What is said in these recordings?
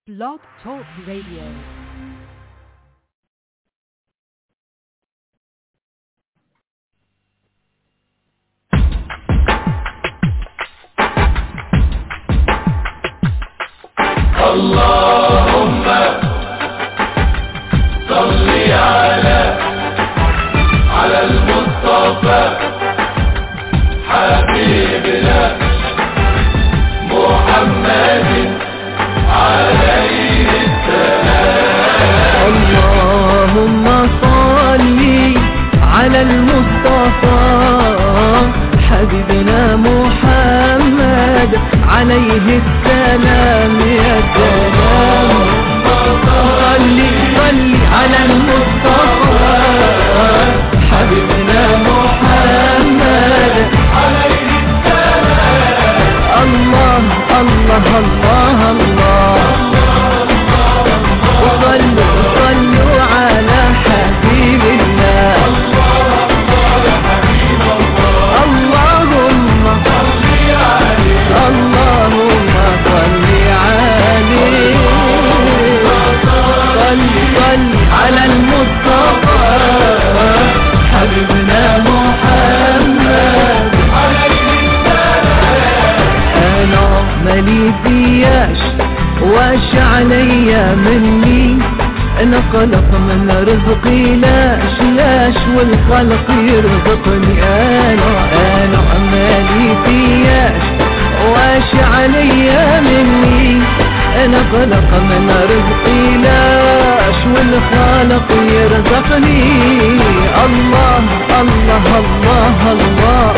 Blog Talk Radio. اللهم صل على على المصطفى حبيبنا محمد عليه السلام اللهم صل على المصطفى حبيبنا محمد عليه السلام يا سلام صل صل على المصطفى حبيبنا محمد عليه السلام الله الله الله الله وصلوا صلوا على حبيب الله اللهم اللهم صل عليه صل صل على المصطفى حبيبنا محمد انا مالي فياش واش عليا مني انا قلق من رزقي لاش لاش والخلق يرزقني انا انا مالي فياش واش عليا مني انا قلق من رزقي لاش والخالق يرزقني الله الله الله, الله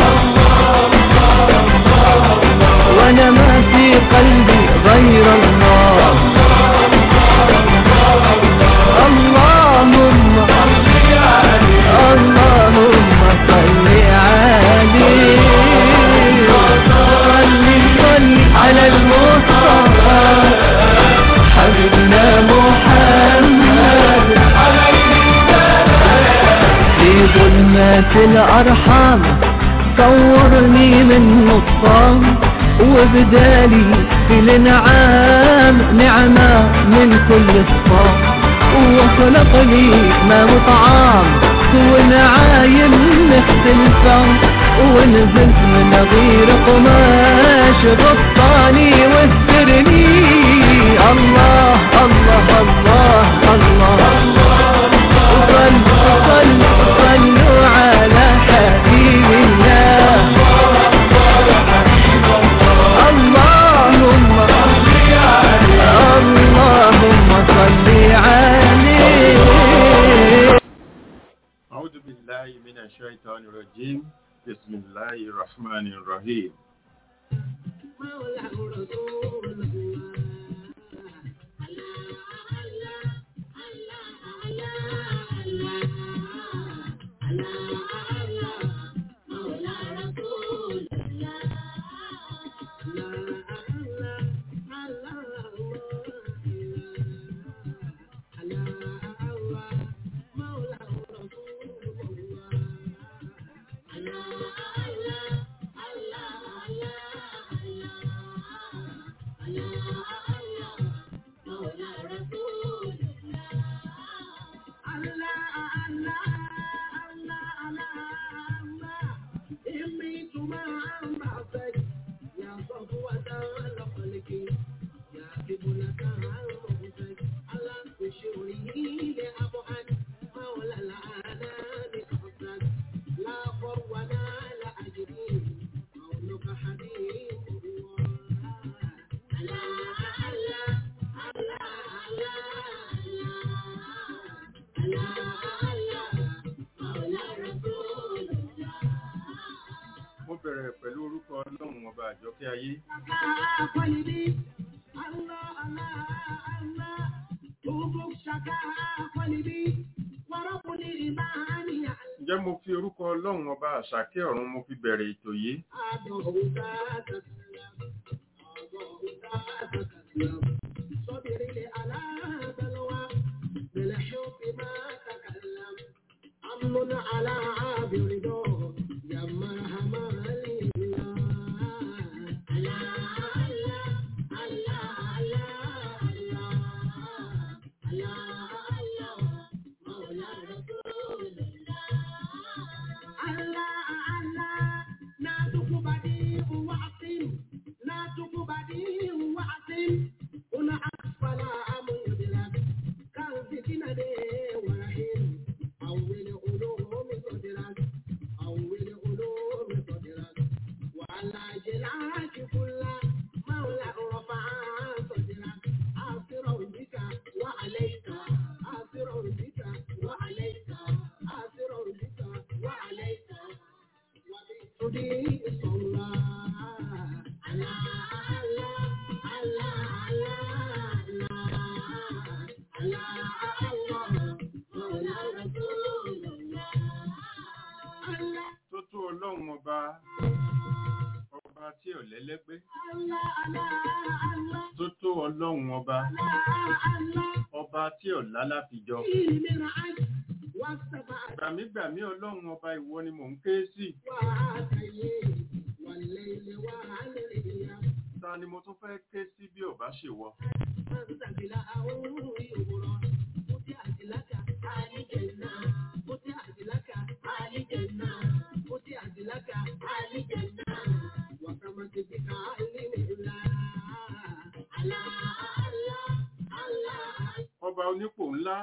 وانا ما في قلبي غير الله اللهم اللهم صل عليه صل صل على المصطفى حبيبنا محمد في ظلمات الأرحام صورني من نصام وبدالي في الانعام نعمة من كل الصام وخلق لي ما مطعام ونعايم مختلفة ونزلت من غير قماش غطاني واسترني الله الله الله الله, صلوا صلوا صلوا على حبيب الله اللهم اللهم صل عليه أعوذ بالله من الشيطان الرجيم بسم الله الرحمن الرحيم mo bẹ̀rẹ̀ pẹ̀lú orúkọ ọlọ́run ọba àjọkẹ́ ayé ǹjẹ́ mo fi orúkọ ọlọ́run ọba àṣàkẹ́ ọ̀run mo fi bẹ̀rẹ̀ ètò yìí على عابر دور يا مرحبا الله lẹ́lẹ́gbẹ́ Allah, Allah, Allah, tó tó ọlọ́run ọba Allah, Allah. ọba tí ọ̀la láfijọ́ فيه من عد والسبع gbàmígbàmí ọlọ́run ọba ìwọ ni mò ń ké sí وعاتيه والليل وعليه ta ni mo tún fẹ́ ké sí bí ọba ṣèwọ ọba onípò ńlá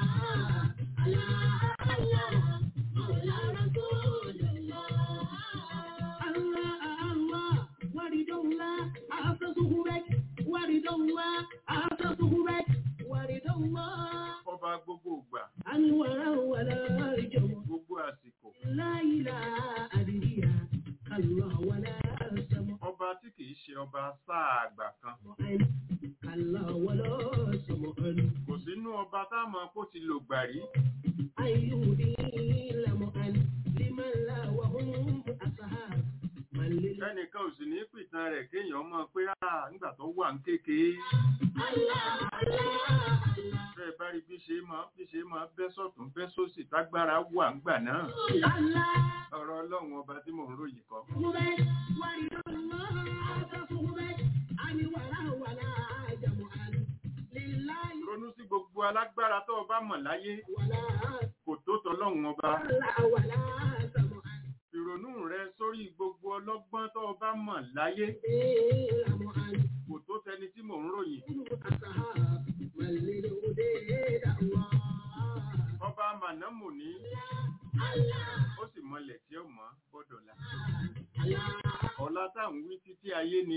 ọba gbogbo ìgbà Anwara wala jamu gbogbo àsìkò la ilaha adriya Allah wala sama ọba tí kìí ṣe ọba sáà àgbà kan Allah wala sama kò sínú ọba táwọn kó ti lò gbà rí ayyudi lamu an liman la wa hum ashab man lil ẹnìkan ò sì ní pìtàn rẹ̀ kéèyàn mọ̀ pé à nígbà tó wà ń kékeré Allah Allah bẹ́ẹ̀ bá rí bí ṣe máa bí ṣe máa bẹ́ sọ̀tún bẹ́ sósì tágbára wà ń gbà náà Allah ọ̀rọ̀ ọlọ́run ọba tí mò ń ròyìn kọ́ subek wa Allah subek ani wala wala jamu an lillahi ronú sí gbogbo alágbára tó o bá mọ̀ láyé wala kò tó tọlọ́run ọba Allah wala sama an ìrònú rẹ sórí gbogbo ọlọ́gbọ́n tó o bá mọ̀ láyé lamu an kò tó tẹni tí mò ń ròyìn ashab man lil udayda Allah ọba mànámù ní Allah ó sì mọlẹ̀ tí ó mọ̀ gbọ́dọ̀ la Allah ọ̀la táwọn wí títí ayé ni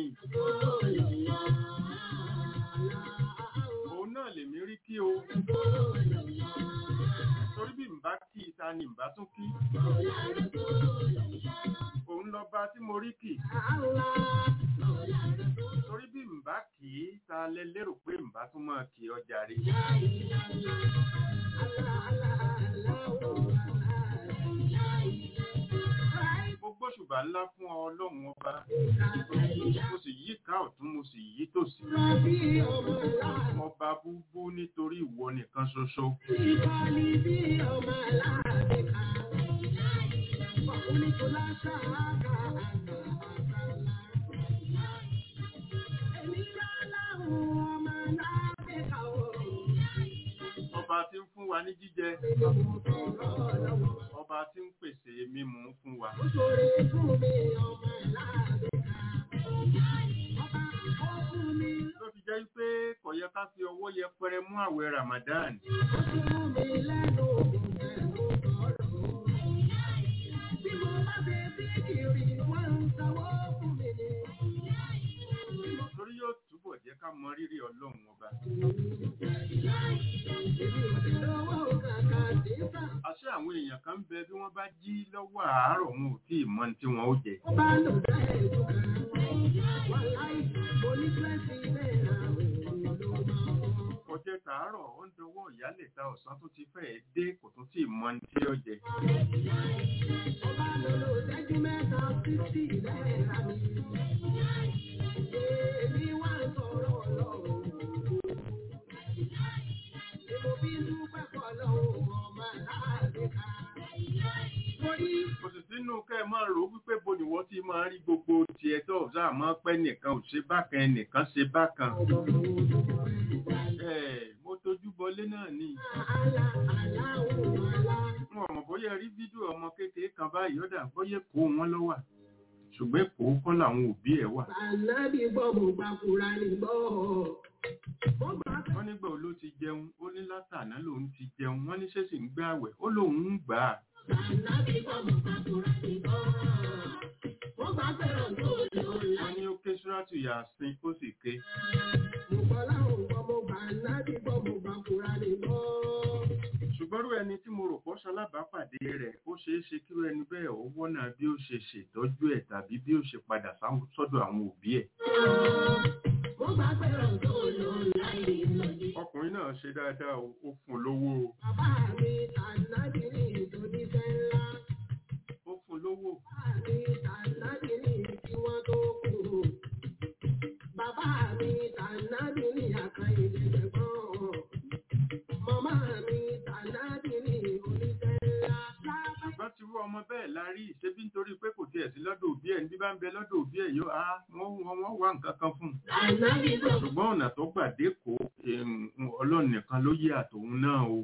òun náà lèmi rí kí o torí bí n bá kí i ta ni n bá tún kí òun lọba tí mo rí kì torí bí n bá kì í ta lẹ lérò pé n bá tún máa kì í ọjà rí mo gbóṣùbà ńlá fún ọ ọlọ́run ọba mo sì yí ká ọ̀tún mo sì yí tòsí ọba búbú nítorí ìwọ nìkan ṣoṣo ọba tí ń fún wa ní jíjẹ ọba tí ń pèsè mímu fún wa ló fi jẹ́ pé kò yẹ ká fi ọwọ́ yẹpẹrẹ mú àwẹ̀ Ramadan torí yóò túbọ̀ jẹ́ ká mọ rírì ọlọ́run ọba àṣé àwọn èèyàn kan ń bẹ bí wọ́n bá jí lọ́wọ́ àárọ̀ wọn ò tí ì mọ ohun tí wọ́n ó jẹ ọjẹ́ tàárọ̀ ó ń dọwọ́ ìyálẹ̀ ta ọ̀sán tó ti fẹ́ẹ̀ dé kò tún tí ì mọ ohun tí ó jẹ kò sì sínú kẹ́ ẹ máa rò ó wípé bo nìwọ́ tí máa rí gbogbo tiẹ̀ tó ọ̀sá àmọ́ pẹ́ nìkan ò ṣe bákan ẹnìkan ṣe bákan ẹ̀ mo tójú bọlé náà ni wọn ò mọ̀ bóyá rí fídíò ọmọ kékeré kan báyìí ó dà bóyá kó wọn ló wà ṣùgbọ́n èkó kọ́ làwọn òbí ẹ̀ wà Ànábì gbọ́ mo gbà kúra ní gbọ́. Mo gbà wọ́n nígbà wo ló ti jẹun ó ní látàná lòun ti jẹun wọ́n ní ṣé sì ń gbé àwẹ̀ ó lòun ń gbà á Ànábì gbọ́ mo gbà kúra ní gbọ́. Mo gbà fẹ́ràn tó lò láyé. wọ́n ní ó ké ṣúrátù yàsín ó sì ké Mo gbọ́ láwọn gbọ́ mo gbà ànábì gbọ́ mo gbà kúra ní gbọ́. ṣùgbọ́n rú ẹni tí mo rò pọ́ ṣalábàápàdé rẹ̀ ó ṣeé ṣe kí rú ẹni bẹ́ẹ̀ ó wọ́nà bí ó ṣe ṣètọ́jú ẹ̀ tàbí bí ó ṣe padà sáwọn- sọ́dọ̀ àwọn òbí ẹ̀ Mo gbà fẹ́ràn tó lò láyé lòdì. ọkùnrin náà ṣe dáadáa o, ó fún un lówó o, Bàbá mi ànábì ní ìtòní fẹ́ ńlá. ó fún un lówó Bàbá mi ànábì ní tí wọ́n tó kù. ìdẹ̀gbọ́n. Màmá mi tànàbí ní oníṣẹ́ ńlá. Lábá ṣùgbọ́n tí irú ọmọ bẹ́ẹ̀ la rí ṣebí nítorí pé kò tiẹ̀ sí lọ́dọ̀ òbí ẹ̀ ní bí bá ń bẹ lọ́dọ̀ òbí ẹ̀ yóò á wọ́n wọ́n wọ́n wá nǹkan kan fún un ànábì tó ṣùgbọ́n ọ̀nà tó gbà dékòó ọlọ́run nìkan ló yé àtòun náà o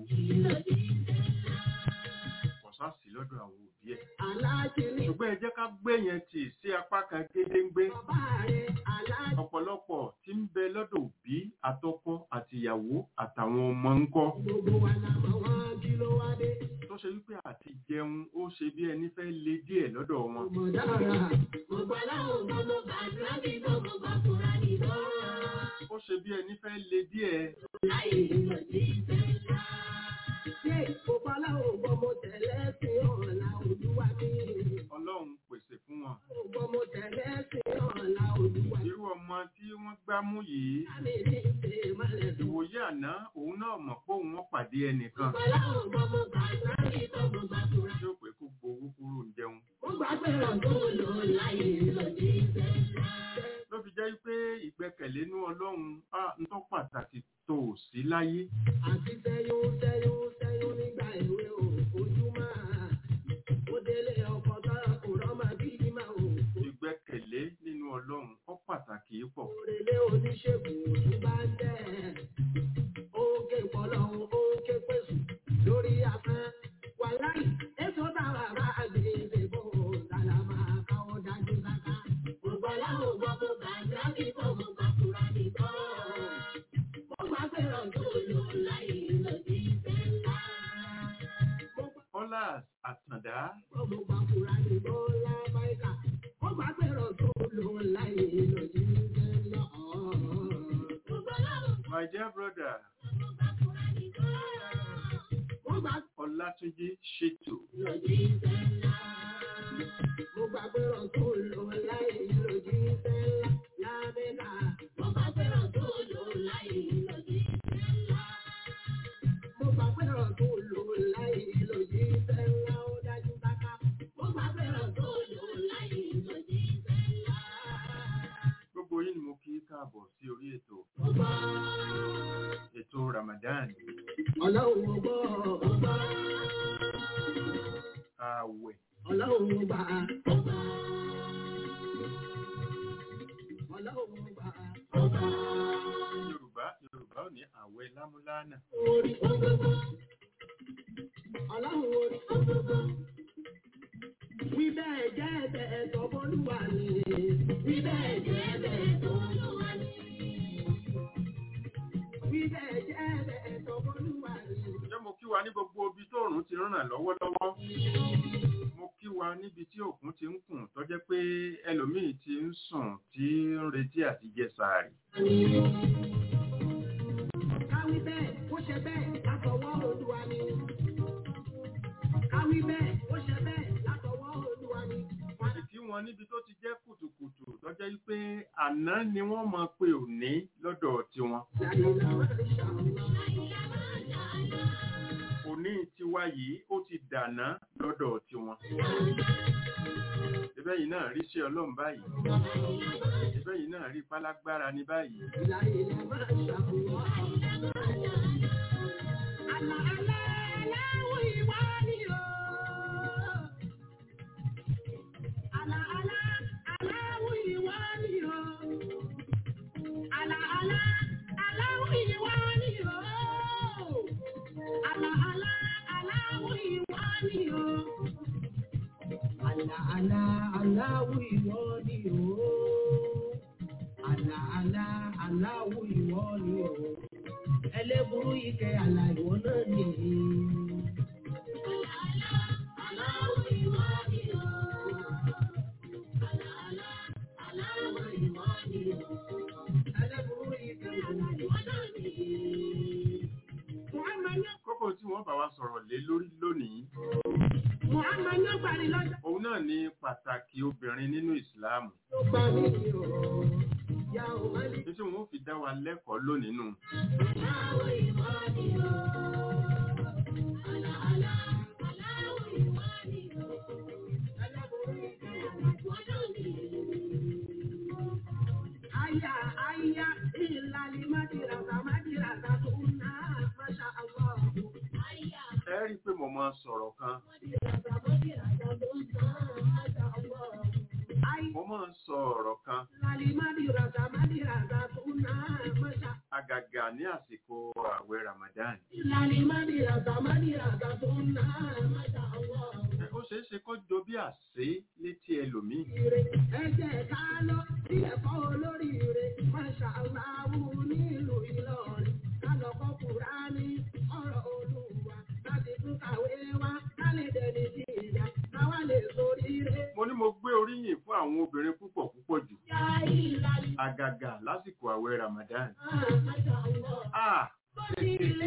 kò sá sí lọ́dọ̀ àwọn òbí ẹ̀ aláàjì ní ṣùgbọ́n ẹ jẹ́ ká gbé yẹn tì sí apá kan gédéńgbé bàbá rẹ̀ aláàjì ọ̀pọ̀lọpọ̀ tí ń bẹ lọ́dọ̀ òbí àtọkọ àtìyàwó àtàwọn ọmọ ńkọ́ gbogbo wa la mọ̀ wọ́n kí ló wá dé. tó ṣe wípé àti jẹun ó ṣe bí ẹni fẹ́ le díẹ̀ lọ́dọ̀ wọn Mo dára, mo gbà láwọn ọmọ mo gbà nábì tó mo gbà fúnra nìbọn. ó ṣe bí ẹni fẹ́ le díẹ̀ Láyé ìlọ sí ìfẹ́ ńlá. Ṣé mo gbà láwọn ọmọ mo tẹ̀lé sí ọ̀la olúwa mi? ọlọ́run pèsè fún wọn Ọmọ mo tẹ̀lé sí ọ̀la olúwa mi. irú ọmọ tí wọ́n gbámú yìí Lámi ní ṣe mọ́lẹ̀ tó. ìwòye àná òun náà mọ̀ pé òun wọ́n pàdé ẹnìkan Mo gbà láwọn ọmọ mo gbà nábì tó mo gbà fúnra. tí ó pé kó gbowó kúrò ń jẹun Mo gbà pé ọ̀dọ́ lò láyé ìlọ sí ìfẹ́ ńlá. ló fi jẹ́ pé ìgbẹ́kẹ̀lé inú ọlọ́run á ń tọ́ pàtàkì tó ò sí láyé àti sẹ́yún sẹ́yún sẹ́yún nígbà ìwé o ojú máa ó délé ọkọ̀ tọ́ra kò rọ́mà bí ìmá o ìgbẹ́kẹ̀lé nínú ọlọ́run ó pàtàkì pọ̀ òrèlé oníṣègùn òtún bá ń tẹ̀ ókè pọ̀lọ́hún ókè pèsè lórí afẹ́ wà láì èso táwa bá gbé ìdìbò tàlà máa káwọ́ dájú sáká gbogbo aláwọ̀ gbọ́ kó bá dábì tó mú kakura nìkan mo gbà pé ọ̀dọ́ lò láyé lòdì ìfẹ́ ńlá. Mo gbà ọlá àtàndá ọmọ bàbúrà ní bọ́lá báyìí ó bá gbẹ̀rọ̀ tó lò láyé lòdì ìfẹ́ ńlá. my dear brother Mo gbà ọlátúnjí ṣètò lòdì ìfẹ́ ńlá. Mo gbà gbẹ̀rọ̀ tó lò láyé lòdì ìfẹ́ ńlá. Lábẹ́ka. Mo gbà gbẹ̀rọ̀ tó lò láyé lòdì ìfẹ́ ńlá. Mo gbà gbẹ̀rọ̀ tó lò láyé lòdì ìfẹ́ ńlá. Ó dájú sáká. Mo gbà gbẹ̀rọ̀ tó lò láyé lòdì ìfẹ́ ńlá. gbogbo yín ni mo kí káàbọ̀ sí orí ètò Mo gbà. ètò ramadan Ọlọ́run ọgbọ́ ọgbà. ààwẹ̀ Ọlọ́run ọgbà ọgbà. Ọlọ́run ọgbà ọgbà. yorùbá yorùbá ò ní ààwẹ̀ lámúlánà Orí ọgbọ́gbọ́. Ọlọ́run orí ọgbọ́gbọ́. Wí bẹ́ẹ̀ jẹ́ bẹ́ẹ̀ tọ́bọ́lúwa ni. Wí bẹ́ẹ̀ jẹ́ bẹ́ẹ̀ tọ́bọ́lúwa ni. Wí bẹ́ẹ̀ jẹ́ bẹ́ẹ̀ tọ́bọ́lúwa ni. ǹjẹ́ mo kí wa ní gbogbo ibi tó òrùn ti ràn lọ́wọ́lọ́wọ́ mo kí wa níbi tí òkun ti ń kùn tó jẹ́ pé ẹlòmíì ti ń sùn tí ń retí àti jẹ sàárì Káwí bẹ́ẹ̀, ó ṣe bẹ́ẹ̀ látọwọ́ Olúwa ni. Káwí bẹ́ẹ̀, ó ṣe bẹ́ẹ̀ látọwọ́ Olúwa ni. mo sì kí wọn níbi tó ti jẹ́ kùtùkùtù tó jẹ́ pé àná ni wọ́n mọ̀ pé òní lọ́dọ̀ tiwọn Láyìnlá máa ń ṣàwọn. òní tiwa yìí ó ti dàná lọ́dọ̀ tiwọn ẹbẹ́ yìí náà rí ṣe ọlọ́run báyìí ẹbẹ́ yìí náà rí pálágbára ní báyìí Láyìnlá máa ń ṣàwọn. Àlà àlà aláwọ̀ ìwà ni o. Àlà àlà aláwọ̀ ìwà ni o. Àlà àlà aláwọ̀ ìwà ni o. Àlà àlà aláwọ̀ ìwà ni o. Àlà àlà aláwọ̀ ìwà ni o. Àlà àlà aláwọ̀ ìwà ni o. Ẹlẹ́burú ike àlà ìwọ náà ni. Àlà àlà aláwọ̀ ìwà ni o. Àlà àlà aláwọ̀ ìwà ni o. Ẹlẹ́burú ike àlà ìwọ náà ni. Muhammad ní kókó tí wọ́n bá wa sọ̀rọ̀ lé lórí lónìí Muhammad ní ọgbàrí lọ́jọ́ òun náà ni pàtàkì obìnrin nínú ìsìláàmù tó gbà mí o. Yà ó má lè. ní tí wọ́n fi dá wa lẹ́kọ̀ọ́ lónìí nù Aláwọ̀ ìwà ni o. Àlà àlà aláwọ̀ ìwà ni o. Ẹlẹ́burú ike àlà ìwọ náà ni. Aya aya ìlàlí mádìrà sàmádì máa sọ̀rọ̀ kan mo máa ń sọ ọ̀rọ̀ kan àgàgà ní àsìkò ààwẹ̀ Ramadan ó ṣeé ṣe kó jọ bí àṣé létí ẹlòmíì Ẹ̀jẹ̀ ká lọ sí ẹ̀kọ́ olóríire, Masha Allahu nílùú Ìlọrin. Ká lọ kọ́ Kùránì, ọ̀rọ̀ Olúwa, láti tún kàwé wá, ká lè dẹni sí ìyá, káwá lè soríire. mo ní mo gbé oríyìn fún àwọn obìnrin púpọ̀ púpọ̀ jù Yá ìlàlí, àgàgà lásìkò ààwẹ̀ Ramadan ah, Masha Allah. ah Tó ní ilé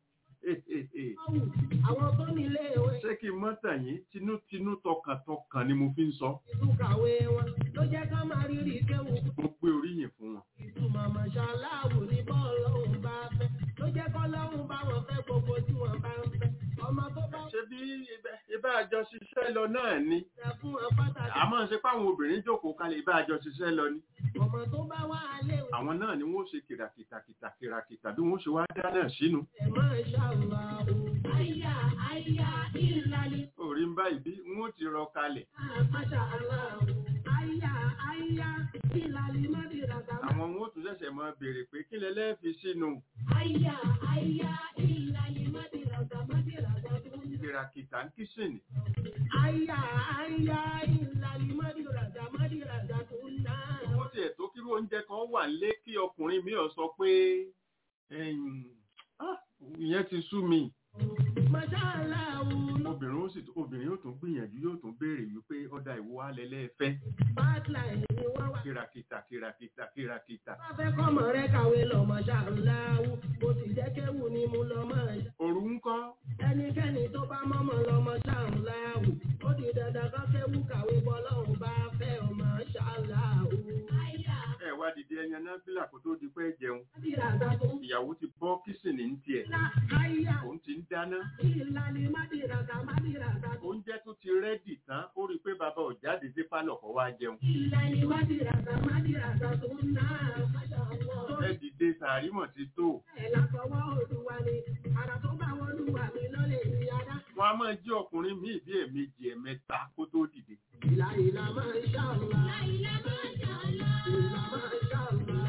ọ̀hún, àwọn tó ní ilé ìwé, ṣé kí n mọ́ tàn yín tinútinú tọkàntọkàn ni mo fi ń sọ tún kàwé wọn, ló jẹ́ ká máa rírì kéwù. mo gbé oríyìn fún wọn Ìtumọ̀ Masha Allahu ní bọ́ọ̀lọ́hún bá fẹ́, ló jẹ́ kọ́lọ́hún bá wọn fẹ́ gbogbo tí wọ́n bá ń fẹ́. Ọmọ tó bá ṣe bí ibẹ̀- ibà àjọ ṣiṣẹ́ lọ náà ni fẹ́ fún wọn pàtàkì. àmọ́ ṣe páwọn obìnrin jókòó kalẹ̀ ibà àjọ ṣiṣẹ́ lọ ni ọmọ tó bá wà léwu àwọn náà ni wọ́n ṣe kìràkìtà kìràkìtà bí wọ́n ṣe wá dáná sínú ẹ̀ máa ṣàlùwà o. àyà àyà ìlàlẹ̀ orí ń báyìí bí wọ́n ti rọ kalẹ̀ máṣà aláwọ̀ àyà àyà ìlàlẹ̀ mọ́dìràgà. àwọn wọn ó tún ṣẹ̀ṣẹ̀ máa béèrè pé kí lẹ lẹ́ẹ̀fi sínú àyà àyà ìlàlẹ̀ mọ́dìràgà mọ́dìràgà tó ń jẹ́. kìràkìtà ń kíṣìnì àyà àyà ìlàlẹ̀ mọ́dìràgà mọ́dìràgà tó ń ná. wọ́n tiẹ̀ tó kírú oúnjẹ kan wà lé kí ọkùnrin mi ò sọ pé ẹ̀yìn, ah, ìyẹn ti sú mi máṣà aláwọ̀ obìnrin ó sì obìnrin yóò tún gbìyànjú yóò tún béèrè wípé ọ̀dà ìwọ alẹ́lẹ́ fẹ́ bátláì ni wọ́n wà. kìràkìtà kìràkìtà kìràkìtà bá fẹ́ kọ́mọ rẹ kàwé lọ máṣà aláwọ̀ bó ti jẹ́ kéwù ni mo lọ máa ṣe. òru ń kọ́ ẹnikẹ́ni tó bá mọ́mọ́ lọ́mọ ṣáàláhù ó di dandan kan kéwú kàwé bọ́lọ́hùn bá fẹ́ ọmọ ṣáàláhù. ẹ wá dìde ẹyan náà fílà kó tó di pé jẹun Mádìràgà tó ń ìyàwó ti bọ́ kíṣìnì ń tiẹ̀ lá àyà òun ti ń dáná ìlànà mádìràgà mádìràgà tó oúnjẹ tó ti rẹ́dì tán ó rí i pé bàbá ò jáde sí pálọ̀ kó wá jẹun ìlànà mádìràgà mádìràgà tó ń ná àmàṣàwọ̀. ẹ dìde sàárìmọ̀ ti tó ẹ̀ látọwọ́ olúwa ni àrà tó bá wọn olúwa mi lọ́lẹ̀ ìyára. wọn a máa jí ọkùnrin míì bí ẹ̀ẹ̀mejì ẹ̀ẹ̀mẹ́ta kó tó dìde ìlà ìlà máa ń ṣàlùwà. ìlà máa ń ṣàlùwà. ìlà máa ń ṣàlùwà.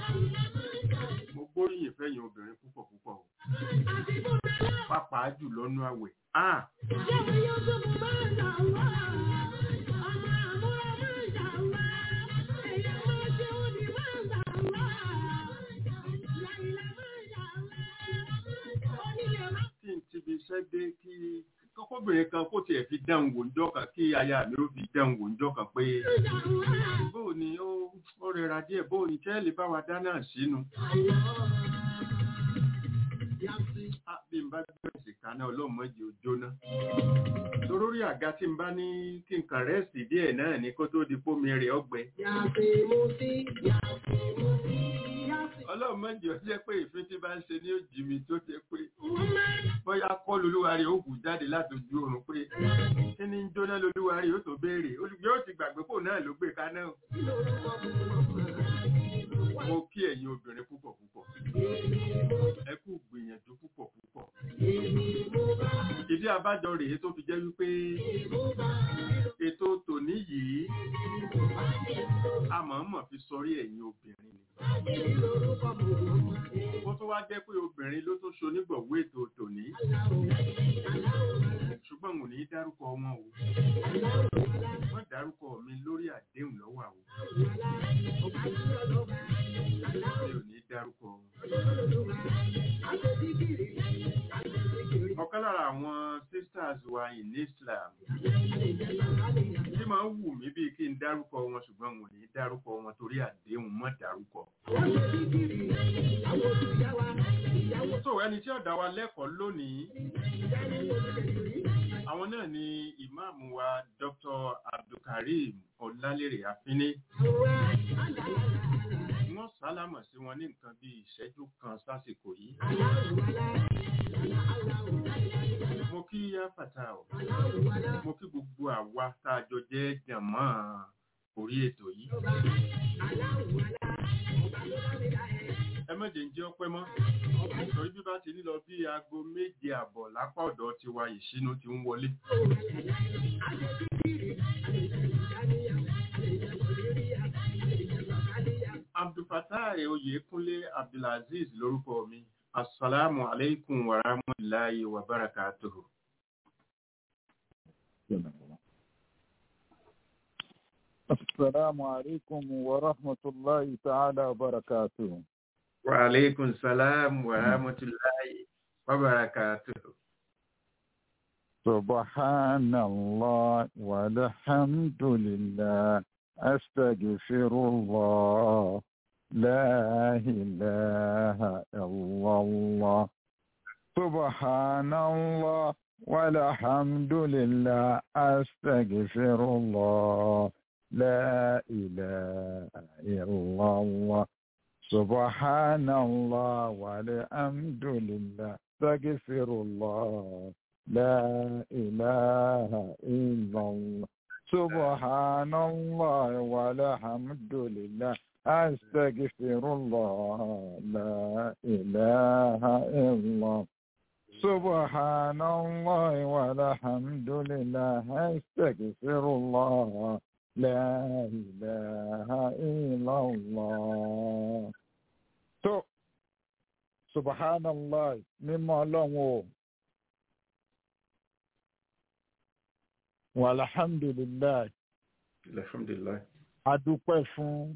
mo gbóríyìn fẹ́yìn obìnrin púpọ̀ púpọ̀ o àti fún mi lọ. pàápàá jù lọ́nú àwẹ̀ ah Jẹ́mi yóò tó mú máa ń ṣàlùwà. ọmọ àmúra máa ń ṣàlùwà. ẹ̀yà máa ṣe òní máa ń ṣàlùwà. ìlà ìlà máa ń ṣàlùwà. onílé máa kí n ti fi iṣẹ́ dé kí kọ́kọ́bìnrin kan kó tiẹ̀ fi dáhùn wò ńjọ́ kan kí aya mi ó fi dáhùn wò ńjọ́ kan pé ń ṣàlùwà. bóò ni ó ó rẹra díẹ̀ bóò ni tẹ́lẹ̀ bá wa dáná sínú á bí n bá gbẹ̀sì kaná ọlọ́mọdé ò jóná torórí àga tí n bá ní kí n kàn rẹ́sì díẹ̀ náà ní kó tó di pómi rẹ̀ ọgbẹ́ Yàtì mo sí, yàtì mo sí, yàtì. ọlọ́mọdé ó jẹ́ pé ìfín tí bá ń ṣe ní òjì mi tó jẹ́ pé Wọ́n máa ń bóyá kọ́ lolúwa rẹ̀ ó hù jáde látòjú oorun pé kí ni ń jóná lolúwa rẹ̀ ó tó béèrè olùgbé ó ti gbàgbé kò náà ló gbé kaná o. lò lọ́wọ́ mọ̀. mo kí ẹ̀yin obìnrin púpọ̀ púpọ̀ ẹ kú gbìyànjú púpọ̀ púpọ̀ ìdí abájọ rèé tó fi jẹ́ wípé ètò tòní yìí a mọ̀ọ́mọ̀ fi sọrí ẹ̀yin obìnrin ni ó tó wá jẹ́ pé obìnrin ló tó ṣonígbọ̀wọ́ ètò tòní ṣùgbọ́n mo ní í dárúkọ wọn o wọ́n dárúkọ mi lórí àdéhùn lọ́wọ́ àwọn mi ò ní í dárúkọ wọn. ọ̀kan lára àwọn sisters wa in Islam tí máa ń wù mí bíi kí n dárúkọ wọn ṣùgbọ́n mo ní í dárúkọ wọn torí àdéhùn mọ́ dárúkọ. so ẹni tí ó dá wa lẹ́kọ̀ọ́ lónìí àwọn náà ni ìmáàmù wa Dr. Abdulkareem Ọlálérè Afínní wọ́n sálámọ̀ sí wọn ní nǹkan bí ìṣẹ́jú kan sásìkò yìí mo kí yáfàtà ọ̀ mo kí gbogbo àwa tá a jọ jẹ́ jàmọ́ orí ètò yìí ẹ má jẹ́ ń jẹ́ ọpẹ́ mọ́ torí bí bá ti lílọ bí aago méje àbọ̀ lápá ọ̀dọ̀ tiwa ìṣínú ti ń wọlé. abdulfatai oyèkúnlé abdulaziz lórúkọ mi asalaamu aleykum wa rahmatulahi wa barakatuhu. السلام عليكم ورحمة الله تعالى وبركاته wa aleykum salaam wa rahmatulahi wa barakatuhu. سبحان الله والحمد لله أستغفر الله لا إله إلا الله سبحان الله والحمد لله أستغفر الله لا إله إلا الله سبحان الله والحمد لله استغفر الله لا إله إلا الله سبحان الله والحمد لله أستغفر الله لا إله إلا الله سبحان الله والحمد لله أستغفر الله لا إله إلا الله tó subhanallah mímọ́ ọlọ́run o walhamdulillah alhamdulilayi. adúpẹ́ fún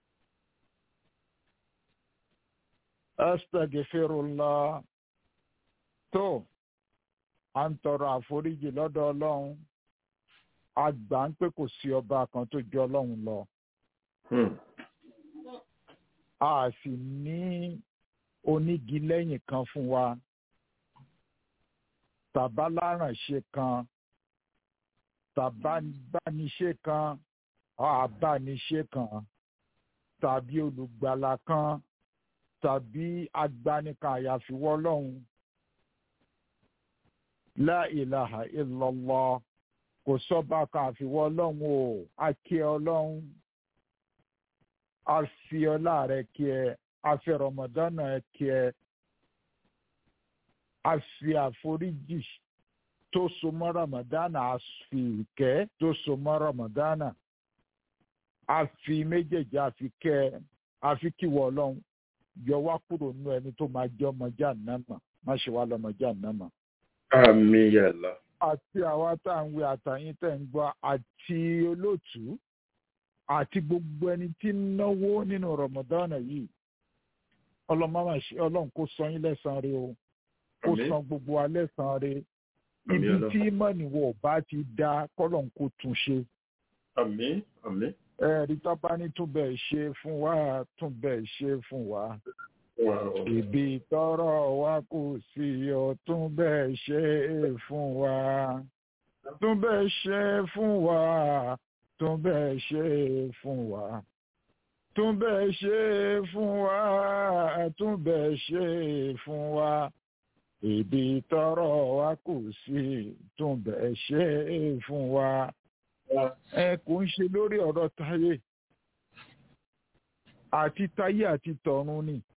astaghfirullah tó à ń tọrọ àforíjì lọ́dọ̀ ọlọ́run a gbà ń pé kò sí ọba kan tó ju ọlọ́run lọ a sì ní onígi lẹ́yìn kan fún wa tàbálárànṣe kan tàbániṣe kan àbániṣe kan tàbí olùgbàlà kan tàbí agbanikan àyàfiwọ́ ọlọ́run la ilaha illallah kò sọ́ba kan àfiwọ́ ọlọ́run o a kí ẹ ọlọ́run a fi ọlá rẹ kí ẹ a fi rọmọdánà ẹ kí ẹ a fi àforíjì tó so mọ́ rọmọdánà a fi ìkẹ́ tó so mọ́ rọmọdánà a fi méjèèjì a fi kẹ́ ẹ a fi kíwọ́ ọlọ́run yọ wá kúrò nínú ẹni tó máa jẹ́ ọmọ jàǹnàmà má ṣe wá lọ́mọ jàǹnàmà àmì yàrá. àti àwa tá à ń wí àtàyín tẹ̀ ń gbọ́ àti olóòtú àti gbogbo ẹni tí ń náwó nínú rọmọdánà yìí ọlọ́run kó san yín lẹ́sàn-án rẹ o kó Àmín. san gbogbo wa lẹ́sàn-án rẹ Àmín ibi Ọlọ́run. tí mọ̀nìwọ̀ bá ti dá kọ́lọ́n kó tún ṣe àmì àmì. ẹ̀rí tọ́ba ní tún bẹ́ẹ̀ ṣe fún wa tún bẹ́ẹ̀ ṣe fún wa wà ó. ibi tọ́rọ̀ wa kù sí ọ tún bẹ́ẹ̀ ṣe é fún wa tún bẹ́ẹ̀ ṣe é fún wa tún bẹ́ẹ̀ ṣe é fún wa tún bẹ́ẹ̀ ṣe é fún wa tún bẹ́ẹ̀ ṣe é fún wa ibi tọ́rọ̀ wa kù sí tún bẹ́ẹ̀ ṣe é fún wa ẹ kò ń ṣe lórí ọ̀rọ̀ táyé àti táyé àti tọ̀run ni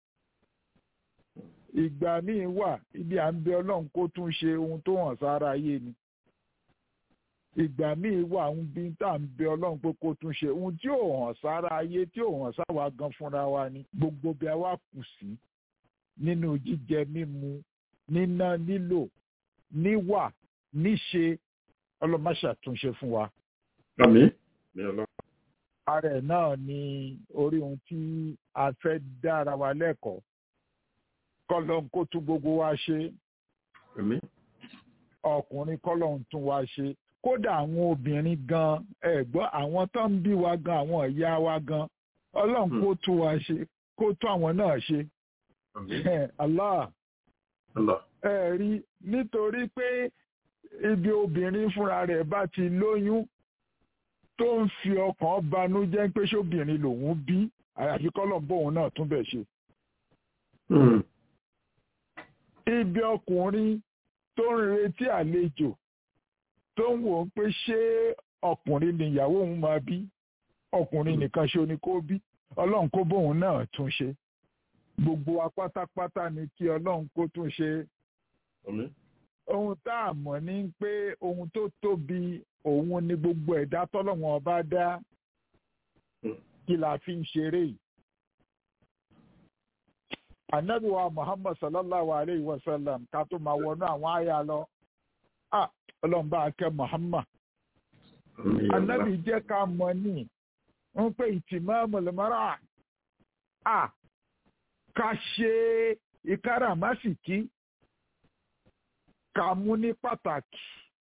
ìgbà míì wà ibi à ń bẹ ọlọ́run kó tún ṣe ohun tó hàn sára ayé ni ìgbà míì wà ń bí tá à ń bẹ ọlọ́run pé kó tún ṣe ohun tí ò hàn sára ayé tí ò hàn sáwa gan fúnra wa ni gbogbo bí a wá kù sí nínú jíjẹ mímu níná nílò níwà níṣe ọlọ́mọṣàtúnṣe fún wa àmì. mi ọlọ́run. ara ẹ̀ náà ni orí ohun tí a fẹ́ dára wa lẹ́kọ̀ọ́ kọ́lọ́n kó tún gbogbo wa ṣe àmì. ọkùnrin kọ́lọ́n tún wa ṣe kódà àwọn obìnrin gan ẹ gbọ́ àwọn tó ń bí wa gan àwọn ìyá wa gan ọlọ́run Hmm. kó tún wa ṣe kó tún àwọn náà ṣe àmì. Allah Allah. ẹ rí nítorí pé ibi obìnrin fúnra rẹ̀ bá ti lóyún tó ń fi ọkàn banújẹ́ pé ṣóbìnrin lòun bí àyàfi kọ́lọ̀ bóun náà tún bẹ̀ ṣe. Hmm. ibi ọkùnrin tó ń retí àlejò tó ń wò ó pé ṣé ọkùnrin nìyàwó òun máa bí ọkùnrin nìkan ṣo ni kó bí ọlọ́run kó bóun náà tún ṣe. gbogbo wa pátápátá ni kí ọlọ́run kó tún ṣe àmín ohun tá a mọ̀ ní pé ohun tó tóbi òun ni gbogbo ẹ̀dá tọ́lọ́wọ́n ọba dá Hmm. kí la fi ń ṣeré yìí. Ànábì wa Muhammad sallallahu alayhi wa sallam ká tó máa wọnú àwọn àyà lọ. Ah, Ọlọ́run bá a kẹ́ Muhammad. àmín Ànábì jẹ́ ká mọ̀ ní ń pé ìtìmọ́mù lẹ́mọ́rà. Ah, ká ṣe ìkáràmásìkí ká mú ní pàtàkì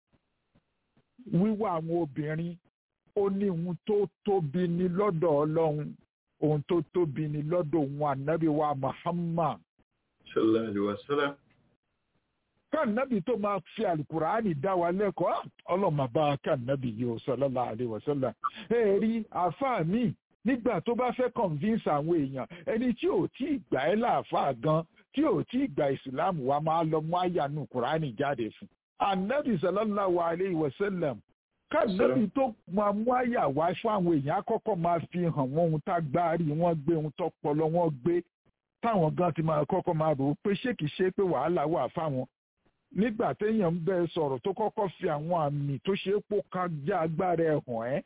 wíwá àwọn obìnrin ó ní ohun tó tóbi ní lọ́dọ̀ ọlọ́run ohun tó tóbi ní lọ́dọ̀ òun ànábì wa Muhammad sallallahu alaihi wasallam káànábì tó máa fi àlùkùránì dá wa lẹ́kọ̀ọ́ ah, ọlọ́run máa bá káànábì yìí ó sallallahu alaihi wasallam ẹ rí àáfàá mi nígbà tó bá fẹ́ convince àwọn èèyàn ẹni tí ò tí ì gbà ẹ́ láàfáà gan tí ò tí ì gba ìsìláàmù wa máa lọ mú àyànú kùránì jáde fún ànábì sallallahu alaihi wasallam káànábì tó máa mú àyà wá fún àwọn èèyàn àkọ́kọ́ máa fi hàn wọ́n ohun tá gbárí wọ́n gbé ohun tó pọlọ wọ́n gbé táwọn gan ti máa kọ́kọ́ máa rò ó pé ṣé kìí ṣe pé wàhálà wà fáwọn nígbà téèyàn ń bẹ sọ̀rọ̀ tó kọ́kọ́ fi àwọn àmì tó ṣe é pò kájá agbára ẹ̀ hàn ẹ́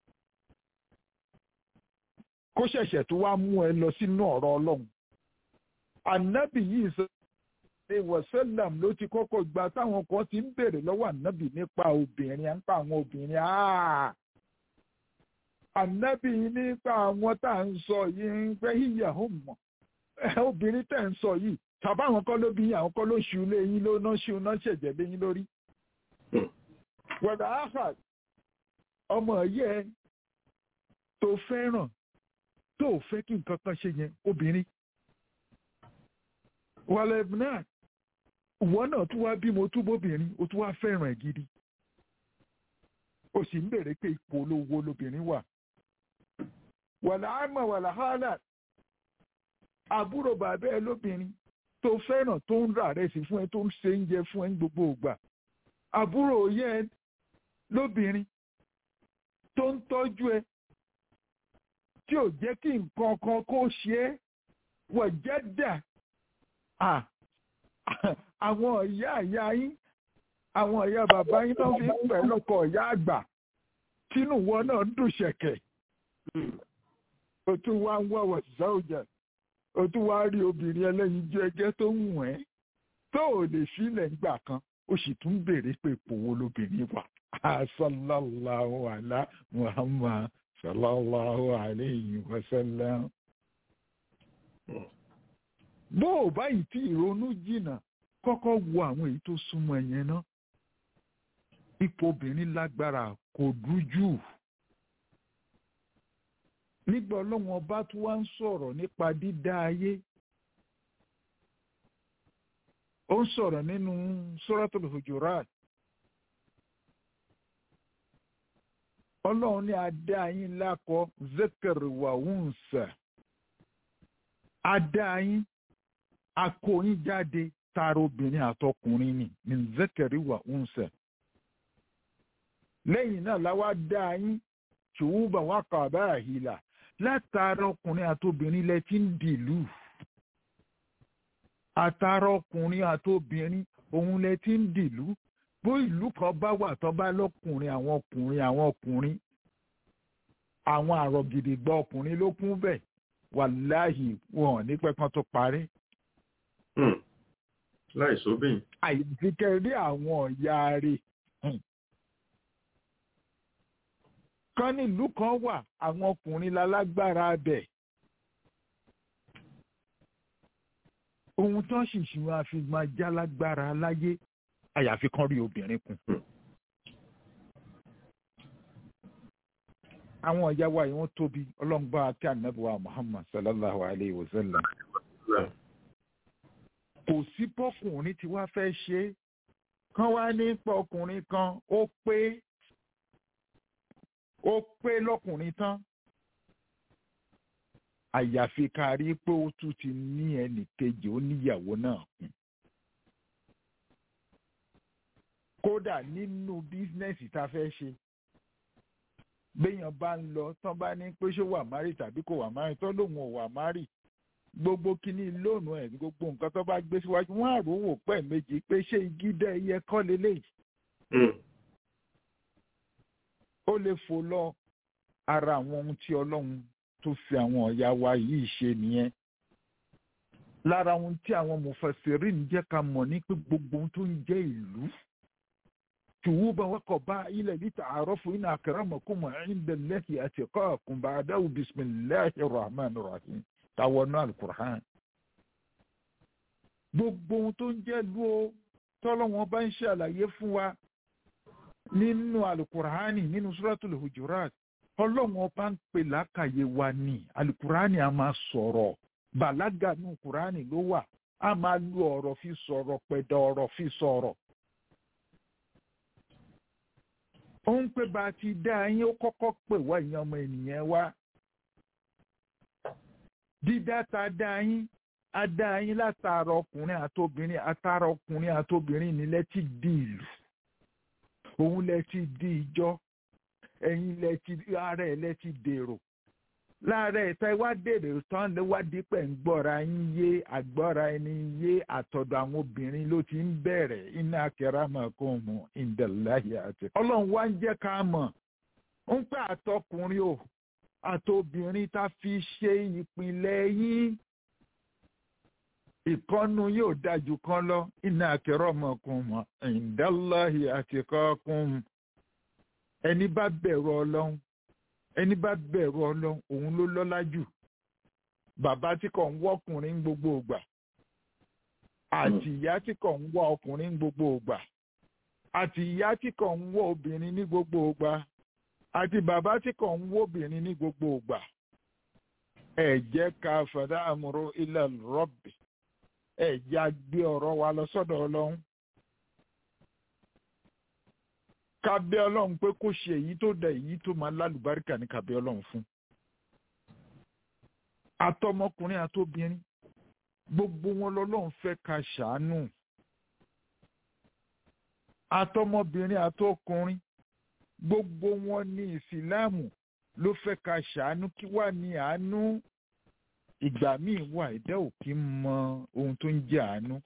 kó ṣẹ̀ṣẹ̀ tó wá mú ẹ lọ sínú ọ̀rọ̀ ọlọ́run ànábì yìí sọ pé wọ̀sẹ́làm ló ti kọ́kọ́ gba táwọn kan ti ń béèrè lọ́wọ́ ànábì nípa obìnrin à ń pa àwọn obìnrin áà ànábì nípa àwọn tá à ń sọ yìí ń pẹ́ yíyà ó mọ̀ obìnrin tẹ̀ ń sọ yìí tàbá àwọn kọ́ ló bí yín àwọn kọ́ ló ṣu lé yín ló ná ṣu ná ṣẹ̀jẹ̀ lé yín lórí. wẹ̀dà áfà ọmọ yẹ tó fẹ́ràn tó fẹ́ kí nǹkan kan ṣe yẹn obìnrin. wàlẹ̀ náà ìwọ náà tún wá bímọ tún bóbìnrin o tún wá fẹ́ràn ẹ̀ gidi. o sì ń bèrè pé ipò olówó lobìnrin wà. wàlẹ̀ àmọ̀ wàlẹ̀ hálà àbúrò bàbá ẹ lóbìnrin tó fẹ́ràn tó ń rà rẹ̀ sí fún ẹ tó ń ṣe oúnjẹ fún ẹ ní gbogbo ìgbà àbúrò yẹ ẹ lóbìnrin tó ń tọ́jú ẹ tí ò jẹ́ kí nǹkan kan kó ṣe é wọ̀ jẹ́ dà àwọn ìyá ìyá yín àwọn ìyá bàbá yín tó fi ń pẹ̀ lọ́kọ̀ ìyá àgbà tínú wọn náà ń dùn ṣẹ̀kẹ̀ ó tún wá ń wọ̀wọ̀ sọ́ọ̀jà o tún wá rí obìnrin ẹlẹ́yinjú ẹgẹ́ tó ń wọ̀n ẹ́ tó ò lè sílẹ̀ nígbà kan ó sì tún béèrè pé ipò wo lobìnrin wà sallallahu ala muhammad sallallahu alayhi wa sallam. bó o báyìí tí ìrònú jìnnà kọ́kọ́ wo àwọn èyí tó súnmọ́ ẹ̀yẹn náà ipò obìnrin lágbára kò dújú nígbà ọlọ́run ọba tó wá ń sọ̀rọ̀ nípa dídá ayé ó ń sọ̀rọ̀ nínú Suratul Hujurat ọlọ́run ní adá yín lákọ zekere wa unsa adá yín akó yín jáde tara obìnrin àtọkùnrin ni ní zekere wa unsa lẹ́yìn náà láwa dá yín ṣùgbọ́n wà kàbá àhìlà látara ọkùnrin àtobìnrin lẹ ti ń dìlú àtara ọkùnrin àtobìnrin òun lẹ ti ń dìlú bó ìlú kan bá wà tó bá lọkùnrin àwọn ọkùnrin àwọn ọkùnrin àwọn àrògìdìgbà ọkùnrin ló kún bẹ́ẹ̀ wàláhì wọn ní pẹpọn tó parí. láì sóbìn. àyàfi kẹrí àwọn ọ̀yà rẹ̀ kan nílùú kan wà àwọn ọkùnrin lálágbára bẹ̀. ohun tó ń ṣìṣì wọn àfi máa já lágbára láyé àyàfi kan rí obìnrin kù. àwọn ìyá wa yìí wọ́n tóbi ọlọ́ngbà àti ànábìwá Muhammad sallallahu alayhi wa sallam. kò sí bọ́kùnrin tí wàá fẹ́ ṣe é kán wá ní pọ̀ ọkùnrin kan ó pé ó pé lọ́kùnrin tán àyàfi ká rí pé ó tún ti ní ẹnì kejì ó níyàwó náà kún. kódà nínú bísínẹ́sì tá a fẹ́ ṣe béèyàn bá ń lọ tán bá ní pé ṣó wà márì tàbí kò wà márì tán lòun ò wà márì gbogbo kíní lónìí ẹ̀ gbogbo nǹkan tó bá gbé síwájú wọ́n á rò wò pẹ́ méjì pé ṣé igi dẹ́ ẹyẹ kọ́ lélẹ́yìí ó lè fò lọ ara àwọn ohun tí ọlọ́run tó fi àwọn ọ̀yà wa yìí ṣe nìyẹn lára ohun tí àwọn mufasirin jẹ́ ká mọ̀ ní pé gbogbo ohun tó ń jẹ́ ìlú tùwúbà wákọ̀ bá ilẹ̀ níta àárọ̀fù iná akramakum inda Allahi atqakum ba'dahu bisimilahi rahman rahim táwọn náà alukur'an gbogbo ohun tó ń jẹ́ ìlú o tọ́lọ́wọ́n bá ń ṣàlàyé fún wa nínú alukur'ani nínú suratul hujurat ọlọ́run ọba ń pè lákàyè wa ní alukur'ani a máa sọ̀rọ̀ bàlágà nù kur'ani ló wà a máa lu ọ̀rọ̀ fi sọ̀rọ̀ pẹ̀dọ̀ ọ̀rọ̀ fi sọ̀rọ̀. ó ń pè bá a ti dá yín ó kọ́kọ́ pè wá ìyẹn ọmọ ènìyàn wa dídá ta dá yín a dá yín látara ọkùnrin àtobìnrin àtara ọkùnrin àtobìnrin nílẹ̀ ti di ìlú òun lẹ ti di ìjọ ẹ̀yin lẹ ti ara ẹ̀ lẹ ti dèrò lára ẹ̀ta wá dèrò tán lè wá dípẹ̀ ń gbọ́ra yín yé àgbọ́ra ẹni yé àtọ̀dọ̀ àwọn obìnrin ló ti ń bẹ̀rẹ̀ iná akramakum indallahi àti. ọlọ́run wá ń jẹ́ ká mọ̀ ń pẹ́ àtọkùnrin o àtobìnrin tá fi ṣe ìpìlẹ̀ yín ìkọ́nu yóò dájú kan lọ iná akramakum indallahi atqakum ẹni bá bẹ̀rù ọlọ́run ẹni bá bẹ̀rù ọlọ́run òun ló lọ́lá jù bàbá tí kò ń wọ́ ọkùnrin ń gbogbo ògbà àti ìyá tí kò ń wọ́ ọkùnrin ń gbogbo ògbà àti ìyá tí kò ń wọ́ obìnrin ní gbogbo ògbà àti bàbá tí kò ń wọ́ obìnrin ní gbogbo ògbà ẹ jẹ́ ká fàdá àmúrò ilẹ̀ rọ́bì ẹ jẹ́ àgbé ọ̀rọ̀ wa lọ sọ́dọ̀ ọlọ́run ká bẹ̀ ọlọ́run pé kó ṣe èyí tó da èyí tó máa lálùbáríkà ní ká bẹ̀ ọlọ́run fún. àtọmọkùnrin àtobìnrin gbogbo wọn lọ́lọ́run fẹ́ ká ṣàánú. àtọmọbìnrin àtọkùnrin gbogbo wọn ní ìsìláàmù ló fẹ́ ká ṣàánú kí wàá ní àánú ìgbà míì wà ẹ̀dá ò kí ń mọ ohun tó ń jẹ́ àánú.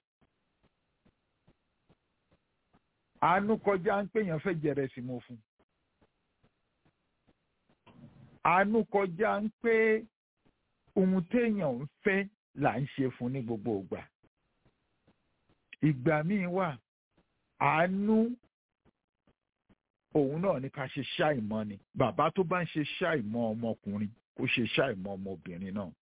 àánú kọjá ń pèèyàn fẹ́ jẹrẹ sí mo fún àánú kọjá ń pé ohun téèyàn ń fẹ́ là ń ṣe fún ní gbogbo ìgbà ìgbà míì wà àánú òun náà ní ká ṣe ṣàìmọ̀ ni bàbá tó bá ń ṣe ṣàìmọ̀ ọmọkùnrin kó ṣe ṣàìmọ̀ ọmọbìnrin náà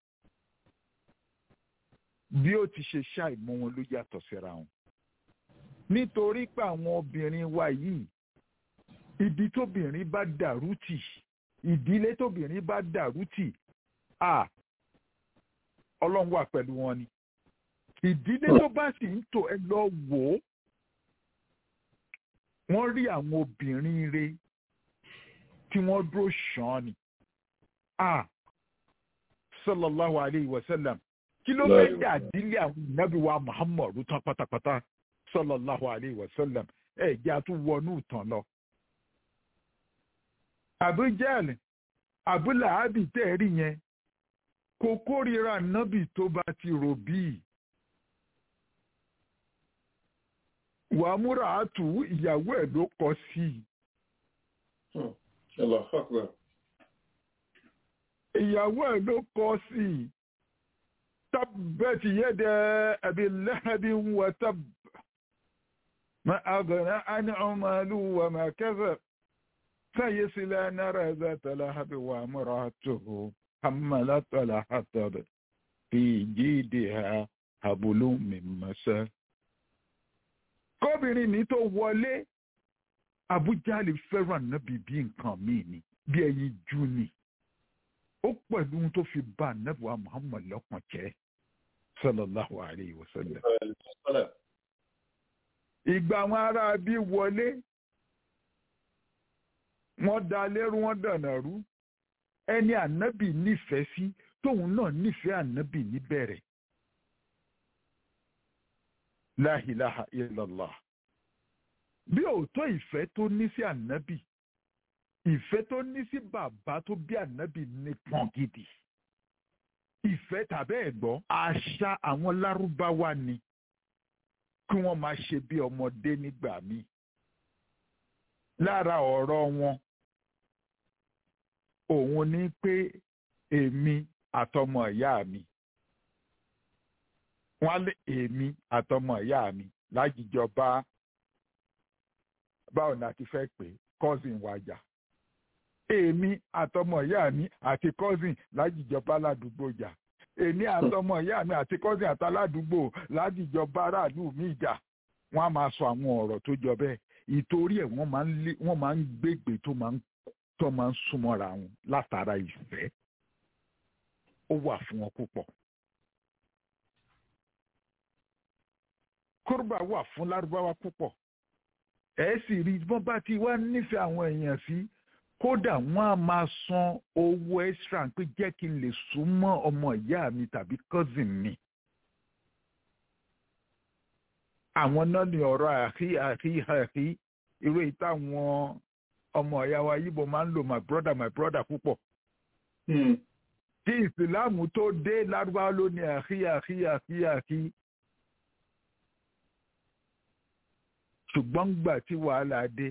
bí ó ti ṣe ṣàìmọ̀ wọn ló yàtọ̀ síra wọn nítorí pé àwọn obìnrin wa yìí ibi tóbìnrin bá dàrú tì ìdílé tóbìnrin bá dàrú tì à ọlọ́run wà pẹ̀lú wọn ni ìdílé tó bá sì ń tò ẹ lọ wò ó wọ́n rí àwọn obìnrin re tí wọ́n dúró ṣàn ni à sallallahu alayhi wa sallam kí ló fẹ́ dà dílé àwọn ìnábì wa muhammadu tán pátápátá sallallahu alayhi wa sallam ẹ jẹ́ àtúwọnú ìtàn lọ. àbújẹ́ẹ̀lì àbúlàábì tẹ́ rí yẹn kò kórìíra nábì tó bá ti rò bíi. wàmúrà àtù ìyàwó ẹ̀ ló kọ sí i. ìyàwó ẹ̀ ló kọ sí i. تبت يد أبي لهب وتب ما أغنى عن عمله وما كذب سيصلى نار ذات لهب وامرأته حملت الحطب في جيدها حبل من مسد kóbìnrin ní tó wọlé Abujali fẹ́ràn nábì bí nǹkan míì ni bí ẹyin jù ni ó pẹ̀lú ohun tó fi bá anábìwá Muhammad lọ́kàn jẹ́ sallallahu alayhi wa sallam. ìgbà àwọn ará bí wọlé wọ́n da lẹ́rú wọ́n dànà rú ẹni ànábì nífẹ̀ẹ́ sí tóun náà nífẹ̀ẹ́ ànábì níbẹ̀rẹ̀. la ilaha illallah bí òótọ́ ìfẹ́ tó ní sí ànábì ìfẹ́ tó ní sí bàbá tó bí ànábì nípọn gidi ìfẹ́ tàbẹ́ ẹ̀gbọ́ àṣà àwọn lárúbáwá ni kí wọ́n máa ṣe bí ọmọdé nígbà míì lára ọ̀rọ̀ wọn òun ni pé èmi àtọmọ ìyá mi wọ́n lé èmi àtọmọ ìyá mi lájíjọ bá báwo ni a ti fẹ́ pè cousin wájà èmi àtọmọ ìyá mi àti cousin lájíjọba ládùúgbò jà èmi àtọmọ ìyá mi àti cousin àtàládùúgbò lájíjọba aráàlú mi jà wọ́n á máa sọ àwọn ọ̀rọ̀ tó jọ bẹ́ẹ̀ ìtorí ẹ̀ wọ́n máa ń lé wọ́n máa ń gbégbé tó máa ń tó máa ń súnmọ́ra wọn látara ìfẹ́ ó wà fún wọn púpọ̀. kórùbà wà fún lárúbáwá púpọ̀ ẹ sì rí bọ́n bá ti wá nífẹ̀ẹ́ àwọn èèyàn sí kódà wọ́n á máa san owó extra pé jẹ́ kí n lè súnmọ́ ọmọ ìyá mi tàbí cousin mi. àwọn náà ní ọ̀rọ̀ àhí àhí àhí irú èyí táwọn ọmọ ìyá wa yíbo máa ń lò my brother my brother púpọ̀. tí ìsìláàmù tó dé lárúbáwá ló ní àhí àhí àhí àhí. ṣùgbọ́n gbà tí wàhálà dé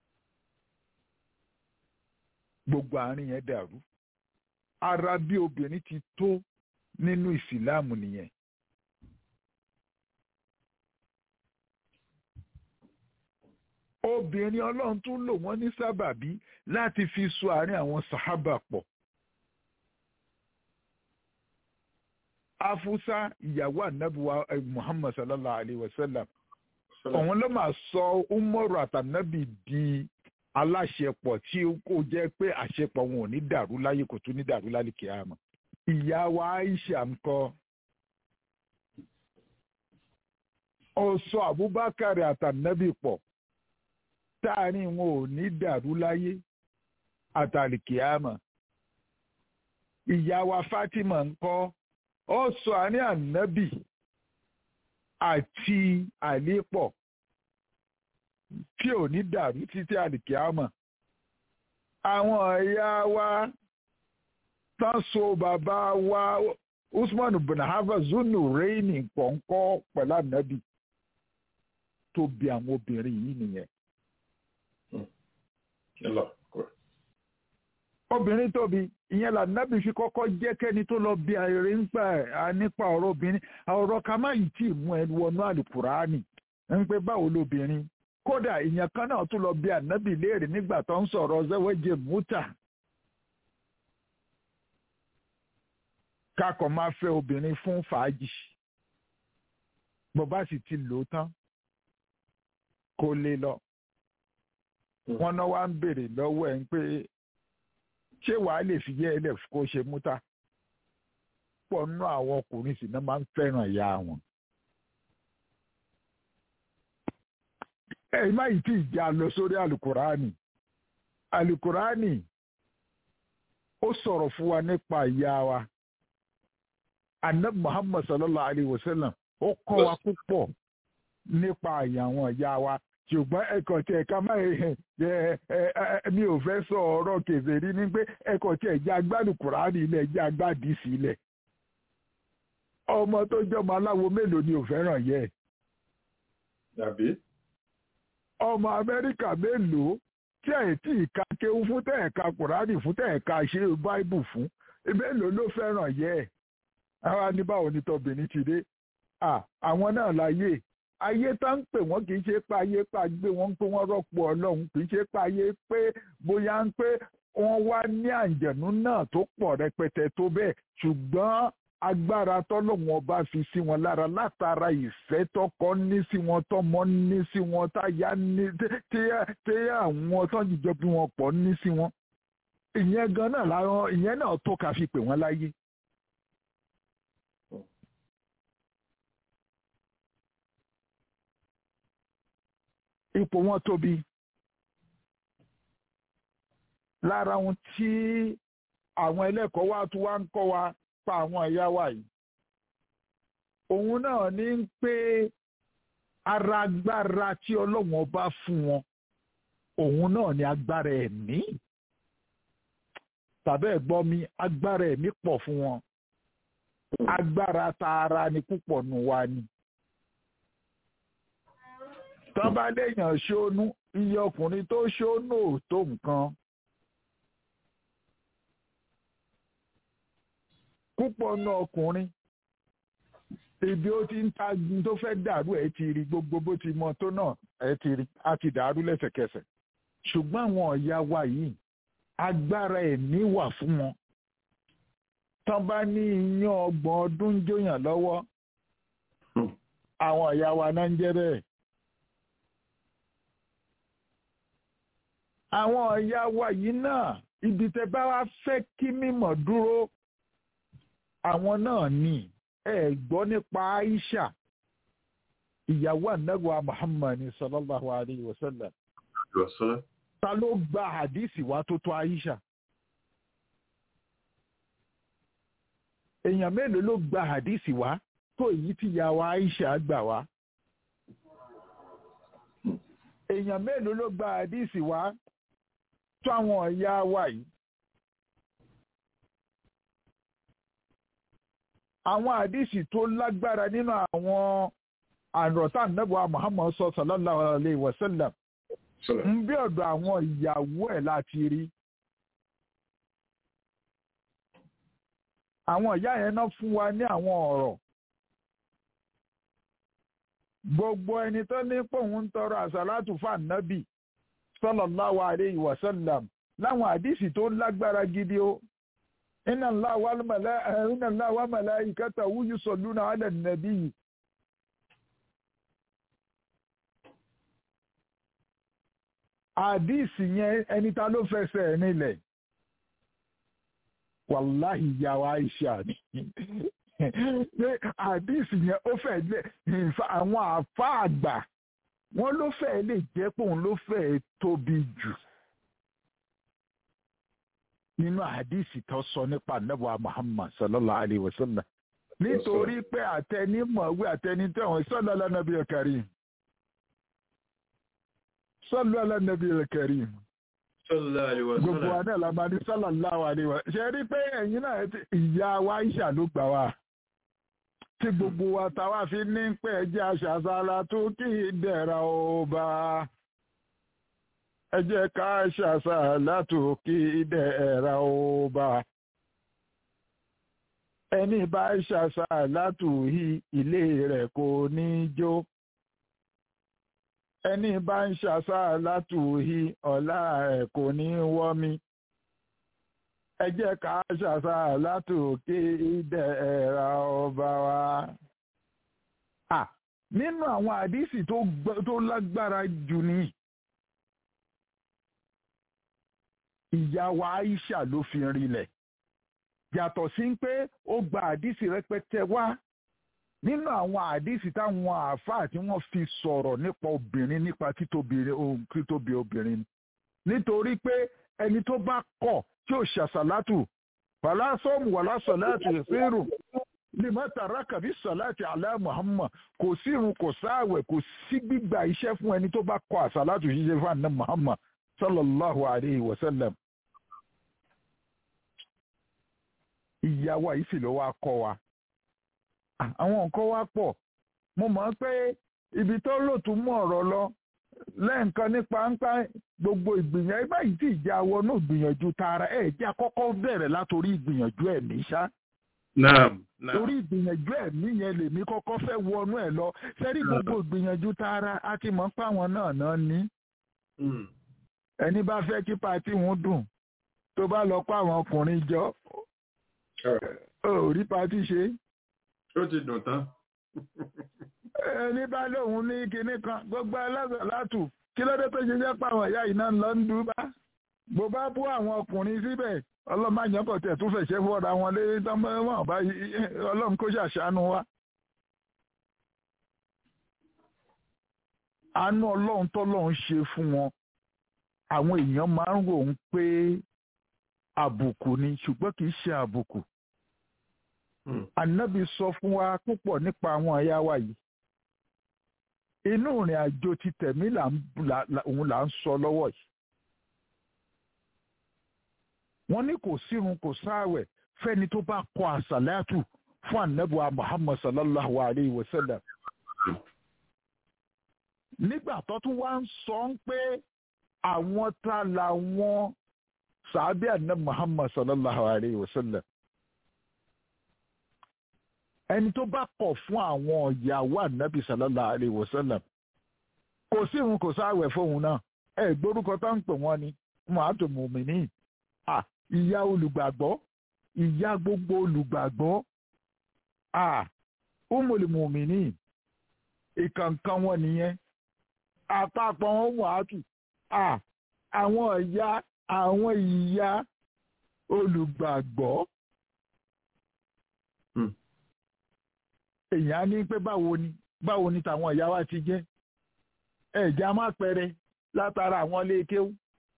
gbogbo àárín yẹn dàrú ara bí obìnrin ti tó nínú ìsìláàmù nìyẹn. obìnrin ọlọ́run tún lò wọ́n ní sábàbí láti fi so àárín àwọn sàhábà pọ̀. afusa ìyàwó anabiwa muhammad sallallahu alayhi wa sallam òun ló máa sọ umaru àtànábì di aláṣepọ̀ tí ó jẹ́ pé àṣepọ̀ wọn ò ní dàrú láyé kò tún ní dàrú lálẹ́ kíámà. ìyá wa aisha ńkọ́ ó sọ abubakar àtànábì pọ̀ táàrin wọn ò ní dàrú láyé àtàlìkíámà. ìyá wa fatima ńkọ́ ó sọ àárín ànábì àti àlépọ̀ tí ò ní dàrú títí àlìkíámà. àwọn ẹ̀yà wa tán so bàbá wa usman bin hafa zunu reini pọ̀nkọ́ pẹ̀lú ànábì tó bí àwọn obìnrin yìí nìyẹn. obìnrin tóbi ìyẹn lànàbì fi kọ́kọ́ jẹ́ kẹ́ni tó lọ bí ayẹyẹ nípa nípa ọ̀rọ̀ obìnrin ọ̀rọ̀ ká má yìí tí ì mú ẹ wọnú àlùkùránì ń pé báwo lobìnrin kódà ìyẹn kan náà tún lọ bí ànábì léèrè nígbà tó ń sọ̀rọ̀ zẹ́wẹ́jẹ mútà kakọ̀ máa fẹ́ obìnrin fún fàájì bó bá sì ti lò ó tán kó lè lọ wọn náà wá ń béèrè lọ́wọ́ ẹ̀ ń pé ṣé wàá lè fi yẹ́ ẹlẹ́ kó ṣe múta pọ̀ nínú àwọn ọkùnrin sì náà máa ń fẹ́ràn ìyá wọn. ẹ má yìí tí ìjà lọ sórí alukurani alukurani ó sọ̀rọ̀ fún wa nípa ìyá wa anab muhammad sallallahu alayhi wa sallam ó kọ́ wa púpọ̀ nípa àwọn ìyá wa ṣùgbọ́n ẹ̀kọ́ tí ẹ̀ka máa mi ò fẹ́ sọ ọ̀rọ̀ kèfèrí ní pé ẹ̀kọ́ tí ẹ̀jẹ̀ agbádùn kùránì ilẹ̀ ẹ̀jẹ̀ agbádìí sílẹ̀ ọmọ tó jọmọ aláwo mélòó ni ò fẹ́ràn yẹ ọmọ amẹ́ríkà mélòó tí ẹ̀ tí ìka kéwú fún tẹ̀ ẹ̀ka kùránì fún tẹ̀ ẹ̀ka ṣe báìbù fún mélòó ló fẹ́ràn yẹ àwa ní báwo ni tọbìnrin ti dé àwọn náà láyé ayé tá ń pè wọ́n kì í ṣe pé ayé pa gbé wọ́n ń pé wọ́n rọ́pò ọlọ́run kì í ṣe pé ayé pé bóyá ń pé wọ́n wá ní àǹjẹ̀nú náà tó pọ̀ rẹpẹtẹ tó bẹ́ẹ̀ ṣùgbọ́n agbára tọ́lọ́wọ́n ọba fi sí wọn lára látara ìfẹ́ tọkọ ní sí wọn tọmọ ní sí wọn táyà ní tí àwọn tó jíjọ bí wọn pọ̀ ní sí wọn ìyẹn gan náà láwọn ìyẹn náà tó ká fi pè wọ́n láyé. ipò wọn tóbi lára ohun tí àwọn ẹlẹ́kọ̀ọ́ wa tún wá ń kọ́ wa pa àwọn ìyá wa yìí òun náà ní ń pé ara agbára tí ọlọ́run ọba fún wọn òun náà ní agbára ẹ̀mí tàbí ẹ̀gbọ́n mi agbára ẹ̀mí pọ̀ fún wọn agbára tààrà ni púpọ̀ nù wa ni. tán bá léèyàn ṣónú iye ọkùnrin tó ṣónú ò tó nǹkan. púpọ̀ nù ọkùnrin ibi ó ti ń ta tó fẹ́ dàrú ẹ̀ ti rí gbogbo bó ti mọ tó náà ẹ̀ ti rí á ti dàrú lẹ́sẹ̀kẹsẹ̀ ṣùgbọ́n àwọn ọ̀ya wa yìí agbára ẹ̀mí wà fún wọn tán bá ní iyán ọgbọ̀n ọdún jóyàn lọ́wọ́ àwọn ọ̀ya wa náà ń jẹ́ bẹ́ẹ̀. àwọn ọ̀ya wa yìí náà ibi tẹ bá wá fẹ́ kí mímọ̀ dúró àwọn náà ní ẹ gbọ́ nípa Aisha ìyàwó ànágbà Muhammad sallallahu alayhi wa sallam ta ló gba hadisi wa tó tó Aisha èèyàn mélòó ló gba hadisi wa tó èyí tí ìyàwó Aisha gbà wá èèyàn mélòó ló gba hadisi wa tó àwọn ọ̀yá wa yìí àwọn àdìsí tó lágbára nínú àwọn àròtá nẹ́bùà Muhammad sọ sallallahu alayhi wa sallam ń bí ọ̀dọ̀ àwọn ìyàwó ẹ̀ láti rí. àwọn ìyá yẹn náà fún wa ní àwọn ọ̀rọ̀ gbogbo ẹni tó ní pòun ń tọrọ àsálàtù fànàbì sallallahu alayhi wa sallam láwọn àdìsí tó lágbára gidi o. إن الله والملائكة إن الله وملائكته يصلون على النبي àdìsí yẹn ẹni ta ló fẹsẹ̀ nílẹ̀ wàláhì ìyàwó Aisha ni pé àdìsí yẹn ó fẹ́ lẹ̀ àwọn àfa àgbà wọ́n ló fẹ́ lè jẹ́ pé òun ló fẹ́ tóbi jù nínú àdìsí tó sọ nípa nẹ́bùa Muhammad sallallahu alayhi wa sallam nítorí pé àtẹnimọ̀wé àtẹnitẹ̀wọ̀n sallallahu ala nabiyil karim sallallahu ala nabiyil karim gbogbo wa náà la máa ní sallallahu alayhi wa ṣe rí pé ẹ̀yin náà ìyá wa Aisha ló gbà wá tí gbogbo wa táwa fi ní pé ẹjẹ́ aṣàṣàlá tó kì í dẹ̀ra ó bá a ẹ jẹ́ ká ṣàṣà látòkè ìdẹ̀ ẹ̀ra ọba ẹni bá ṣàṣà látòhí ilé rẹ̀ kò ní jó ẹni bá ń ṣàṣà látòhí ọ̀la rẹ̀ kò ní wọ́mi ẹ jẹ́ ká ṣàṣà látòkè ìdẹ̀ ẹ̀ra ọba wa. nínú àwọn àdísì tó lágbára jù ni. ìyá wa Aisha ló fi rinlẹ̀ yàtọ̀ sí pé ó gba àdìsí rẹpẹtẹ wá nínú àwọn àdìsí táwọn àáfàá tí wọ́n fi sọ̀rọ̀ nípa obìnrin nípa títóbi obìnrin nítorí pé ẹni tó bá kọ̀ tí ò ṣàṣàlátù fàlásọ́ọ̀mù wàlásọ̀láàtì ìfẹ́rù limata rakabi salati ala Muhammad kò sí irun kò sáàwẹ̀ kò sí gbígba iṣẹ́ fún ẹni tó bá kọ̀ àṣàlátù ṣíṣe fún àná Muhammad sallallahu alayhi wa sallam. ìyàwó yìí sì ló wá kọ́ wa. àwọn nǹkan wá pọ̀ mo mọ̀ pé ibi tó lò tún mú ọ̀rọ̀ lọ lẹ́ǹkan nípa ńpá gbogbo ìgbìyànjú báyìí tí ìjà wọnú ìgbìyànjú tara ẹ̀ jẹ́ àkọ́kọ́ bẹ̀rẹ̀ látòrí ìgbìyànjú ẹ̀mí ṣá. torí ìgbìyànjú ẹ̀mí yẹn lèmi kọ́kọ́ fẹ́ wọnú ẹ̀ lọ sẹ́rí gbogbo ìgbìyànjú tara a ti mọ̀ pé àwọn náà náà ní ẹni bá fẹ́ kí pàtí wọn dùn tó bá lọ kó àwọn ọkùnrin jọ ò rí pàtí ṣe. ó ti dùn tán. ẹni bá lóun ní kinní kan gbogbo ẹlẹ́sẹ̀ látù kí ló dé tó ṣe jẹ́ pàwọn ìyá iná lọ ń dúbá bó bá bú àwọn ọkùnrin síbẹ̀ ọlọ́mọ kò tẹ̀ tún fẹ̀ṣẹ̀ fọ́ra wọn lé tọ́mọ́ bá ọlọ́run kó ṣàṣàánú wa. àánú ọlọ́run tọ́lọ́run ṣe fún wọn àwọn èèyàn máa ń rò ó pé àbùkù ni ṣùgbọ́n kì í ṣe àbùkù. Ànábì sọ fún wa púpọ̀ nípa àwọn ẹ̀yà wa yìí. Inú ìrìn àjò ti tẹ̀mí òun là ń sọ lọ́wọ́ yìí. Wọ́n ní kò sírun kò sáàwẹ̀ fẹ́ni tó bá kọ àsàlátù fún anabuwa muhammad sallallahu alayhi wa sallam nígbà tó tún wá ń sọ ń pé àwọn ta làwọn sàábì anabi muhammad sallallahu alayhi wa sallam ẹni tó bá kọ̀ fún àwọn ìyàwó anabi sallallahu alayhi wa sallam kò sí òun kò sáwẹ̀ fóun náà ẹ gbórúkọ tó ń pè wọ́n ni muhammadu mumini ah ìyá olùgbàgbọ́ ìyá gbogbo olùgbàgbọ́ ah umul mumini ìkànkan wọn nìyẹn àpapọ̀ wọn wàátù ah àwọn ìyá àwọn ìyá olùgbàgbọ́. èèyàn á ní pé báwo ni báwo ni tàwọn ìyá wa ti jẹ́ ẹ̀já má pẹrẹ látara àwọn ilé kéwú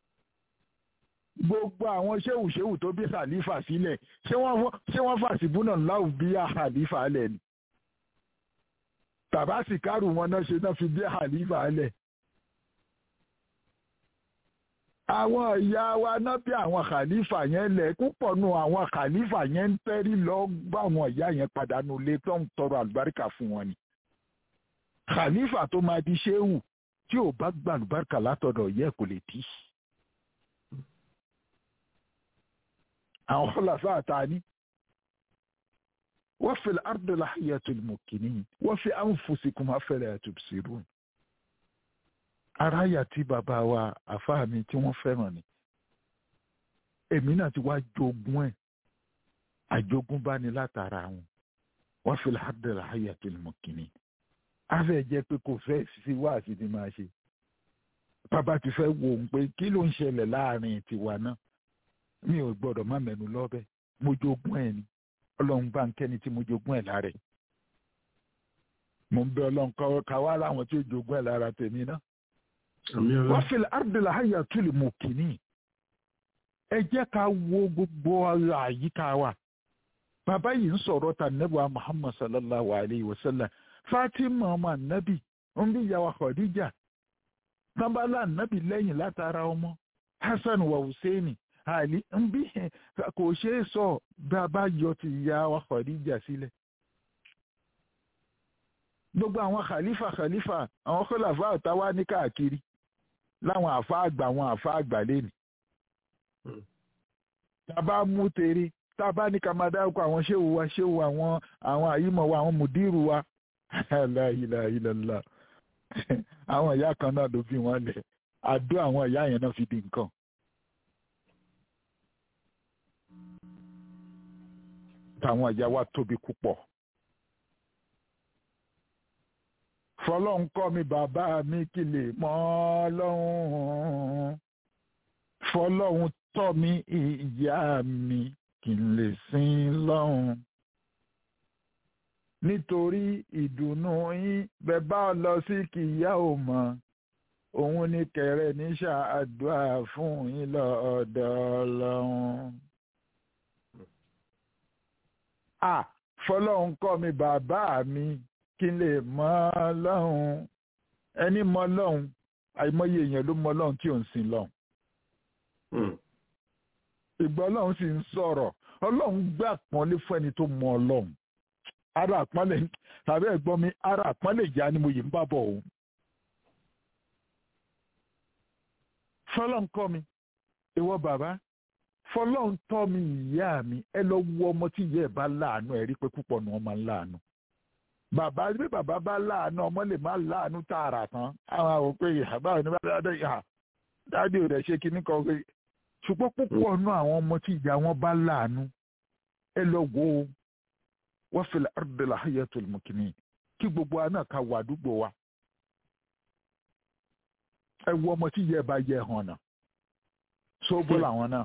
gbogbo àwọn ṣéwùṣéwù tó bí khalifa sílẹ̀ ṣé wọ́n fàṣìbúnà láwù bí khalifa lẹ̀ ni tàbá sì kárù wọn náà ṣe náà fi bí khalifa lẹ̀ àwọn ìyá wa náà bí àwọn khalifa yẹn lẹ̀ púpọ̀ nù àwọn khalifa yẹn ń tẹ́rí lọ bá àwọn ìyá yẹn pàdánù lé tó ń tọrọ àlùbáríkà fún wọn ni khalifa tó máa di ṣéwù tí ò bá gba àlùbáríkà látọ̀dọ̀ yẹ kò lè tí. àwọn khulafa àtàní wa fil ardi lahiyatul mukinin wa fi anfusikum afala tubsirun aráyà tí bàbá wa àfáà mi tí wọ́n fẹ́ràn ni èmi náà ti wá jogún ẹ̀ àjogúnbá ni látara wọn wọ́n fi ládàá àyà tó lè mọ̀ kínní afẹ́ jẹ́ pé kò fẹ́ sí wáàsí ni máa ṣe bàbá ti fẹ́ wò ó pé kí ló ń ṣẹlẹ̀ láàrin tiwa náà mi ò gbọ́dọ̀ má mẹ́nu lọ́bẹ̀ mo jogún ẹ̀ ni ọlọ́run bá ń kẹ́ni tí mo jogún ẹ̀ lára ẹ̀ mo ń bẹ ọlọ́run káwá láwọn tí ó jogún ẹ̀ lára tèmi náà wọ́n fi àrdìlà àyà tó lè mọ̀ kínní ẹ jẹ́ ká wo gbogbo àyíká wa bàbá yìí ń sọ̀rọ̀ ta nẹ́bùa muhammad sallallahu alayhi wa sallam fatima ọmọ anabi ń bí ìyàwó khadija tábàlà anabi lẹ́yìn látara ọmọ hasan wa hussein ali ń bí kò ṣeé sọ bàbá yọ ti ìyàwó khadija sílẹ̀ gbogbo àwọn khalifa khalifa àwọn khulafa àtàwá ní káàkiri láwọn àfa àgbà àwọn àfa àgbà lẹ́nu tàbá mú tere tàbá ní ká máa dárúkọ àwọn ṣéwù wa ṣéwù àwọn àwọn àyímọ̀ wa àwọn mùdírù wa aláìláìlàlá àwọn ìyá kan náà ló fi wọn lẹ̀ àdó àwọn ìyá yẹn náà fi di nǹkan. táwọn ìyá wa tóbi púpọ̀. fọlọ́n kọ́ mi bàbá mi kí lè mọ̀ ọ́ lọ́hùn-ún fọlọ́hun tọ́ mi ìyá mi kí n lè sin lọ́hùn. nítorí ìdùnnú yín bẹ́ẹ̀ bá lọ sí kìyà ò mọ̀ òun ní kẹrẹ ní ṣàdúrà fún yín lọ́dọ̀ ọlọ́run. à fọlọ́hun kọ́ mi bàbá mi kí n lè mọ̀ lọ́hùn ẹni mọ̀ lọ́hùn àìmọye èèyàn ló mọ̀ lọ́hùn tí ò ń sin lọ́hùn ìgbà ọlọ́run sì ń sọ̀rọ̀ ọlọ́run gbé àpọ́nlé fún ẹni tó mọ ọlọ́run ara àpọ́nlé tàbí ẹ̀gbọ́n mi ara àpọ́nlé ìyá ni mo yìí ń bá bọ̀ òun. fọlọ́n kọ́ mi ìwọ bàbá fọlọ́n tọ́ mi ìyá mi ẹ lọ wo ọmọ tí ìyá ẹ̀ bá láàánú ẹ̀ rí pé púpọ̀ ni wọ́n máa ń láàánú. bàbá bí bàbá bá láàánú ọmọ lè má láàánú tààrà tán àwọn àwọn pé ìhà báwo ni bá dáadé ìhà dáadé ò dẹ̀ ṣe kinní kan pé ṣùgbọ́n púpọ̀ nú àwọn ọmọ tí ìyá wọn bá láàánú ẹ lọ wo wọ́n fi àrdìlà hayatul mukini kí gbogbo wa náà ká wà àdúgbò wa ẹ wo ọmọ tí ìyá ẹ bá yẹ hàn náà sóbó làwọn náà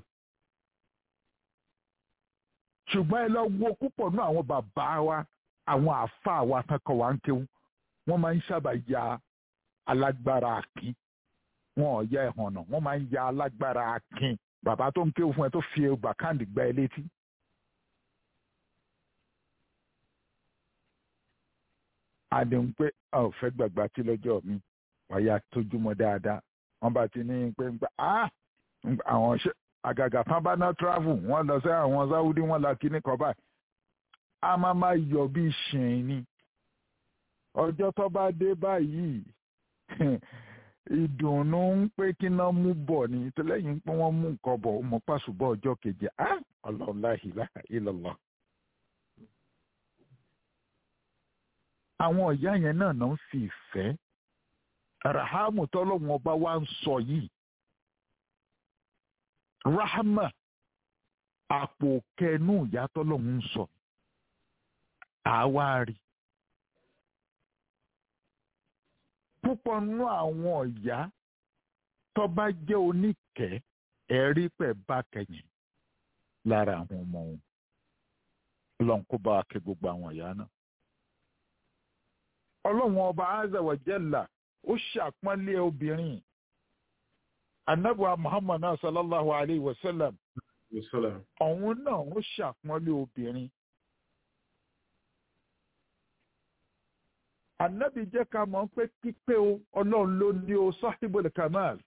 ṣùgbọ́n ẹ lọ wo púpọ̀ nú àwọn bàbá wa àwọn àáfàá wa tán kọ́ wa ń kéwú wọ́n máa ń sábà ya alágbára àkín wọn ò ya ẹ̀hànnà wọ́n máa ń ya alágbára akin bàbá tó ń kéwù fún ẹ tó fi ẹgbà káàdì gbá ẹ létí. àdéhùn pé a ò fẹ́ gbàgbà tí lọ́jọ́ mi wàyà tójúmọ́ dáadáa wọ́n bá ti ní pé ń gbà á àwọn ṣe àgàgà tán bá ná travel wọ́n lọ sí àwọn sáwúdí wọ́n la kíní kan báyìí a máa máa yọ̀ bí ṣìn ni ọjọ́ tó bá dé báyìí ìdùnnú ń pé kí náà mú bọ̀ ni tẹ́lẹ̀yìn pé wọ́n mú nǹkan bọ̀ mọ́ pàṣùbọ̀ ọjọ́ keje á ọlọ́lá ilaha illallah. àwọn ìyá yẹn náà náà ń fi ìfẹ́ rahamu tọ́lọ́wọ́n ọba wa ń sọ yìí rahama àpò kẹnu ìyá tọ́lọ́wọ́n ń sọ àwa rí púpọ̀ nínú àwọn ìyá tó bá jẹ́ oníkẹ́ ẹ̀rí pẹ̀ bá kẹyìn lára àwọn ọmọ wọn lọ́n kó bá kẹ gbogbo àwọn ìyá náà. ọlọ́run ọba azza wa jalla ó ṣàpọ́nlé obìnrin anabuwa muhammad náà sallallahu alayhi wa sallam ọ̀hún náà ó ṣàpọ́nlé obìnrin. anabi jẹ́ ká mọ̀ pé pípé o ọlọ́run ló ní o sahibul kamal.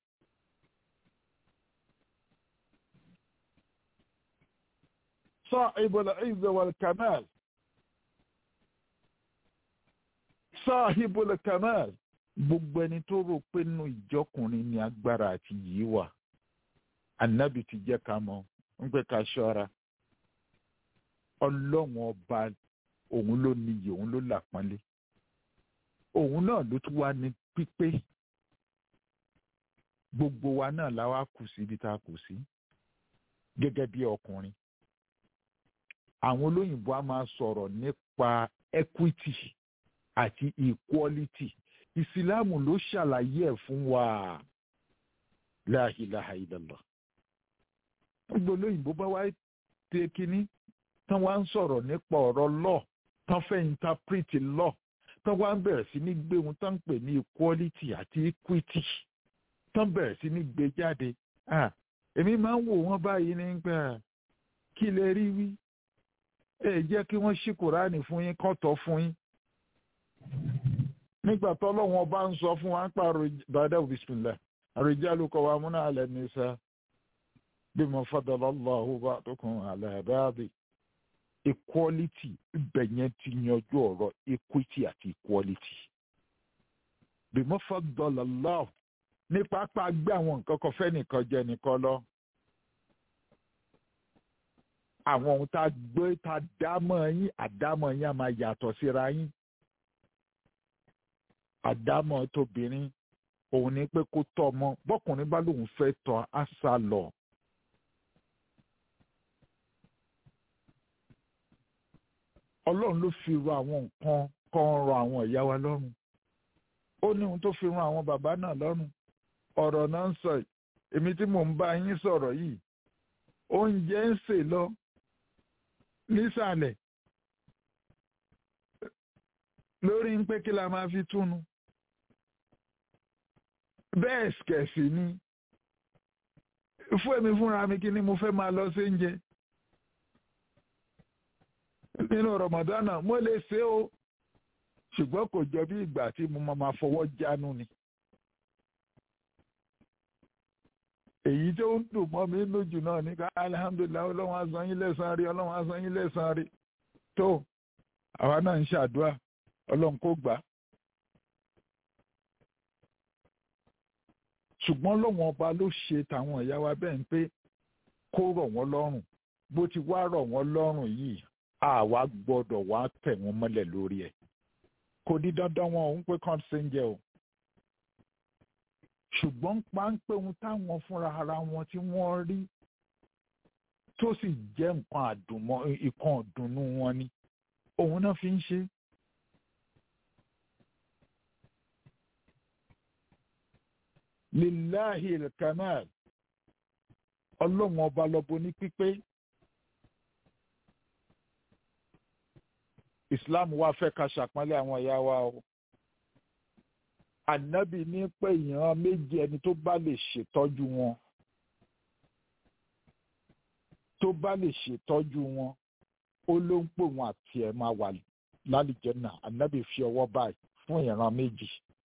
sahibul izza wal kamal. sahibul kamal. gbogbo ẹni tó rò pé nínú ìjọkùnrin ni agbára àti yìí wà anabi ti jẹ́ ká mọ̀ ń pẹ́ ká ṣọ́ra ọlọ́run ọba òun ló níyì òun ló làpọ́nlé òun náà ló tún wá ní pípé gbogbo wa náà la wá kù sí ibi tá a kù sí gẹ́gẹ́ bí ọkùnrin àwọn olóyìnbó a máa sọ̀rọ̀ nípa equity àti equality ìsìláàmù ló ṣàlàyé ẹ̀ fún wa la ilaha illallah gbogbo olóyìnbó bá wá tẹ kínní tán wá ń sọ̀rọ̀ nípa ọ̀rọ̀ law tán fẹ́ interpret law tán wá ń bẹ̀rẹ̀ sí ní gbé ohun tán ń pè ní equality àti equity tán bẹ̀rẹ̀ sí ní gbé jáde èmi máa ń wò wọ́n báyìí nígbà kí lè rí wí ẹ jẹ́ kí wọ́n ṣí kùránì fún yín kọ́ tọ́ fún yín nígbà tọ́lọ́wọ́n bá ń sọ fún wa ń pààrọ̀ bàdà bisimilá àròjálù kọ́ wa múná alẹ́ nìsa bí mo fadala Allahu ba'dukum ala ba'd equality ibẹ̀ yẹn ti yanjú ọ̀rọ̀ equity àti equality bí mo fadala Allahu ní pápá gbé àwọn nǹkan kan fẹ́ nìkan jẹ nìkan lọ àwọn ohun tá a gbé tá a dámọ̀ yín àdámọ̀ yín á máa yàtọ̀ síra yín àdámọ̀ tóbìnrin òun ni pé kó tọ́ ọmọ bọ́kùnrin bá lóun fẹ́ tọ́ á sá lọ. ọlọ́run ló fi ro àwọn nǹkan kan rọ àwọn ìyá wa lọ́rùn ó ní ohun tó fi ran àwọn bàbá náà lọ́rùn ọ̀rọ̀ náà ń sọ èmi tí mò ń bá yín sọ̀rọ̀ yìí oúnjẹ ń sè lọ nísàlẹ̀ lórí ń pé kí la máa fi túnu bẹ́ẹ̀ kẹ̀sì ni fún èmi fúnra mi kí ni mo fẹ́ máa lọ sí oúnjẹ nínú rọmọdánà mo lè ṣe o ṣùgbọ́n kò jọ bí ìgbà tí mo máa fọwọ́ jánu ni. èyí tó ń dùn mọ́ mi lójú náà ní ká alihamudulilayi ọlọ́run á san yín lẹ́san rí ọlọ́run á san yín lẹ́san rí tó àwa náà ń ṣàdúrà ọlọ́run kò gbà. ṣùgbọ́n lọ́wọ́n ọba ló ṣe tàwọn ìyá wa bẹ́ẹ̀ ń pé kó rọ̀ wọ́n lọ́rùn bó ti wá rọ̀ wọ́n lọ́rùn yìí àwa gbọ́dọ̀ wá tẹ̀ wọ́n mọ́lẹ̀ lórí ẹ̀ kò ní dandan wọn òun pé kàn ṣe ń jẹ o ṣùgbọ́n páńpẹ́ ohun táwọn fúnra ara wọn tí wọ́n rí tó sì jẹ́ nǹkan àdùnmọ́ ìkan ọ̀dùnnú wọn ni òun náà fi ń ṣe. lillahi al-kamal ọlọ́run ọba lọ́bọ ní pípé islam wá fẹ́ ká ṣàpọ́nlé àwọn ìyá wa o ànábì ní pé èèyàn méjì ẹni tó bá lè ṣètọ́jú wọn tó bá lè ṣètọ́jú wọn ó ló ń pè wọn àti ẹ̀ máa wà lálìjẹ́nà ànábì fi ọwọ́ báyìí fún ìran méjì.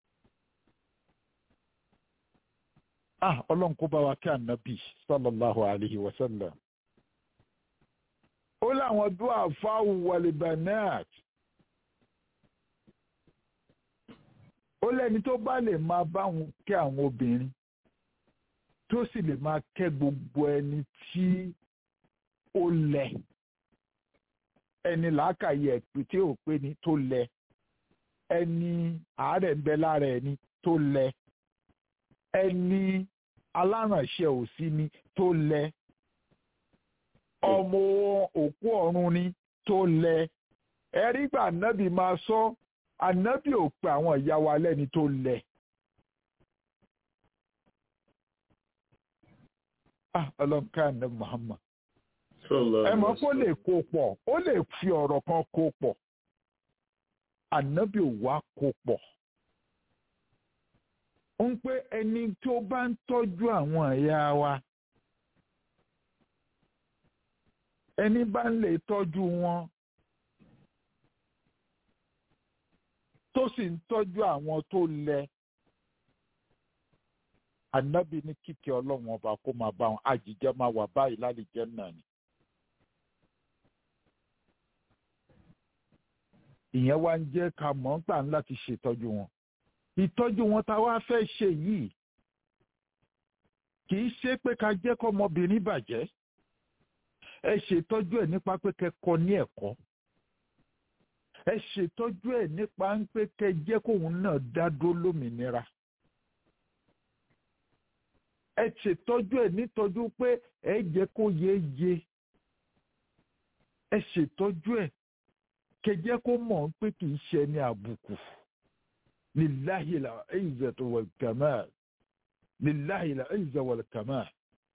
ah ọlọ́run kó bá wa kí ànábì sallallahu alayhi wa sallam. ó láwọn dúà fáwù wàlìbánẹ́ẹ̀t ó lẹ́ni tó bá lè máa bá wọn kẹ́ àwọn obìnrin tó sì lè máa kẹ́ gbogbo ẹni tí ó lẹ̀ ẹni làákàyè ẹ̀pì tí ò pé ni tó lẹ̀ ẹni àárẹ̀ ń bẹ lára ẹni tó lẹ̀ ẹni alárànṣẹ́ òsì ni tó lẹ̀ ọmọ òkú ọ̀run ni tó lẹ̀ ẹ̀rí gbà ànábì máa sọ ànábì ò pe àwọn ìyá wa lẹ́ni tó lẹ̀. ah ọlọ́nkà ní Muhammad ẹ mọ̀ kó lè kó pọ̀ ó lè fi ọ̀rọ̀ kan kó pọ̀ ànábì ò wá kó pọ̀ ó ń pé ẹni tó bá ń tọ́jú àwọn ẹ̀yà wa ẹni bá ń lè tọ́jú wọn tó sì ń tọ́jú àwọn tó lẹ ànábì ní kíkẹ́ ọlọ́run ọba kó máa bá wọn àjíjẹ máa wà báyìí lálejẹ náà ni. ìyẹn wá ń jẹ́ ká mọ̀ ń gbà ń láti ṣètọ́jú wọn. ìtọ́jú wọn tá a wá fẹ́ ṣe yìí kì í ṣe pé ká jẹ́ kọ́mọbìnrin bàjẹ́ ẹ ṣètọ́jú ẹ̀ nípa pé kẹ́kọ̀ọ́ ní ẹ̀kọ́ ẹ ṣètọ́jú ẹ̀ nípa pé kẹ́ jẹ́ kóun náà dá dúró lómìnira ẹ ṣètọ́jú ẹ̀ nítọ́jú pé ẹ jẹ́ kó yé ye ẹ ṣètọ́jú ẹ̀ kẹjẹ́ kó mọ̀ pé kì í ṣe ní àbùkù lillahi al-izzatu wal kamal lillahi al-izzatu wal kamal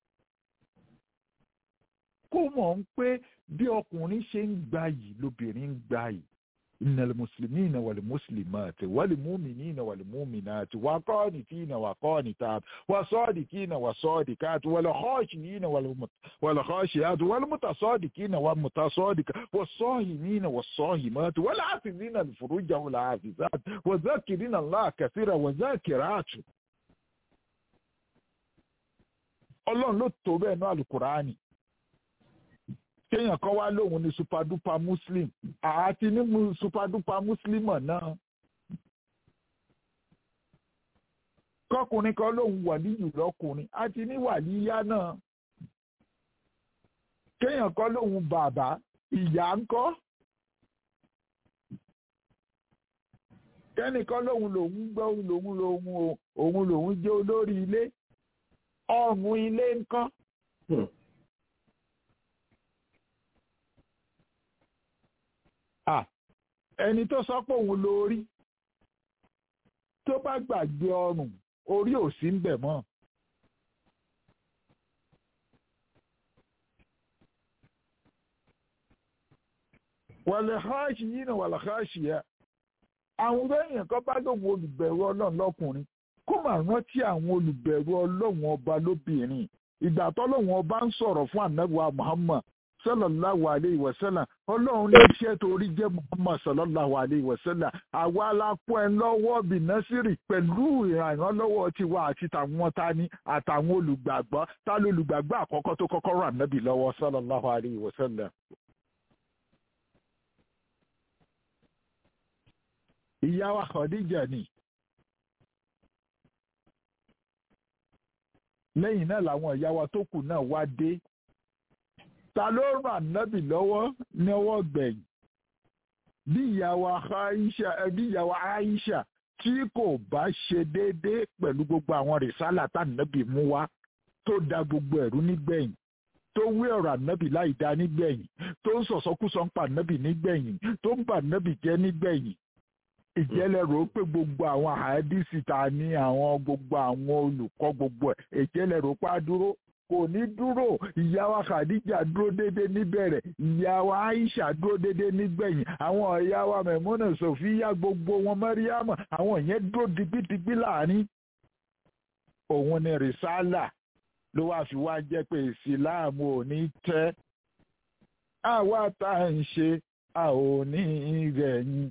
kó mọ̀ pé bí ọkùnrin ṣe ń gbayì lóbìnrin ń gbayì إن المسلمين والمسلمات والمؤمنين والمؤمنات والقانتين والقانتات والصادقين والصادقات والخاشعين والخاشعات والمتصادقين والمتصادقات والصائمين والصائمات والعافظين الفروج والعافظات وذاكرين الله كثيرا وذاكرات Ọlọ́run ló tó bẹ́ẹ̀ náà Al-Kùránì kéèyàn kan wá lóun ní superduper muslim àti ní superduper muslimọ̀ náà kọkùnrin kan lóun wàlíyù lọkùnrin àti ní wàlíyá náà kéèyàn kan lóun bàbá ìyá ńkọ́ kẹ́nìkan lóun lòun gbọ́ lòun lòun òun lòun jẹ́ olórí ilé ọ̀run ilé ńkọ́. ẹni tó sọ pé òun lórí tó bá gbàgbé ọrùn orí ò sí ń bẹ̀ mọ́. wàlẹ̀ háàṣì yìí náà wàlẹ̀ háàṣì yẹ àwọn èèyàn kan bá lóun olùbẹ̀rù ọlọ́run lọ́kùnrin kó máa rántí àwọn olùbẹ̀rù ọlọ́run ọba lóbìnrin ìgbà tọ́lọ́run ọba ń sọ̀rọ̀ fún ànábì Muhammad sallallahu alayhi wa sallam ọlọ́run ní iṣẹ́ torí jẹ́ muhammad sallallahu alayhi wa sallam àwa la kó ẹ lọ́wọ́ bìnásírì pẹ̀lú ìrànlọ́wọ́ tiwa àti tàwọn tani àtàwọn olùgbàgbọ́ tá ló olùgbàgbọ́ àkọ́kọ́ tó kọ́kọ́ rà nábì lọ́wọ́ sallallahu alayhi wa sallam. ìyá wa Khadija ni lẹ́yìn náà làwọn ìyá wa tó kù náà wá dé ta ló ràn nábì lọ́wọ́ níwọ́ gbẹ̀yìn bí ìyàwó Aisha bí ìyàwó Aisha tí kò bá ṣe déédéé pẹ̀lú gbogbo àwọn rìsálà tá nábì mú wá tó da gbogbo ẹ̀rú nígbẹ̀yìn tó wí ọ̀rọ̀ ànábì láì dá nígbẹ̀yìn tó ń sọ̀sọ́kúsọ ń pa ànábì nígbẹ̀yìn tó ń bà ànábì jẹ́ nígbẹ̀yìn ìjẹ́lẹ̀ rò ó pé gbogbo àwọn àádìsí ta ní àwọn gbogbo àwọn olùkọ́ gbogbo ẹ̀ ìjẹ́lẹ̀ rò ó pa dúró kò ní dúró ìyàwó Khadija dúró dédé níbẹ̀rẹ̀ ìyàwó Aisha dúró dédé nígbẹ̀yìn àwọn ìyàwó Mẹ̀múnà Sofia gbogbo wọn Mẹ́ríàmù àwọn yẹn dúró digbidigbi láàrin òun ni rìsálà ló wáá fi wá jẹ́ pé ìsìláàmù ò ní tẹ́ àwa tá à ń ṣe a ò ní rẹ̀yìn.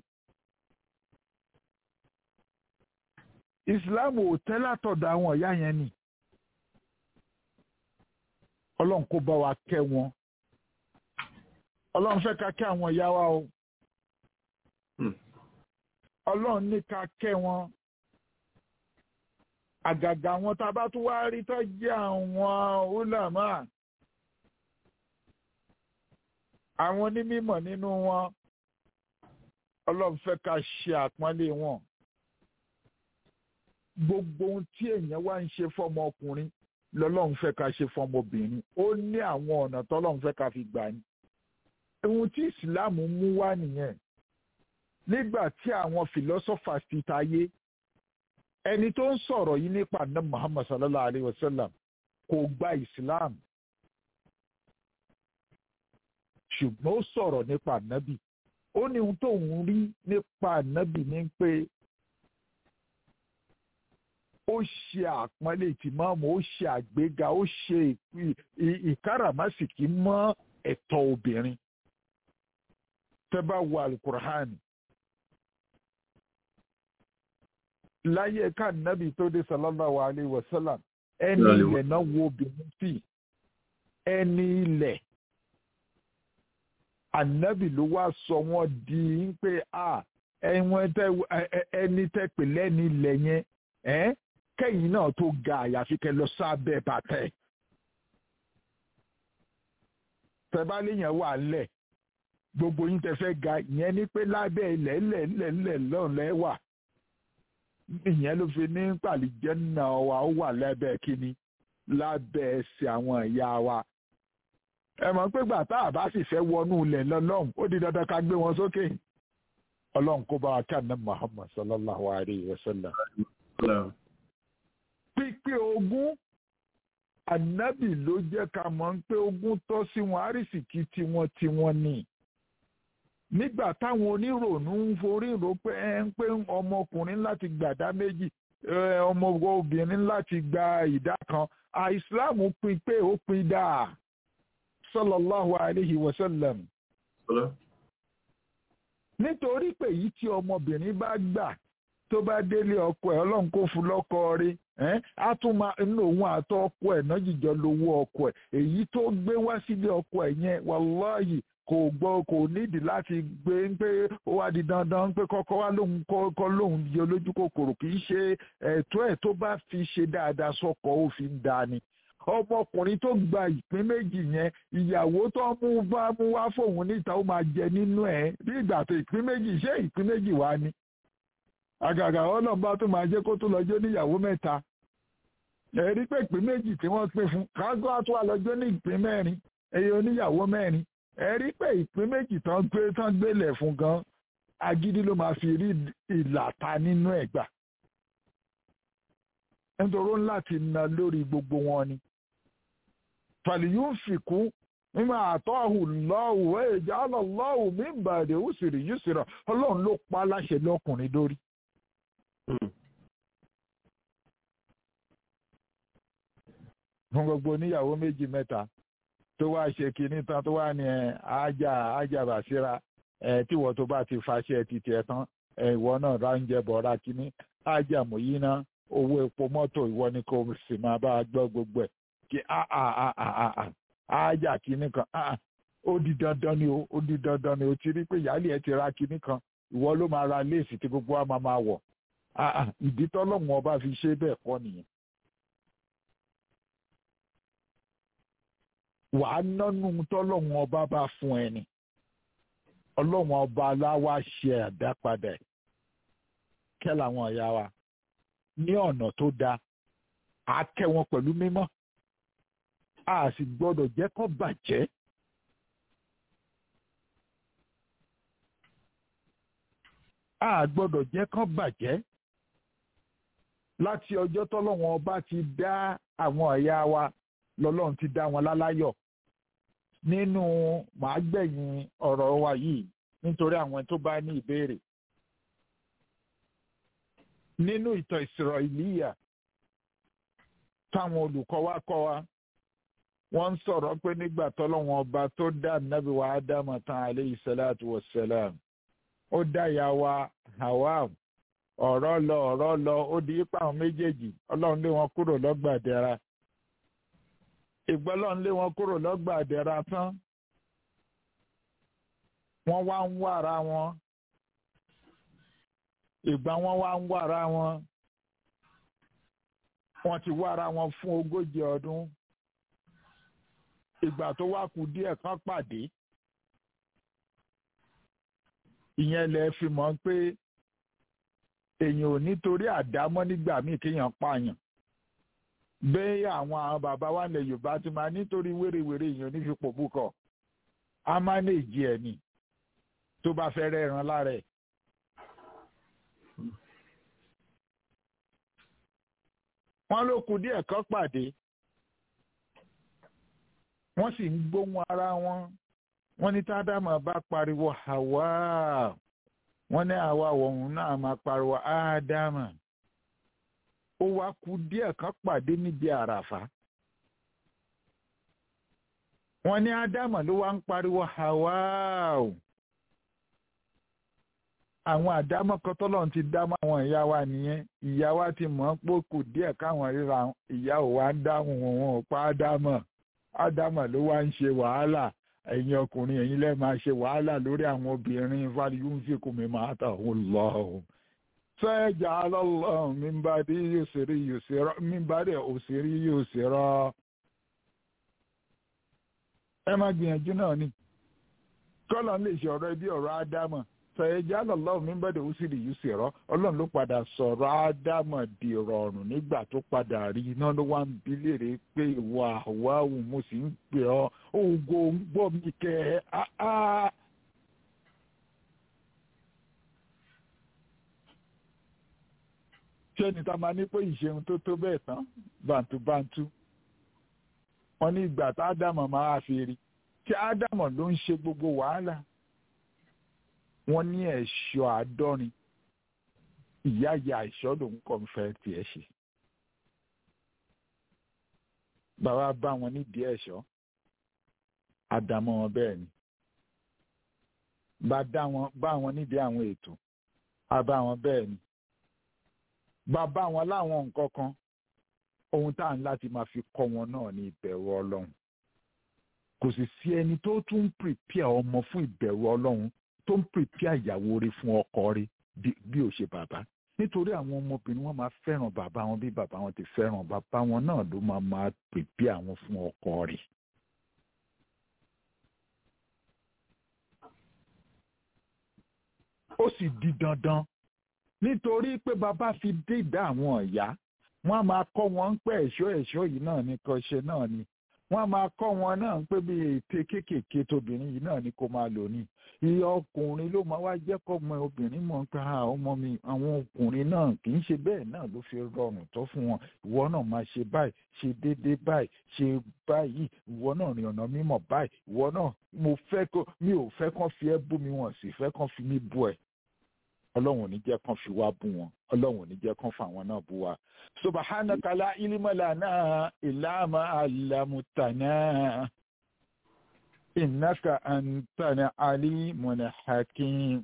ìsìláàmù ò tẹ́ látọ̀dọ̀ àwọn ìyá yẹn ni ọlọ́run kó bá wa kẹ́ wọn ọlọ́run fẹ́ ká kẹ́ àwọn ìyá wa o Hmm. ọlọ́run ní ká kẹ́ wọn àgàgà àwọn tá a bá tún wá rí tó jẹ́ àwọn ulama àwọn onímọ̀ nínú wọn ọlọ́run fẹ́ ká ṣe àpọ́nlé wọn gbogbo ohun tí èèyàn wá ń ṣe fọ́mọ ọkùnrin lọ́lọ́run fẹ́ ká ṣe fọ́mọbìnrin ó ní àwọn ọ̀nà tọ́lọ́run fẹ́ ká fi gbà ní ohun tí ìsìláàmù mú wá nìyẹn nígbà tí àwọn philosophers ti tayé ẹni tó ń sọ̀rọ̀ yìí nípa ná Muhammad sallallahu alayhi wa sallam kò gba Islam ṣùgbọ́n ó sọ̀rọ̀ nípa nábì ó ní ohun tó ń rí nípa nábì ní pé ó ṣe àpọ́nlé ìtìmọ́ọ̀mù ó ṣe àgbéga ó ṣe ì- ì- ìkáràmásìkí mọ́ ẹ̀tọ́ obìnrin tẹ́ bá wo alukur'an láyé ká nábì tó dé sallallahu alayhi wa sallam ẹni Sallallahu ilẹ̀ náà wo obìnrin sí ẹni ilẹ̀ ànábì ló wá sọ wọ́n di pé a ẹ̀wọ̀n tẹ ẹ- ẹ- ẹni tẹ pè lẹ́ni ilẹ̀ yẹn ẹ́ kẹ́yìn náà tó ga àyàfi kẹ́ lọ sábẹ́ bàtẹ́ tẹ bá léèyàn wà lẹ̀ gbogbo yín tẹ fẹ́ ga ìyẹn ní pé lábẹ́ ilẹ̀ ilẹ̀ ilẹ̀ ilẹ̀ lọ́run lẹ́wà ìyẹn ló fi ní pàlìjẹ́ náà wa ó wà lábẹ́ kínní lábẹ́ ẹsẹ̀ àwọn ìyá wa ẹ mọ̀ pé gbà tá a bá sì fẹ́ wọnú ilẹ̀ lọ́lọ́run ó di dandan ká gbé wọn sókè ọlọ́run kó bá wa kí àná Muhammad sallallahu alayhi wa sallam Ọlọ́run. pípé ogún ànábì ló jẹ́ ká mọ̀ pé ogún tọ́ sí wọn àrísìkí tiwọn tiwọn ni nígbà táwọn oníròònú ń forí rò pé ẹ ń pé ọmọkùnrin láti gbàdá méjì ẹ, ọmọ obìnrin láti gba ìdá kan àìsíláàmù pín pé ó pín dáa sallallahu alayhi wa sallam Ọlọ́run. nítorí pé èyí tí ọmọbìnrin bá gbà tó bá délé ọkọ ẹ̀ ọlọ́run kó fún lọ́kọ rí ẹ́n á tún máa inú òun àtọ ọkọ ẹ̀ náà jìjọ lówó ọkọ ẹ̀ èyí tó gbé wá sílé ọkọ ẹ̀ yẹn wàláhì kò gbọ́ kò nídìí láti gbé ń pé ó wá di dandan pé kọ́kọ́ wá lóhun kọ́ lóhun yọ lójú kòkòrò kì í ṣe ẹ̀tọ́ ẹ̀ tó bá fi ṣe dáadáa sọ́kọ ó fi ń da ni ọmọkùnrin tó gba ìpín méjì yẹn ìyàwó tó mú bá mú wá fóun níta ó máa jẹ nínú ẹ̀ bí ìgbà tó ìpín méjì ṣé ìpín méjì wá ni àgàgà ọlọ́run bá tó máa jẹ́ kó tó lọ́jọ́ níyàwó mẹ́ta ẹ rí pé ìpín méjì tí wọ́n pín fún kágọ́ àtúwà wà lọ́jọ́ ní ìpín mẹ́rin ẹyẹ oníyàwó mẹ́rin ẹ rí pé ìpín méjì tán gbé tán gbélẹ̀ fún gan agídí ló máa fi rí ìlàta nínú ẹ̀ gbà nítorí ó ń láti na lórí gbogbo wọn ni fàlìyún fìkún mímọ àtọ́hù lọ́wọ́ èjà ọlọ́wọ́ mi ń bàdé òsèré yìí sèrè ọlọ́run ló pa láṣẹ lọ́kùnrin lórí. fún gbogbo oníyàwó méjì mẹ́ta tó wá ṣe kinní tán tó wá ní ẹ ájà ájà bàṣírà ẹ tíwọ́ tó bá ti faṣẹ títí ẹ tán ẹ ìwọ náà ráńjẹ bọ̀ọ̀rá kinní ájà mòyí ná owó epo mọ́tò ìwọ ni kò sì máa bá a gbọ́ gbogbo ẹ̀ kí á á á á á á ájà kinní kan á ó di dandan ni o ó di dandan ni o ti rí pé ìyáálé ẹ ti ra kinní kan ìwọ ló máa ra léèsì tí gbogbo wa máa máa wọ̀ ìdí tọ́lọ́mù ọba fi ṣe bẹ́ẹ̀ kọ́ nìyẹn. wàá nánú tọ́lọ́mù ọba bá fún ẹni ọlọ́mù ọba aláwa ṣe àdápadà ẹ̀ kẹ́ làwọn ọ̀yá wa ní ọ̀nà tó dáa á kẹ́ wọn pẹ̀lú mímọ́ a sì gbọ́dọ̀ jẹ́ kó bàjẹ́. a gbọ́dọ̀ jẹ́ kó bàjẹ́ láti ọjọ́ tọ́lọ́wọ́n ọba ti dá àwọn ọ̀yá wa lọ́lọ́run ti dá wọn láláyọ̀ nínú màá gbẹ̀yìn ọ̀rọ̀ wa yìí nítorí àwọn tó bá ní ìbéèrè nínú ìtàn Ísírẹ́líyà táwọn olùkọ́ wa kọ́ wa wọ́n ń sọ̀rọ̀ pé nígbà tọ́lọ́wọ́n ọba tó dá nábì wa ádámù tán aleyhi salatu wa salam ó dá ìyá wa Hawa ọ̀rọ̀ lọ ọ̀rọ̀ lọ ó di ipa àwọn méjèèjì ọlọ́run lé wọn kúrò lọ́gbà àdẹ́ra ìgbọ́ ọlọ́run lé wọn kúrò lọ́gbà àdẹ́ra tán wọ́n wá ń wára wọn ìgbà wọn wá ń wára wọn wọ́n ti wára wọn fún ogójì ọdún ìgbà tó wá kù díẹ̀ kan pàdé ìyẹn lẹ fi mọ̀ pé èèyàn ò nítorí àdámọ́ nígbà míì kéèyàn pààyàn bẹ́ẹ̀ àwọn àwọn bàbá wa lẹ̀ Yorùbá ti máa nítorí wérewère èèyàn ní fipò búkọ̀ á mánéèjì ẹ̀ ni tó bá fẹ́ rẹ́ ẹran lára ẹ̀. wọ́n ló kù díẹ̀ kan pàdé wọ́n sì ń gbóhùn ara wọn wọ́n ní tádámà bá pariwo Hawa wọ́n ní àwa òun náà máa pariwo ádámà ó wá kù díẹ̀ kan pàdé níbi àràfà wọ́n ní ádámà ló wá ń pariwo Hawa o àwọn àdámọ́ kan tọ́lọ́run ti dá mọ́ àwọn ìyá wa nìyẹn ìyá wa ti mọ̀ ọ́n pé kù díẹ̀ káwọn ríra ìyá ò wá ń dáhùn wọn ò pa ádámọ̀ ádámọ̀ ló wá ń ṣe wàhálà ẹ̀yin ọkùnrin ẹ̀yin lẹ́ẹ̀ máa ṣe wàhálà lórí àwọn obìnrin fàlíyún fi kù mí máa tà ó lọ o. sẹ́ẹ̀jà lọ́lọ́ mi bá dé yóò ṣeré yóò ṣerọ́ mi bá dé òṣèré yóò ṣerọ́. ẹ má gbìyànjú náà ni kọ́lọ̀ lè ṣe ọ̀rọ̀ ẹbí ọ̀rọ̀ ádámọ̀ sẹ̀yẹ́jà lọ́lọ́run mi bẹ̀rẹ̀ ó sì rí yìí sí rọ́ ọlọ́run ló padà sọ̀rọ̀ ádámọ̀ di rọrùn nígbà tó padà rí iná ló wá ń bi léèrè pé ìwà àwáwù mo sì ń pè ọ́ ògo ń gbọ́ mi kẹ́ ẹ́ áá. ṣé ni ta máa ní pé ìṣeun tó tó bẹ́ẹ̀ tán bàǹtúbàǹtú wọn ní ìgbà tá ádámọ̀ máa fi rí tí ádámọ̀ ló ń ṣe gbogbo wàhálà wọ́n ní ẹ̀ṣọ́ àádọ́rin ìyá ìyá ẹ̀ṣọ́ lòun kàn fẹ́ tiẹ̀ ṣe. bàbá bá wọn nídìí ẹ̀ṣọ́ àdàmọ́ wọn bẹ́ẹ̀ ni bá wọn nídìí àwọn ètò àbá wọn bẹ́ẹ̀ ni bàbá wọn láwọn nǹkan kan ohun tá à ń láti máa fi kọ́ wọn náà ní ìbẹ̀rù ọlọ́run kò sì sí ẹni tó tún ń pèpè ọmọ fún ìbẹ̀rù ọlọ́run tó ń pèpè ìyàwó rẹ̀ fún ọkọ rẹ̀ bí ò ṣe bàbá nítorí àwọn ọmọbìnrin wọn máa fẹ́ràn bàbá wọn bí bàbá wọn ti fẹ́ràn bàbá wọn náà ló máa máa pèpè àwọn fún ọkọ rẹ̀. ó sì di dandan nítorí pé bàbá fi dédà àwọn ìyá wọn á máa kọ́ wọn pé ẹ̀ṣọ́ ẹ̀ṣọ́ yìí náà ní kan ṣe náà ni wọ́n á máa kọ́ wọn náà pé bí ète kéékèèké tóbìnrin yìí náà ni kó máa lò ní iye ọkùnrin ló máa wá jẹ́ kọ́ ọmọ obìnrin mọ̀ pé ọmọ mi àwọn ọkùnrin náà kì í ṣe bẹ́ẹ̀ náà ló fi rọrùn tó fún wọn ìwọ náà máa ṣe báyìí ṣe déédéé báyìí ṣe báyìí ìwọ náà rìn ọ̀nà mímọ̀ báyìí ìwọ náà mo fẹ́ kó mi ò fẹ́ kán fi ẹ́ bú mi wọ́n sì fẹ́ kán fi mí bú ẹ̀ ọlọ́run ò ní jẹ́ kán fi wá bú wọn ọlọ́run ò ní jẹ́ kán fáwọn náà bú wa. subhanaka la ilma lana illa ma allamtana innaka antana alimun hakim.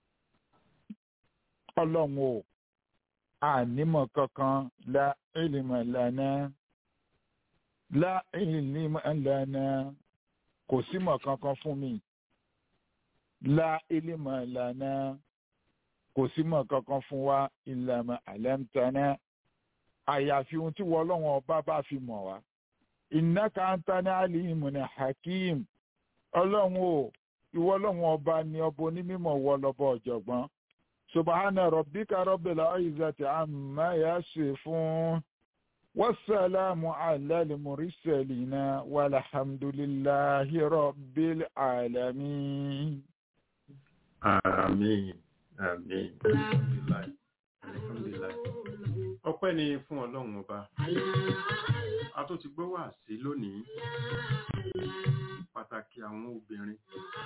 ọlọ́run ò ànímọ̀ kankan la ilma lana la ilma lana kò símọ̀ kankan fún mi la ilma lana kò sí mọ̀ kankan fún wa ìlànà àlẹ́mtánná àyàfi ohun tí wọ́n lọ́wọ́n ọba bá fi mọ̀ wá. innaka antana alimun hakim ọlọ́run o ìwọ lọ́wọ́n ọba ni ọba onímọ̀ wọ lọ́bọ̀ ọ̀jọ̀gbọ́n. subhana rabbika rabbil izzati amma yasifun wasalaamu ala al-mursalina walhamdulillahi rabbil alamin. àmín àmín alhamdulilayi alhamdulilayi ọpẹ́ ni fún Ọlọ́run ọba a tó ti gbọ́ wá sí lónìí pàtàkì àwọn obìnrin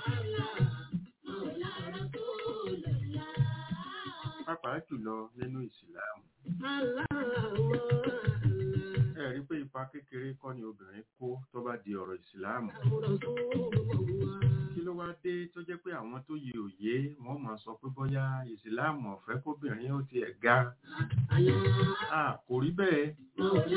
pàápàá jùlọ nínú ìsìláàmù ẹ rí pé ipa kékeré kọ́ ni obìnrin kó tó bá di ọ̀rọ̀ ìsìláàmù kí ló wá dé tó jẹ́ pé àwọn tó yẹ òye wọ́n máa sọ pé bóyá ìsìláàmù ọ̀fẹ́ kóbìnrin ó tiẹ̀ ga kò rí bẹ́ẹ̀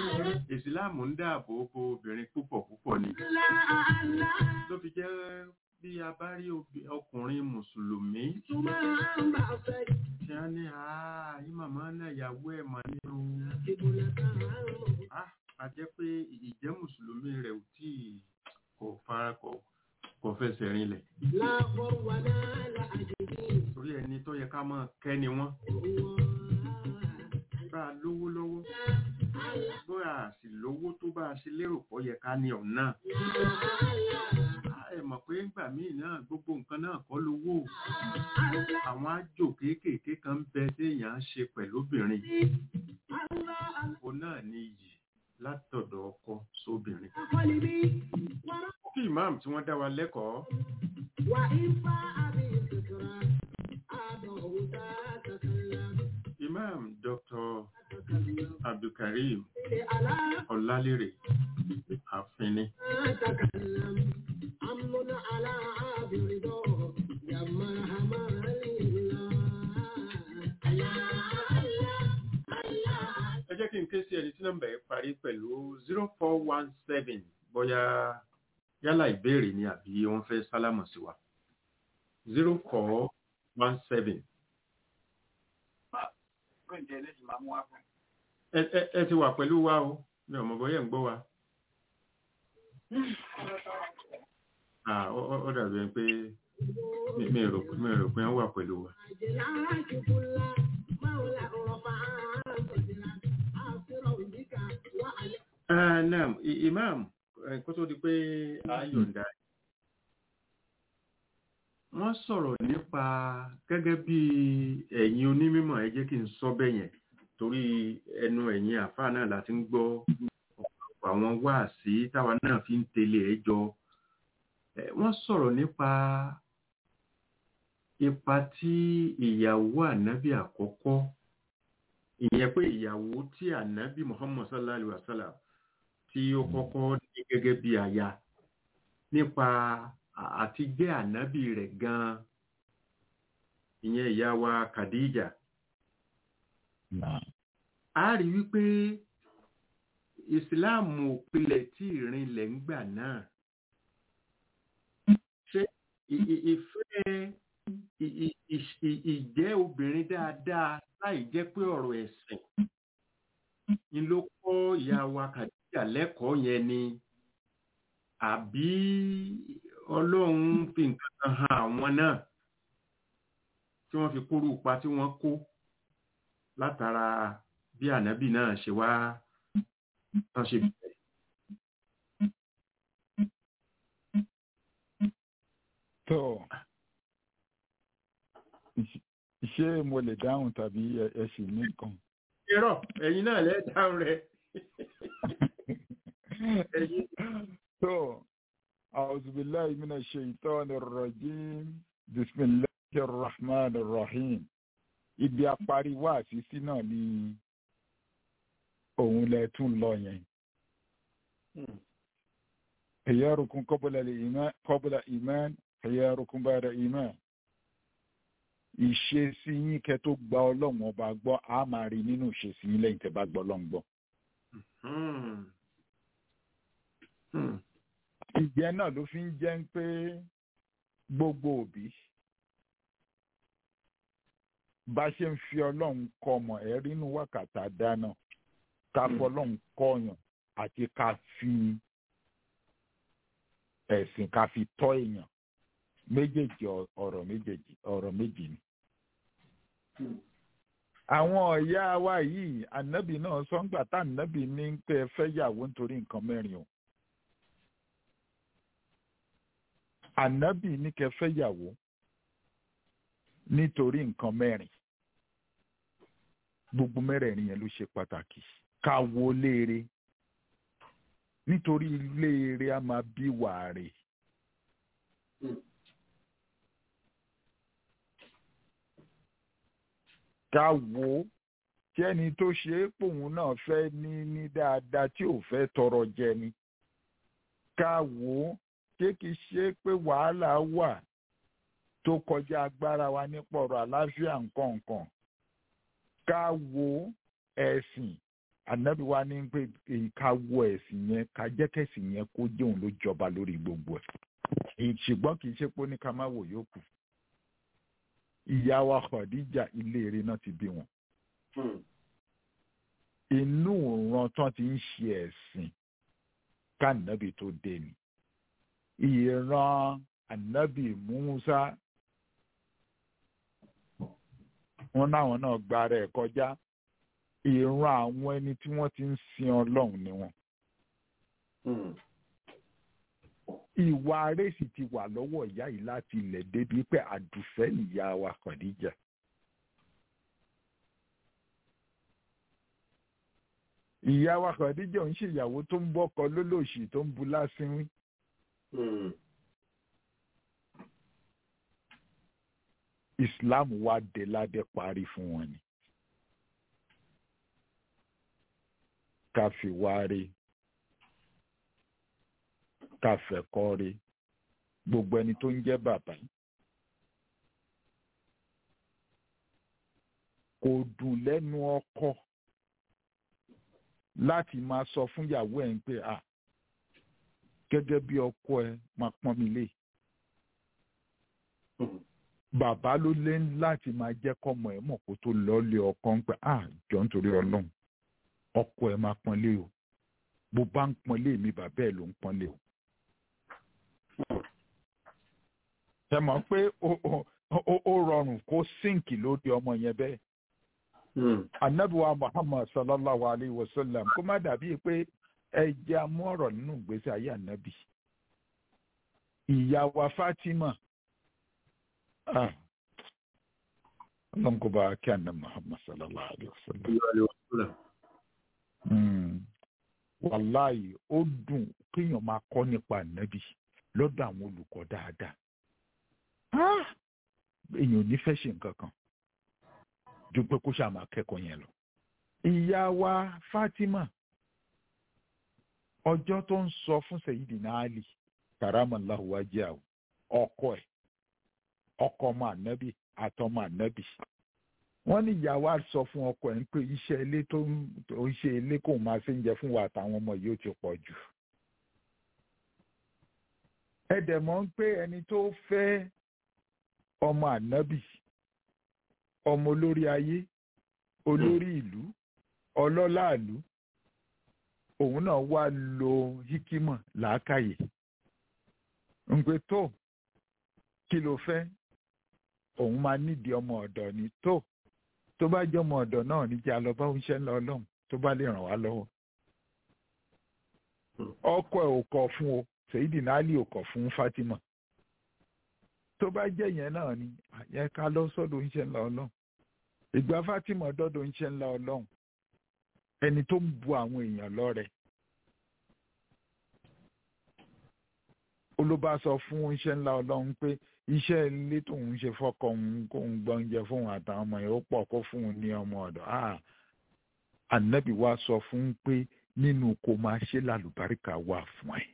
ìsìláàmù ń dáàbò bo obìnrin púpọ̀ púpọ̀ ni ló fi jẹ́ bí a bá rí obì- ọkùnrin mùsùlùmí Ìtumọ̀ àmbà fẹ́ tí a ní àá yí màmá náà ìyàwó ẹ̀ mà ní o ìbùlẹ̀ kan àmọ̀. Ah, a jẹ́ pé ìjẹ́ mùsùlùmí rẹ̀ ò tí kò fara kò kò fẹsẹ̀ rinlẹ̀ Láàbọ̀ wà náà là àjèjì. torí ẹni tó yẹ ká máa kẹ́ ni wọ́n bá a lówó lọ́wọ́ bó a sì lówó tó bá a ṣe lérò pọ̀ yẹ ká ní ọ̀nà ẹ mọ̀ pé ńgbà míì náà gbogbo nǹkan náà kọ́ lówó àwọn àjò kéékèèké kan ń bẹ téèyàn á ṣe pẹ̀lú obìnrin òun náà ní iyì látọ̀dọ̀ ọkọ sóbìnrin kí ìmáàmù tí wọ́n dá wa lẹ́kọ̀ọ́ Wà ìfà àbí ìsìnkìrà, àbọ̀ òwúta kàkàlà, imam dr kàkàlà. abdulkareem Ilé àlá ọlálérè àfínní أتكلم أمن على عابر دور يا مرحبا لله ẹ jẹ́ kí n ké sí ẹni tí nọ́mbà yẹn parí pẹ̀lú zero four one seven bóyá yálà ìbéèrè ni àbí wọ́n fẹ́ sálámọ̀ sí wa zero four one seven. ẹ ẹ ẹ ti wà pẹ̀lú wa o mi ò mọ̀ bóyá ẹ̀ ń gbọ́ wa. Ah, ó ó- ó dàbí ẹni pé mi mi rò mi rò pé wọ́n wà pẹ̀lú wa. أجلاك كل مولى رفع صدرا أسر بك وعلى Ah, naam I- imam eh, kó tó di pé a yọ̀ǹda wọ́n sọ̀rọ̀ nípa gẹ́gẹ́ bí ẹ̀yin onímọ̀ ẹ jẹ́ kí n sọ bẹ́ẹ̀ yẹn torí ẹnu ẹ̀yin àfáà náà láti ń gbọ́ ọ̀pọ̀lọpọ̀ àwọn wáàsí táwa náà fi ń tẹ̀lé ẹ jọ Eh, wọ́n sọ̀rọ̀ nípa ipa tí ìyàwó ànábì àkọ́kọ́ ìyẹn pé ìyàwó tí ànábì muhammad sallallahu alaihi wa sallam tí ó kọ́kọ́ ní gẹ́gẹ́ bí aya nípa à- àti jẹ́ ànábì rẹ̀ gan-an ìyẹn ìyá wa Khadija Náà. a rí wípé ìsìláàmù òpilẹ̀ tí ìrìnlẹ̀ ń gbà náà ṣé ì- ì- ìfẹ́ ì- ì- ì- ì- ìjẹ́ obìnrin dáadáa láì jẹ́ pé ọ̀rọ̀ ẹ̀sìn ni ló kọ́ ìyá wa Khadija lẹ́kọ̀ọ́ yẹn ni àbí ọlọ́run fi nǹkan kan hàn àwọn náà tí wọ́n fi kóró ipa tí wọ́n kó látara bí ànábì náà ṣe wá tán ṣe bẹ̀rẹ̀. tó ṣé mo lè dáhùn tàbí ẹ- ẹ sì ní nǹkan. irọ́ ẹ̀yin náà lẹ́ dáhùn rẹ̀ ẹ̀yin tó أعوذ بالله من الشيطان الرجيم بسم الله الرحمن الرحيم ibi apari wá àṣìṣí náà ni òun lẹ tún lọ yẹn خياركم قبل الإيمان قبل إيمان خياركم بعد إيمان ìṣesí yín kẹ́ tó gba ọlọ́run ọba gbọ́ a máa rí nínú ìṣesí yín lẹ́yìn tẹ́ bá gbọ́ ọlọ́run gbọ́. Hmm. Hmm. ìjẹ́ náà ló fi ń jẹ́ pé gbogbo òbí bá ṣe ń fi ọlọ́run kọ́ ọmọ ẹ̀ rínú wákàtà dáná ká fọlọ́run kọ́yàn àti ká fi ẹ̀sìn ká fi tọ́ èèyàn méjèèjì ọ- ọ̀rọ̀ méjèèjì ọ̀rọ̀ méjì ni. àwọn ọ̀yá wa yìí ànábì náà sọ́ngbà tá ànábì ní pé ẹ fẹ́ yàwó nítorí nǹkan mẹ́rin o. ànábì ní kẹ́ fẹ́ yàwó nítorí nǹkan mẹ́rin gbogbo mẹ́rẹ̀ẹ̀rin yẹn ló ṣe pàtàkì ká wo léere nítorí léere a máa bí wàre. ká wo tí ẹni tó ṣe é pòun náà fẹ́ ní ní dáadáa tí ò fẹ́ tọrọ jẹ ni ká wo ṣé kìí ṣe pé wàhálà wà tó kọjá agbára wa nípa ọ̀rọ̀ àlàáfíà nǹkan nǹkan ká wo ẹ̀sìn ànábì wa ní pé ká wọ ẹ̀sìn yẹn ká jẹ́ kẹ̀sìn yẹn kó jẹ́ òun ló jọba lórí gbogbo ẹ̀ ṣùgbọ́n kì í ṣe pé ó ní ká má wò yókù ìyá wa Khadija ilé eré náà ti bí wọn inú ìran tán ti ń ṣe ẹ̀sìn kánàbì tó dé ni ìran ànábì Musa wọn náwọn náà gbára ẹ̀ kọjá ìran àwọn ẹni tí wọ́n ti ń sin Ọlọ́run ni wọn. ìwà arẹ́sì ti wà lọ́wọ́ ìyá yìí láti ilẹ̀ débi pé àdùfẹ́ nìyá wa Khadija. ìyá wa Khadija ń ṣèyàwó tó ń bọ́kọ lólòṣì tó ń bu lásìwín. Islam wá dé ládé parí fún wọn ni. ká fi wá rí ká fẹ̀kọ́ rí gbogbo ẹni tó ń jẹ́ bàbá kò dùn lẹ́nu ọkọ láti máa sọ fún ìyàwó ẹ̀ ń pé à gẹ́gẹ́ bí ọkọ ẹ máa pọ́n mi lé bàbá ló lé láti máa jẹ́ kọ́mọ ẹ̀ mọ̀ kó tó lọ́ọ́ lé ọkọ ń pẹ́ à jọ nítorí ọlọ́run ọkọ ẹ máa pọ́nlé o bó bá ń pọ́nlé mi bàbá ẹ ló ń pọ́nlé o. ẹ mọ̀ pé ó rọrùn kó sínkì lórí ọmọ yẹn bẹ́ẹ̀. anabiwa muhammad sallallahu alayhi wa sallam kó má dàbí pé ẹ jẹ́ amú ọ̀rọ̀ nínú ìgbésí ayé anabi. ìyá wa fatima ọlọ́run kó bá kí àná muhammad sallallahu alayhi wa sallam wàláyé ó dùn kéèyàn máa kọ́ nípa ànábì lọ́dọ̀ àwọn olùkọ́ dáadáa èèyàn ò ní fẹ́ ṣe nǹkan kan ju pé kó ṣáà máa kẹ́kọ̀ọ́ yẹn lọ. ìyá wa Fatima ọjọ́ tó ń sọ fún Sayyidina Ali karamallahu wajhahu ọkọ ẹ̀ ọkọ ọmọ ànábì àtọmọ ànábì wọ́n ní ìyàwó sọ fún ọkọ ẹ̀ ń pé iṣẹ́ ilé tó ń ṣe ilé kò máa ṣe ń jẹ fún wa àtàwọn ọmọ yìí ó ti pọ̀ jù. ẹ dẹ̀ mọ̀ ń pé ẹni tó fẹ́ ọmọ ànábì ọmọ olórí ayé olórí ìlú ọlọ́lá ìlú òun náà wá lo hikima làákàyè ń pé tó kí ló fẹ́ òun máa nídìí ọmọ ọ̀dọ̀ ni tó tó bá jẹ́ ọmọ ọ̀dọ̀ náà níjà lọ bá oúnjẹ ńlá ọlọ́run tó bá lè ràn wá lọ́wọ́. ọkọ ẹ̀ ò kọ̀ fún o Sayyidina Ali ò kọ̀ fún Fatima. tó bá jẹ́ yẹn náà ni àyẹ ká lọ sọ́dọ̀ oúnjẹ ńlá ọlọ́run. ìgbà Fatima dọ́dọ̀ oúnjẹ ńlá ọlọ́run ẹni tó ń bu àwọn èèyàn lọ́rẹ. olóbá sọ fún oúnjẹ ńlá ọlọ́run pé iṣẹ́ ilé tóun ṣe fọ́kọ òun kóun gbọ́njẹ fóun àtàwọn ọmọ yẹn ó pọ̀ kó fún un ní ọmọ ọ̀dọ̀ ànábì wa sọ fún un pé nínú kó máa ṣe lálùbáríkà wà fún ẹ.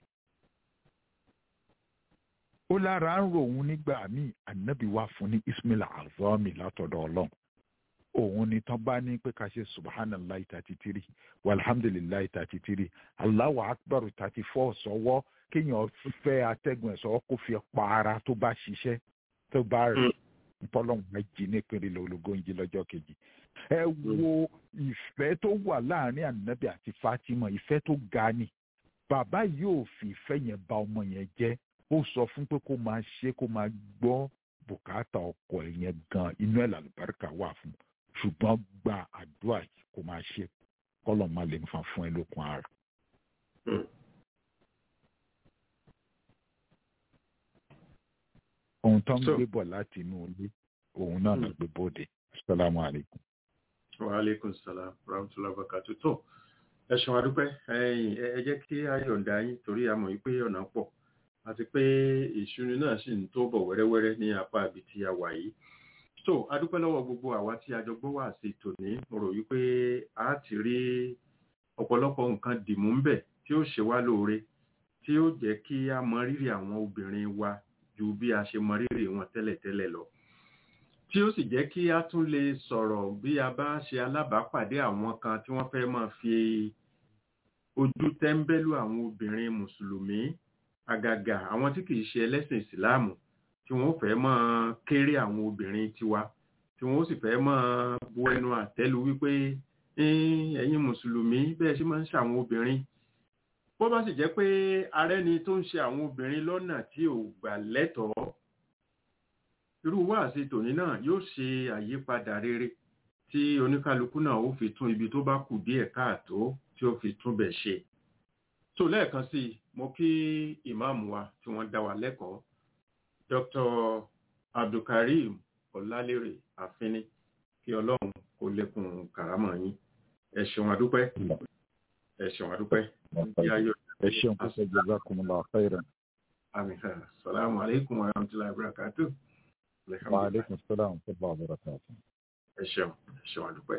ó lára ń rò òun nígbà míì ànábì wa fún ní ismail azami látọ̀dọ̀ ọlọ́run òun ni tán bá ní pé ká ṣe subhanallah thirty three walhamdulilayi thirty three allahu akbar thirty four sọwọ́ kéèyàn fẹ́ atẹ́gùn ẹ̀ sọ́wọ́ kó fi pa ara tó bá ṣiṣẹ́ tó bá rí ntọ́lọ́hún méjì nípínlẹ̀ ológóńjì lọ́jọ́ kejì. ẹ wo ìfẹ́ tó wà láàrin ànábì àti Fatima ìfẹ́ tó ga ni bàbá yóò fi ìfẹ́ yẹn bà ọmọ yẹn jẹ́ ó sọ fún pé kó máa ṣe kó máa gbọ́ bùkátà ọkọ ẹ̀ yẹn gan inú ẹ̀ làlùbáríkà wà fún ṣùgbọ́n gba àdúrà kó máa ṣe kọ́lọ̀ má lè fa fún ẹ lókun ara. ohun tó ń gbé bọ̀ láti inú ilé òun náà ló gbé bóde salamu alaykum. wa aleykum salaam rahmatulah bakatu tó ẹ ṣeun adúpẹ́ ẹ jẹ́ kí a yọ̀ǹda yín torí a mọ̀ pé ọ̀nà pọ̀ àti pé ìṣúni náà sì ń tó bọ̀ wẹ́rẹ́wẹ́rẹ́ ní apá ibi tí a wà yìí tó adúpẹ́ lọ́wọ́ gbogbo àwa tí a jọ gbọ́ wá sí tòní mo rò wípé a ti rí ọ̀pọ̀lọpọ̀ nǹkan dìmú ń bẹ̀ tí ó ṣe wá lóore tí ó jẹ́ kí a mọ rírì àwọn obìnrin wa ju bí a ṣe mọ rírì wọn tẹ́lẹ̀tẹ́lẹ̀ lọ tí ó sì jẹ́ kí a tún lè sọ̀rọ̀ bí a bá ṣe alábàápàdé àwọn kan tí wọ́n fẹ́ máa fi ojú tẹ́ńbẹ́lú àwọn obìnrin mùsùlùmí àgàgà àwọn tí kìí ṣe ẹlẹ́sìn ìsìláàmù tí wọ́n fẹ́ máa kéré àwọn obìnrin tiwa tí wọ́n sì fẹ́ máa bu ẹnu àtẹ́lu wípé "Eh, ẹ̀yin mùsùlùmí bẹ́ẹ̀ ṣe máa ń ṣàwọn obìnrin bó bá sì jẹ́ pé arẹ́ni tó ń ṣe àwọn obìnrin lọ́nà tí ò gbà lẹ́tọ̀ọ́ irú wáàsí tòní náà yóò ṣe àyípadà rere tí oníkálukú náà ó fi tún ibi tó bá kù díẹ̀ káàtó tí ó fi tún bẹ̀ ṣe tó lẹ́ẹ̀kan sí i mo kí ìmáàmù wa tí wọ́n dá wa lẹ́kọ̀ọ́ Dr. Abdulkareem Ọlálérè Àfínní kí Ọlọ́run kó lékún kàrámọ̀ yín ẹ ṣeun àdúpẹ́ ẹ ṣeun àdúpẹ́ kí ayọ̀ ẹ ṣeun púpọ̀ jazakumullahu khairan àmín salamu alaikum wa rahmatullahi wa barakatuh wa alaikum salaam wa rahmatullahi wa barakatuh. ẹ ṣeun ẹ ṣeun àdúpẹ́.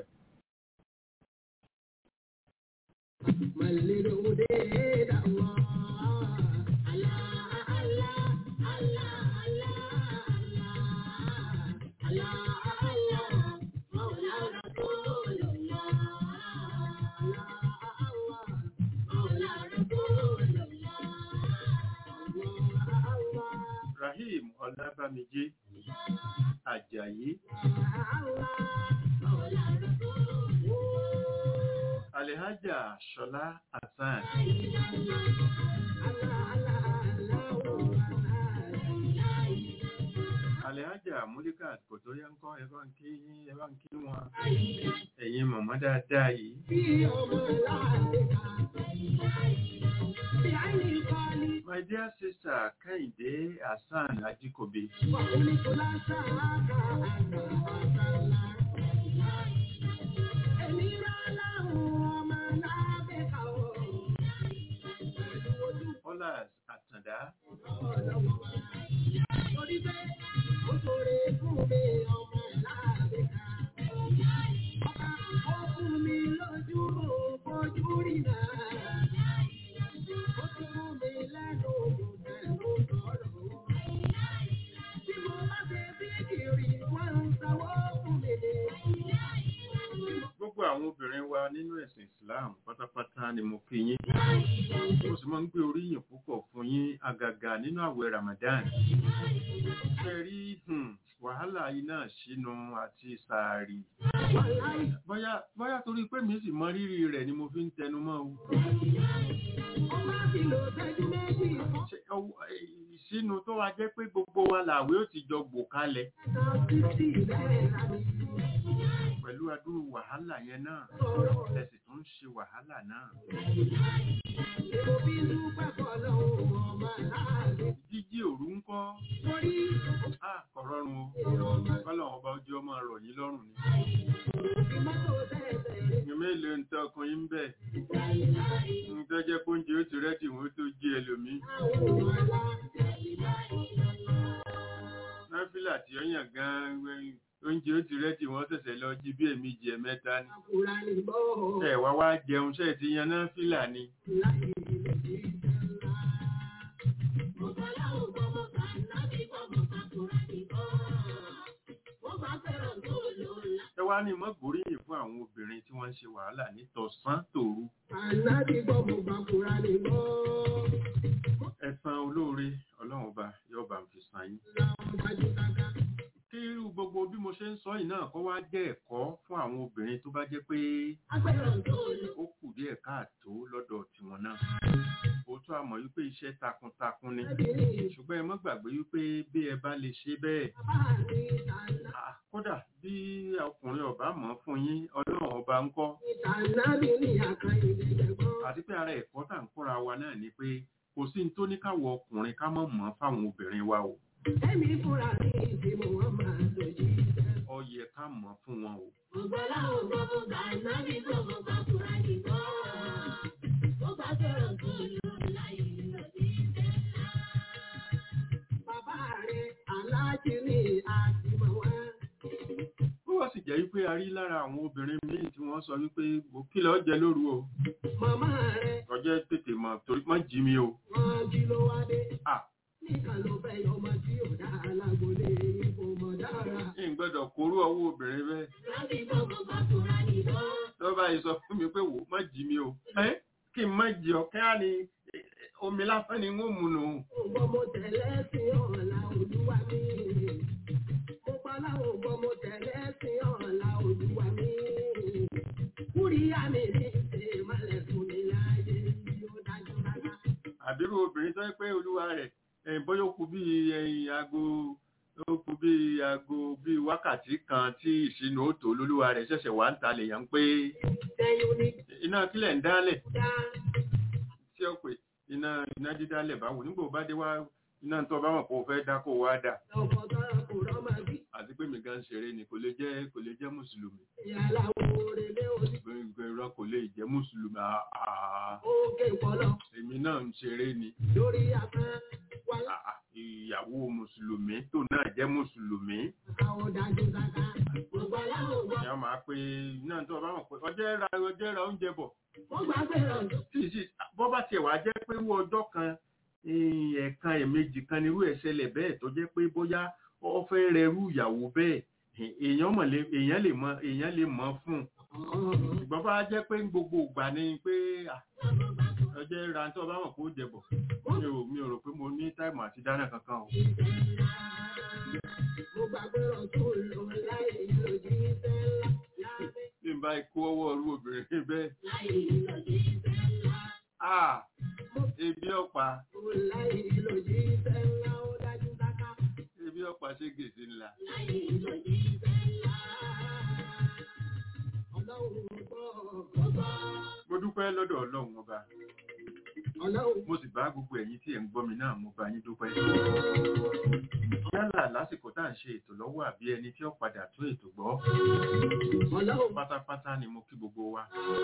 Rahim Ọlábàmíjì Àjàyí Alhaja Ṣọlá Hasan Alhaja Múlíkà Kòtóyá ń kọ́ ẹ̀bá ń kí ẹ̀bá ń kí wọn ẹ̀yin mọ̀mọ́ dáadáa yìí. My dear sister Kẹ́hìndé Hasan Ajíkòbí. Ọlás Àtàndá. Gbogbo àwọn obìnrin wa nínú ẹ̀sìn Islam pátápátá ni mo kí yín. Mo sì máa ń gbé oríyìn púpọ̀ fún yín àgàgà nínú àwẹ̀ Ramadan. Ṣé rí hmm, wàhálà iná sínú àti sàárì? Bóyá bóyá torí pé mi sì mọ rírì rẹ̀ ni mo fi ń tẹnu mọ́ o. Ṣé ọwọ́- ìsínú tó wá jẹ́ pé gbogbo wa làwé ó ti jọ gbò kalẹ̀ pẹ̀lú adúrú wàhálà yẹn náà ẹ̀sìn tó ń ṣe wàhálà náà. Jíjí òru ń kọ́. À kò rọrùn o. Kọ́lọ̀ ọba ojú ọmọ rọ̀ yín lọ́rùn ni. Ìmẹ́lẹ̀ ń tẹ́ ọkùnrin ń bẹ̀. Ń tẹ́jẹ́ kó ń jẹ ó ti rẹ́dì wọ́n tó jí ẹlòmí. Náfìlà tí ó yàn gan-an oúnjẹ ó ti rẹ́dì wọ́n ṣẹ̀ṣẹ̀ lọ jí bí èmejì ẹ̀mẹ́ta ni. Ẹ wá wá jẹun ṣe ti yan náfìlà ni. Ẹ wá ní mọ́ gbóríyìn fún àwọn obìnrin tí wọ́n ń ṣe wàhálà ní tọ̀sán tòru. Ẹ̀san olóore Ọlọ́run ọba yóò bá ń fi san yín. Kí irú gbogbo bí mo ṣe ń sọ yìí náà kó wá jẹ́ ẹ̀kọ́ fún àwọn obìnrin tó bá jẹ́ pé ó kù díẹ̀ káàtó lọ́dọ̀ tiwọn náà. Òótọ́ àmọ̀ wípé iṣẹ́ takuntakun ni. Ṣùgbọ́n ẹ mọ́ gbàgbé wípé bí ẹ bá lè ṣe bẹ́ẹ̀. ah, Kódà bí ọkùnrin ọba mọ̀ fún yín, Ọlọ́run ọba ń kọ́. Àti pé ara ẹ̀kọ́ tà ń kóra wa náà ni pé kò sí ní tó ní káwọ ọkùnrin ká mọ̀ mọ́ fáwọn obìnrin wa o. Ẹ̀mí fúnra ní ìdí mo wọ́n máa dojú ìfẹ́. Ó yẹ ká mọ̀ fún wọn o. Ọ̀gbọ́lá ògbọ́ mo gbà náà ní gbogbo gbàgbọ́ra nìkan. Ó bá sọ̀rọ̀ tó lò láì lọ sí ìfẹ́ ńlá. Bàbá rẹ̀ aláàjì ní àtìmọ̀ wá. Ó wá sì jẹ́ wípé a rí lára àwọn obìnrin míì tí wọ́n sọ wípé mo kí lọ jẹ lóru o. Màmá rẹ̀ Ọjọ́ tètè mọ̀ torí má jí mi o. wọ́n jí ló wá dé. Ah, Níkan ló fẹ́ yọmọ tí ò dá alágbólé ipò mọ̀ dá ń gbọ́dọ̀ kóró ọwọ́ obìnrin bẹ́ẹ̀ tó bá yìí sọ fún mi pé wò má jí mi o ẹ́ kí n má jí ọ kí á ní eh, omi lásán ni wọ́n mú nù Ògbọ́n mo tẹ̀lé sí ọ̀la olúwa mi. Mo pa láwọn ògbọ́n mo tẹ̀lé sí ọ̀la olúwa mi. Kúríyá mi ní ṣe ìmọ̀lẹ̀ fún mi láàyè tí ó dájú rárá. àbírú obìnrin tó yẹ pé olúwa rẹ̀ ẹ̀yìn bóyá ó kù bí ẹ̀yìn aago ó kù bí aago bí wákàtí kan tí ìṣínú ó tó lólúwa rẹ̀ ṣẹ̀ṣẹ̀ wá ń ta lèèyàn pé Sẹ́yìn ní iná kílẹ̀ ń dálẹ̀ dá. tí ó pè iná iná dídálẹ̀ báwo nígbà ó bá dé wá iná tó bá mọ̀ kó o fẹ́ dá kó o wá dà Ọ̀pọ̀ tọ́ra kò rọ́mọ bí. àti pé mi gan ṣeré ni kò lè jẹ́ kò lè jẹ́ mùsùlùmí Ìyàlá òrèlé òní. gbẹ̀ngbẹ̀ irọ́ kò lè jẹ́ mùsùlùmí àà Oge ìpọ́lọ̀ èmi náà ń ṣeré ni lórí afẹ́. Wà àà ìyàwó mùsùlùmí tó náà jẹ́ mùsùlùmí láwọn dájú kàkà. Gbogbo aláwọ̀ gbọ́. ìyá máa pé iná tó bá mọ̀ pé ọjọ́ ra ọjọ́ ra oúnjẹ bọ̀ Mo gbà pé ọ̀dọ́. tí ì sì bọ́ bá tiẹ̀ wá jẹ́ pé irú ọjọ́ kan eh, ẹ̀ẹ̀kan ẹ̀ẹ̀mejì kan nírú ẹ̀ ṣẹlẹ̀ bẹ́ẹ̀ tó jẹ́ pé bóyá ó fẹ́ rẹrú ìyàwó bẹ́ẹ̀ eh, èèyàn mọ̀ lé èèyàn lè mọ èèyàn lè mọ̀ fún un ṣùgbọ́n bá jẹ́ pé gbogbo ìgbà ni pé ah, ọjọ́ ra tó bá mọ̀ pé ó jẹ bọ̀ mi ò mi ò rò pé mo ní táìmù àti dáná kankan o Mo gbà pé ọ̀tún lò láì lòdì sẹ́lá. Lábẹ́ bí n bá kó ọwọ́ ọrú obìnrin bẹ́ẹ̀ láì lòdì sẹ́lá. ah ebi ọ̀pá Mo láì lòdì sẹ́lá ó dájú kàkà. ebi ọ̀pá ṣe gèsè ńlá Láì lòdì sẹ́lá. Ọlọ́run gbọ́ gbọ́. mo dúpẹ́ lọ́dọ̀ ọlọ́run ọba Ọlọ́run mo sì bá gbogbo ẹ̀yin tí ẹ̀ ń gbọ́ mi náà mo bá yín dúpẹ́ yálà lásìkò tá à ń ṣe ètò lọ́wọ́ àbí ẹni tí ó padà tún ètò gbọ́ Ọlọ́run pátápátá ni mo kí gbogbo wa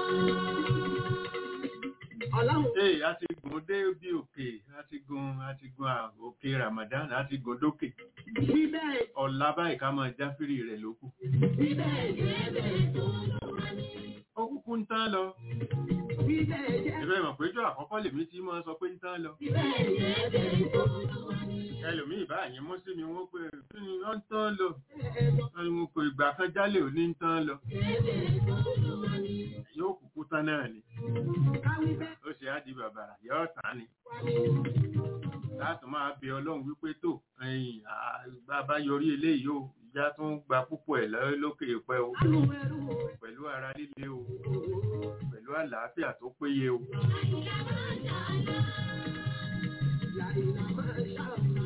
Ọlọ́run ee a ti gùn dé bí òkè a ti gun a ti gun à- òkè Ramadan a ti gùn dókè bíbẹ̀ ọ̀la báyìí ká máa jáfírì rẹ̀ lókù bíbẹ̀ jẹ́ bẹ́ẹ̀ tó lọ́wọ́ ní. ó kúkú ń tán lọ Bíbẹ̀ jẹ́ ìfẹ́ mọ̀ péjọ àkọ́kọ́ lèmi tí máa sọ pé ń tán lọ bíbẹ̀ jẹ́ bẹ́ẹ̀ tó lọ́wọ́ ní. ẹlòmíì báyìí mú sí mi wọ́n pé kí ni wọ́n ń tán lọ Ẹ̀ẹ́dọ̀ wọ́n ní mo kò ìgbà kan jálè ò ní ń tán lọ jẹ́ bẹ́ẹ̀ tó lọ́wọ́ ní. yóò kúkú tán náà ni Káwí bẹ́ẹ̀ ó ṣe á di bàbàrà yóò tán ni wá ní. láti máa bẹ ọlọ́run wípé tó ẹ̀yìn bàbá yọrí eléyìí o ìjà tó ń gba púpọ̀ ẹ̀ lọ́- lókè pẹ́ o Àlù ẹrú pẹ̀lú ara líle o pẹ̀lú àlàáfíà tó péye o làìlà máa ṣàmà.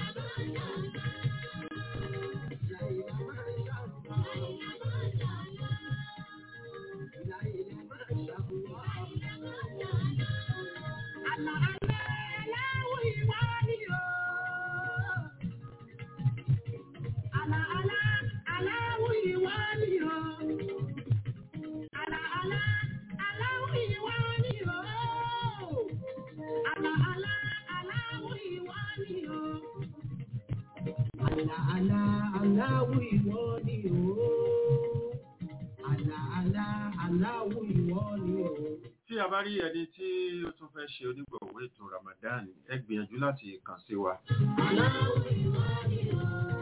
Làìlà máa ṣàmà. Làìlà máa ṣàmà. Àlà àlà aláwọ̀ ìwà ni o. Àlà àlà aláwọ̀ ìwà ni o. Àlà àlà aláwọ̀ ìwà ni o. Àlà àlà aláwọ̀ ìwà ni o. Àlà àlà aláwọ̀ ìwọ ni o. Àlà àlà aláwọ̀ ìwọ ni o. tí a bá rí ẹni tí ó tún fẹ́ ṣe onígbọ̀wọ́ ètò Ramadan ẹ gbìyànjú láti kàn sí wa Aláwọ̀ ìwọ ni o.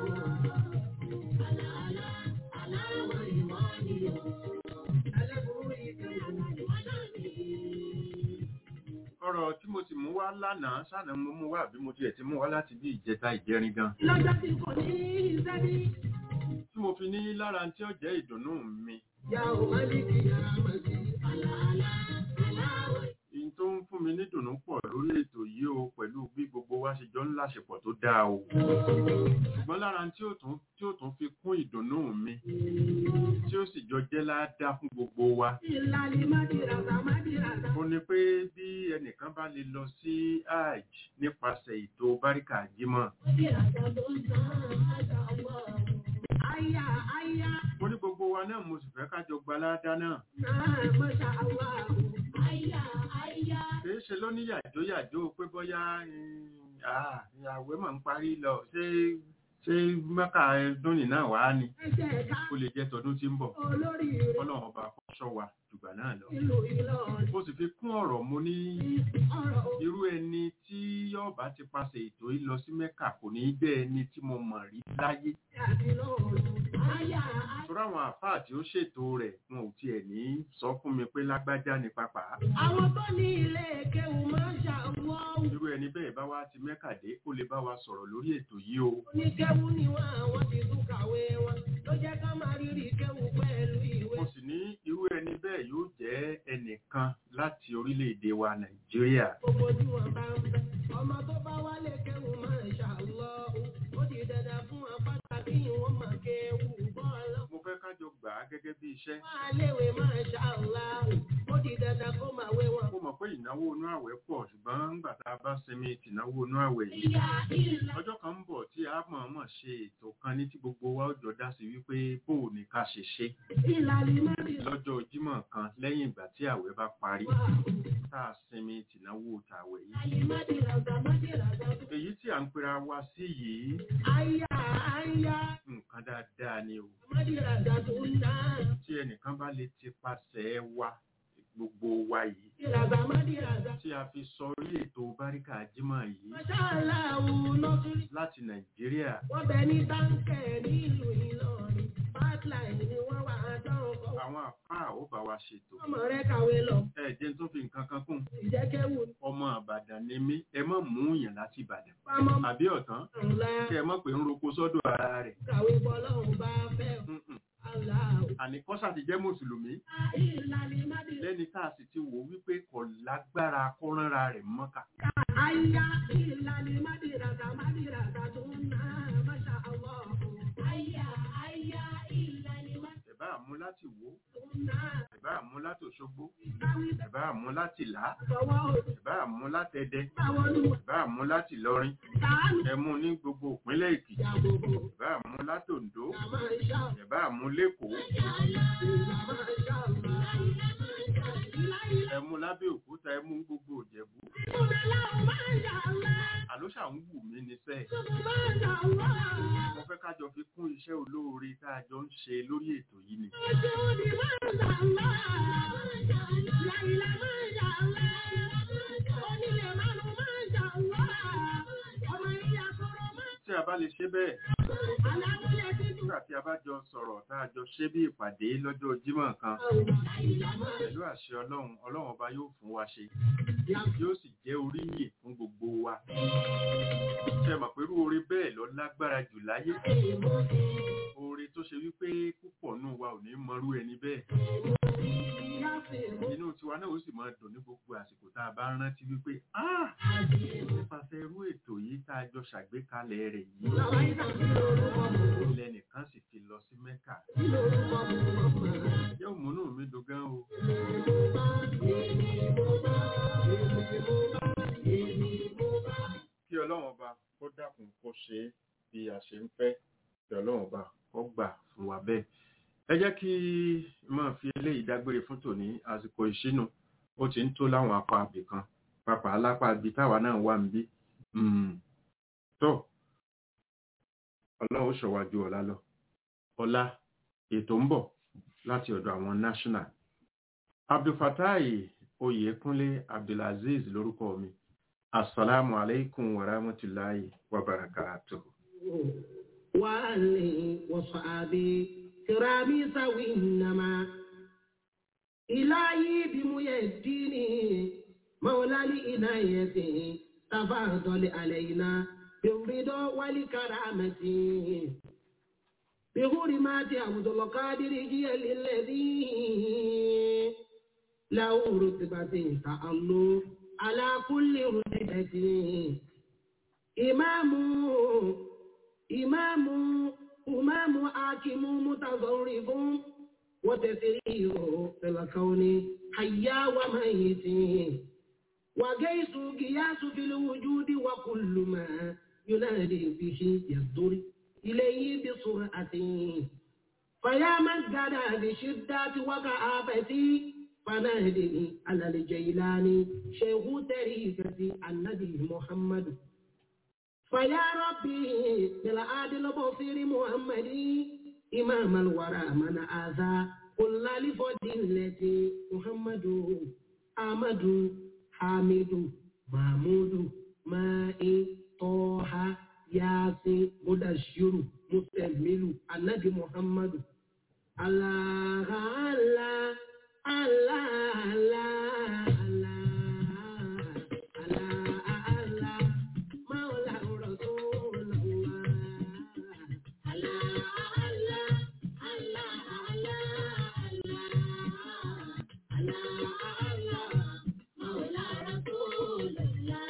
Àlà àlà aláwọ̀ ìwọ ni o. Ẹlẹ́bùrú ìkẹyà ìwọ náà ni. ọ̀rọ̀ tí mo sì mú wá lánàá sànà mo mú wá àbí mo tiẹ̀ ti mú wá láti bí ìjẹta ìjẹrin gan Lọ́jọ́ tí kò ní iṣẹ́ bí. tí mo fi ní lára tí ó jẹ́ ìdùnnú mi Yà ò má ní kí yàrá mọ̀ sí. Àlà àlà aláwọ̀ èyí tó ń fún mi nídùnnú pọ̀ lórí ètò yìí o pẹ̀lú bí gbogbo wa ṣe jọ ń láṣepọ̀ tó dáa o ṣùgbọ́n lára tí ó tún tí ó tún fi kún ìdùnnú mi tí ó sì jọ jẹ́ ládàá fún gbogbo wa ìlàlí mádìràtà mádìràtà. ó ní pé bí ẹnìkan bá lè lọ sí hajj nípasẹ̀ ètò báríkà jímọ̀ Mádìràtà ló ń tán àjà wọ̀. Àyà àyà mo ní gbogbo wa náà mo sì fẹ́ kájọ gba ládàá náà náà mọ̀ṣá wà. Àyà àyà. kìí ṣe ló ní yàjóyàjó pé bóyá ìyàwó mà ń parí lọ ṣé ṣé mẹ́ka ẹdún nìna wà á ni Ẹsẹ̀ ká kó lè jẹ́ tọdún tí ń bọ̀ olórí rẹ̀. ọlọ́run ọba kó ṣọ́ wa jù jùgbà náà lọ ìlú Ìlọrin. mo sì fi kún ọ̀rọ̀ mo ní Ọ̀rọ̀ irú ẹni tí yọọba ti paṣẹ ètò yìí lọ sí mẹ́kà kò ní í jẹ́ ẹni tí mo mọ̀ rí láyé àti lọ́rùn. Àyà torí àwọn àfáà tí ó ṣètò rẹ̀ wọn ò tiẹ̀ ní sọ fún mi pé lágbájá ni pápá àwọn tó ní ilé kéwù máa ń ṣàwọ́ irú ẹni bẹ́ẹ̀ bá wá ti mẹ́kà dé ó lè bá wa sọ̀rọ̀ lórí ètò yìí o oníkéwù ni wọn àwọn ti tún kàwé wọn ló jẹ́ ká máa rírì kéwù pẹ̀lú ìwé. mo sì ní irú ẹni bẹ́ẹ̀ yóò jẹ́ ẹnìkan láti orílẹ̀-èdè wa nàìjíríà gbogbo tí wọn bá ń bẹ ọmọ tó bá wálé kéwù máa ń ṣàlọ́ ó di dandan fún wọn pàtàkì ìwọ̀n máa kéwù bọ́ọ̀lù. mo fẹ́ kájọ gbà á gẹ́gẹ́ bí iṣẹ́ wọn á léwe máa ṣàlọ́ ó di dandan kó máa wé wọn. mo mọ̀ pé ìnáwó inú àwẹ̀ pọ̀ ṣùgbọ́n nígbà tá a bá sinmi tìnáwó inú àwẹ̀ yìí ìyá ìlà ọjọ́ kan ń bọ̀ tí a mọ̀ọ́mọ̀ ṣe ètò kan ní tí gbogbo wa ó jọ dá sí wípé bó o ní ká ṣe ṣe ìlà ni má rí lọ́jọ́ jímọ̀ kan lẹ́yìn ìgbà tí àwẹ̀ bá parí wà. tá a sinmi tìnáwó tàwẹ̀ yìí ayé má di ràgbà má di ràgbà. èyí tí à ń pera wa sí yìí àyà àyà nǹkan dáadáa ni o má di ràgbà tó ń dá. tí ẹnìkan bá lè ti pasẹ̀ wa gbogbo wa yìí di ràgbà má di ràgbà. tí a fi sọrí ètò báríkà jímọ̀ yìí Mọ̀ṣálá òun nọ́sírí. láti nàìjíríà Wọ́n bẹ ní táǹkẹ̀ nílùú Ìlọrin. Pipeline ni wọ́n wà á dán ọkọ̀. àwọn àfáà ó bá wa ṣètò Ọmọ rẹ̀ kàwé lọ. ẹ jẹ́ tó fi nǹkan kan kún Ìjẹ́kẹ́wù ọmọ àbàdàn ni mí ẹ má mú yàn láti ìbàdàn pamọ́ àbí ọ̀tán ńlá. kẹ ẹ mọ̀ pé ń roko sọ́dọ̀ ara rẹ̀ Kàwé bọ́ lọ́hùn bá fẹ́. Mm-mm. Aláwọ̀. àní kọ́sà ti jẹ́ mùsùlùmí Ìlànà ìmádìí. lẹ́ni tá a sì ti wò wípé kò lágbára kọ́ránra rẹ̀ mọ́kà Àyà ìlànà ìmádìí ràgà mádìí ràgà tó ń ná. Máṣá Allah. Àyà àyà ìlànà ìmádìí ẹ̀bá àmú láti wò tó ń ná. ẹ̀bá àmú láti òṣogbo Káwí ẹ̀bá àmú láti là á tọwọ́ òdì. ẹ̀bá àmú láti ẹdẹ Báwọn ní wọ́n ẹ̀bá àmú láti lọrin tàánù. ẹ̀mú ní gbogbo ìpínlẹ̀ èkìtì Yàgòbò. ẹ̀bá àmú láti oǹdó Yàmá ìṣá. ẹ̀bá àmú lẹ́kọ̀ọ́ Yàmá ìṣá. ẹ̀mú lábẹ́ òkúta ẹ̀mú gbogbo ìjẹ̀bú àló ṣà ń wù mí ní sẹ́ẹ̀ mo fẹ́ kájọ fi kún iṣẹ́ olóore tá a jọ ń ṣe lórí ètò yìí ni tí a bá lè ṣe bẹ́ẹ̀ nígbà tí a bá jọ sọ̀rọ̀ tá a jọ ṣe bí ìpàdé lọ́jọ́ jímọ̀ kan pẹ̀lú àṣẹ ọlọ́run ọlọ́run ọba yóò fún wa ṣe yóò sì jẹ́ oríyìn fún gbogbo wa ṣe mọ̀ pé irú oore bẹ́ẹ̀ lọ lágbára jù láyé oore tó ṣe wípé púpọ̀ nù wa ò ní mọrú ẹni bẹ́ẹ̀ inú tiwa náà ó sì máa dùn ní gbogbo àsìkò tá a bá rántí wípé "Ah, nípasẹ̀ irú ètò yìí tá a jọ ṣàgbékalẹ̀ rẹ̀ yìí ilẹ̀ nìkan sì fi lọ sí mẹ́kà yóò múnú mi dùn gan o kí ọlọ́run ọba kó dákun kó ṣe é bí a ṣe ń fẹ́ kí ọlọ́run ọba kó gbà fún wa bẹ́ẹ̀ ẹ jẹ́ kí n máa fi eléyìí dágbére fún tòní àsìkò ìṣínú ó ti ń tó láwọn apá abì kan pàpà alápá abì táwa náà wà ń bí tó ọlọ́run ó ṣọ̀wá ju ọ̀la lọ ọ̀la ètò ń bọ̀ láti ọ̀dọ̀ àwọn national abdulfatai oyèkúnlé abdulaziz lórúkọ mi assalamu alaikum wa rahmatulahi wa barakatuh. وآله وصحابه كرامي سوي إنما إلهي بميديني مولى لإنايته تفضل علينا بالرضا والكرامة بحرمات عبد القادر جيل الذي له رتبة تألو على كل رتبة إمام إمام إمام حاكم متصرف وتسرير في الكون حيا وميت وقيس قياس في الوجود وكل ما ينادي به يصدر إليه بسرعة فيا من قال بشدة وكآبتي فنادني على الجيلاني شيخ تريكة النبي محمد فيا ربي بالعادل بصير محمدي إمام الورى من آذى قل لفضيلة محمد أحمد حامد محمود مائي طه ياسين مدشر مستمل النبي محمد الله الله الله الله الله الله مولى رسول الله الله الله الله الله الله مولى رسول الله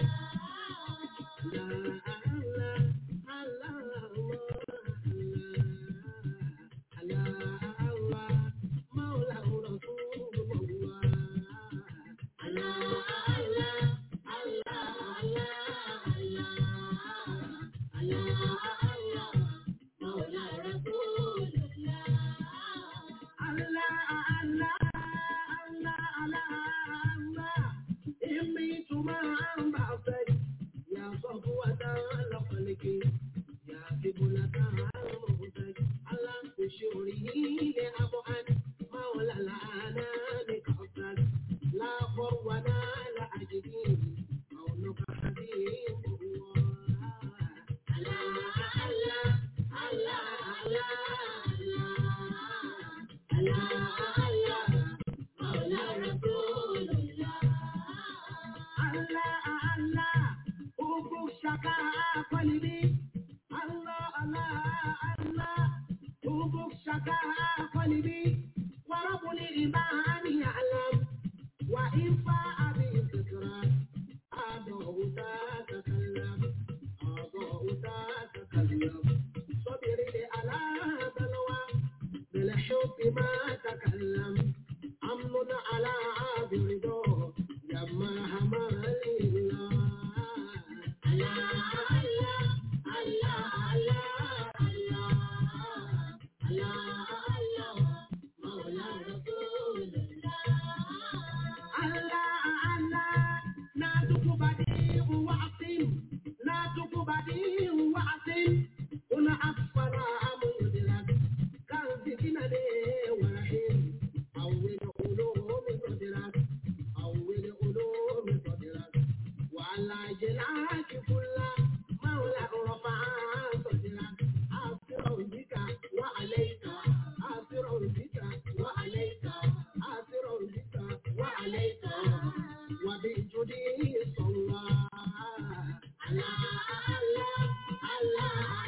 يا صفوة لخلق يا قبلة المهتج على بشوره لأبعد مولى الأنام كفرك لا فرونا لا أجدين مولك حبيب الله الله الله الله الله الله الله مولى رسول الله الله الله أبو شكا قلبي الله الله الله أبو شكا قلبي ورب الإيمان يعلم وإن فاء بالذكرى أضعت تتكلم أضعت تتكلم صبر على بلوى بالحب ما تكلم أمن على عاب رضاه لما همل الله الله الله الله الله الله الله مولى رسول الله الله الله نادك بديع وعصم نادك بديع وعصم هنا أسفل مدرك كان فتنة ورحيم أول علوم صدرك أول علوم صدرك وعلى جلاك كل مولى رفع صدرك أسر بك وعليك أسر بك وعليك أسر بك وعليك وبجدي صلى على الله الله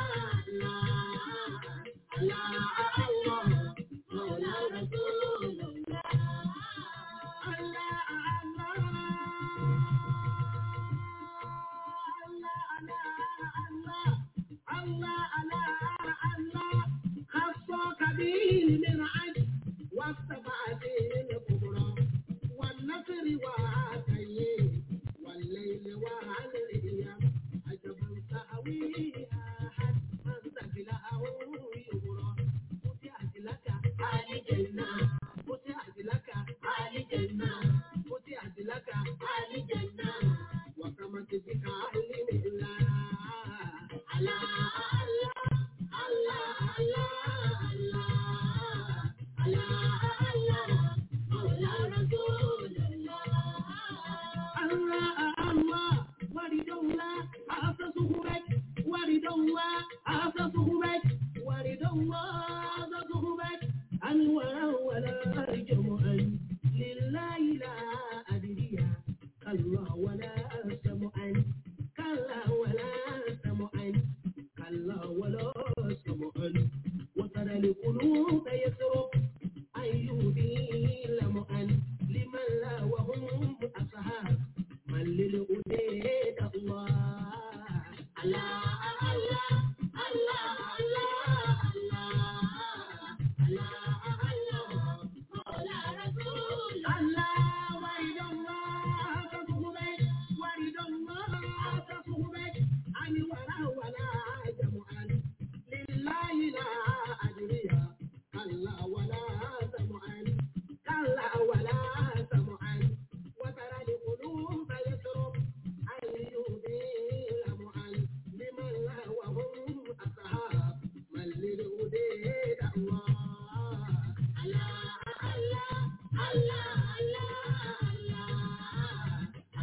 الله الله الله مولى رسول الله الله الله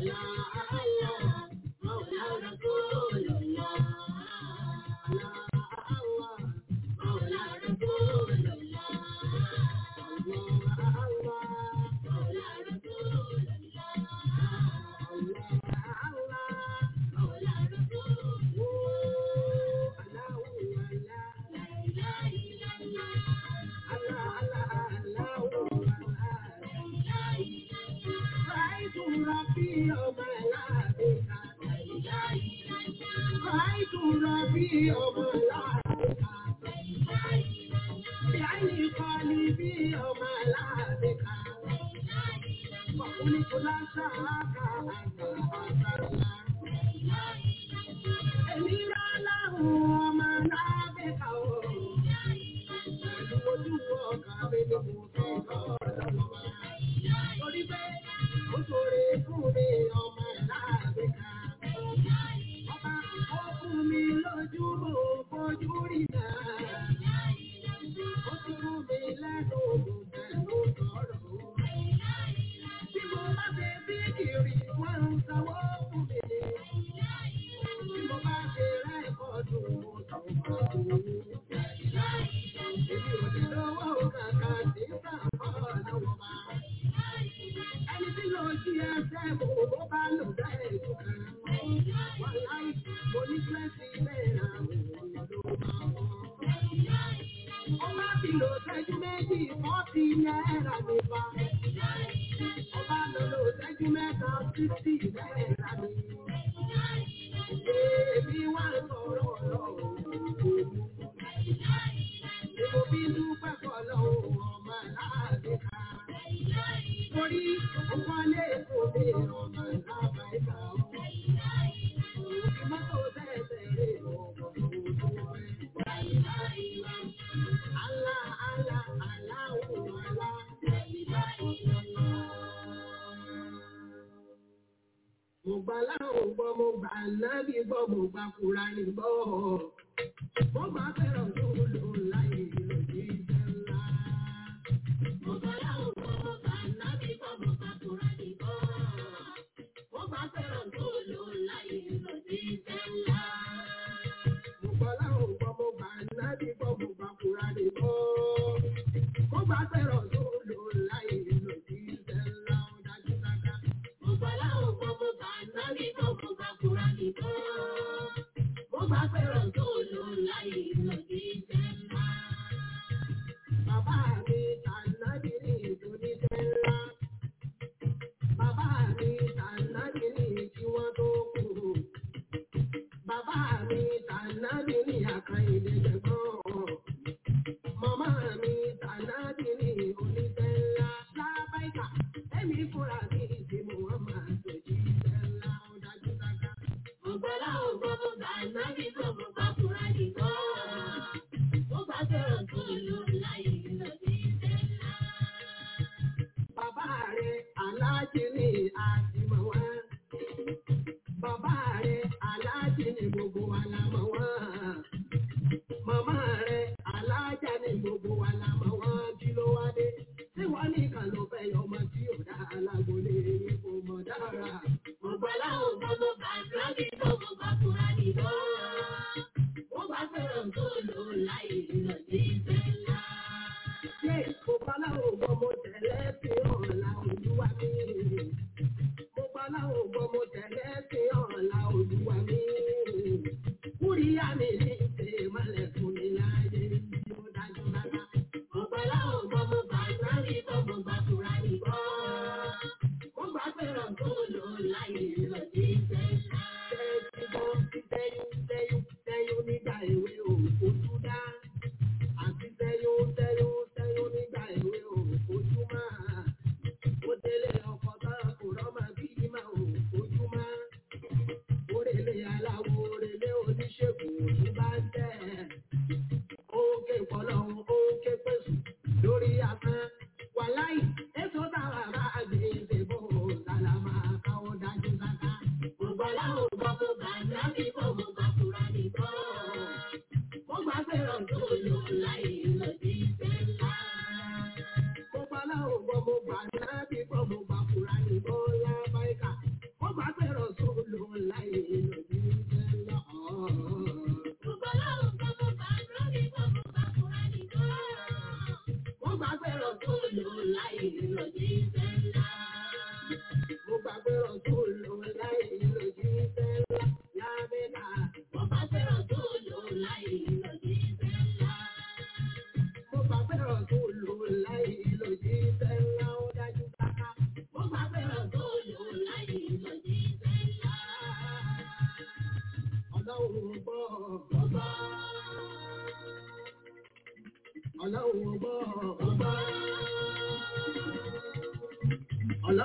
Mo gbà láwọn gbọ́, mo gbà nábì gbọ́, mo gbà Kùránì gbọ́. Mo gbà fẹ́ràn tó lò láyé lòdì ìfẹ́ ńlá. Mo gbà láwọn gbọ́, mo gbà nábì gbọ́, mo gbà Kùránì gbọ́. Mo gbà fẹ́ràn tó lò láyé lòdì ìfẹ́ ńlá. Mo gbà láwọn gbọ́, mo gbà nábì gbọ́, mo gbà Kùránì gbọ́. Mo gbà fẹ́ràn tó lò láyé lòdì ìfẹ́ ńlá. Ó dájú dáadáa. Mo gbà láwọn gbọ́, mo gbà nábì gbọ́, mo gbà Kùránì gbọ́. Mo gbà fẹ́ràn tó lò láyé lòdì ìfẹ́ ńlá. Bàbá mi tànàbí ní ìdúní fẹ́ ńlá. Bàbá mi tànàbí ní kí wọ́n tó kú. Bàbá mi tànàbí ní àkàìlè jẹ̀gbọ́n. Màmá mi tànàbí ní onífẹ́ ńlá. Lábáìkà, ẹ̀mí fúnra mi ti mú wọn máa tòjú ìfẹ́ ńlá. Ó dájú dáadáa. Mo gbọ́ láwọn gbọ́, mo gbà nábì gbọ́, mo gbà Kùránì gbọ́. Mo gbà fẹ́ràn tó lò láyé lòdì ìfẹ́ ńlá. Bàbá rẹ̀ aláàjì ni àtìmọ̀ wá. Bàbá rẹ̀ aláàjì ni gbogbo wa la mọ̀ wá. Màmá rẹ̀ aláàjà ni gbogbo wa la mọ̀ wá. Kí ló wá dé? Tí wọ́n ní kan ló fẹ́ yọ ọmọ tí ò dá alágbólé ní kò mọ̀ dára. Mo gbà láwọn gbọ́, mo gbà Kùránì gbọ́, mo gbà Kùránì gbọ́. Mo gbà fẹ́ràn tó lò láyé lòdì ìfẹ́ ńlá. Ṣé mo gbà láwọn gbọ́, mo tẹ̀lé sí ọ̀la olúwa mi? Mo gbà láwọn gbọ́, mo tẹ̀lé sí ọ̀la olúwa mi.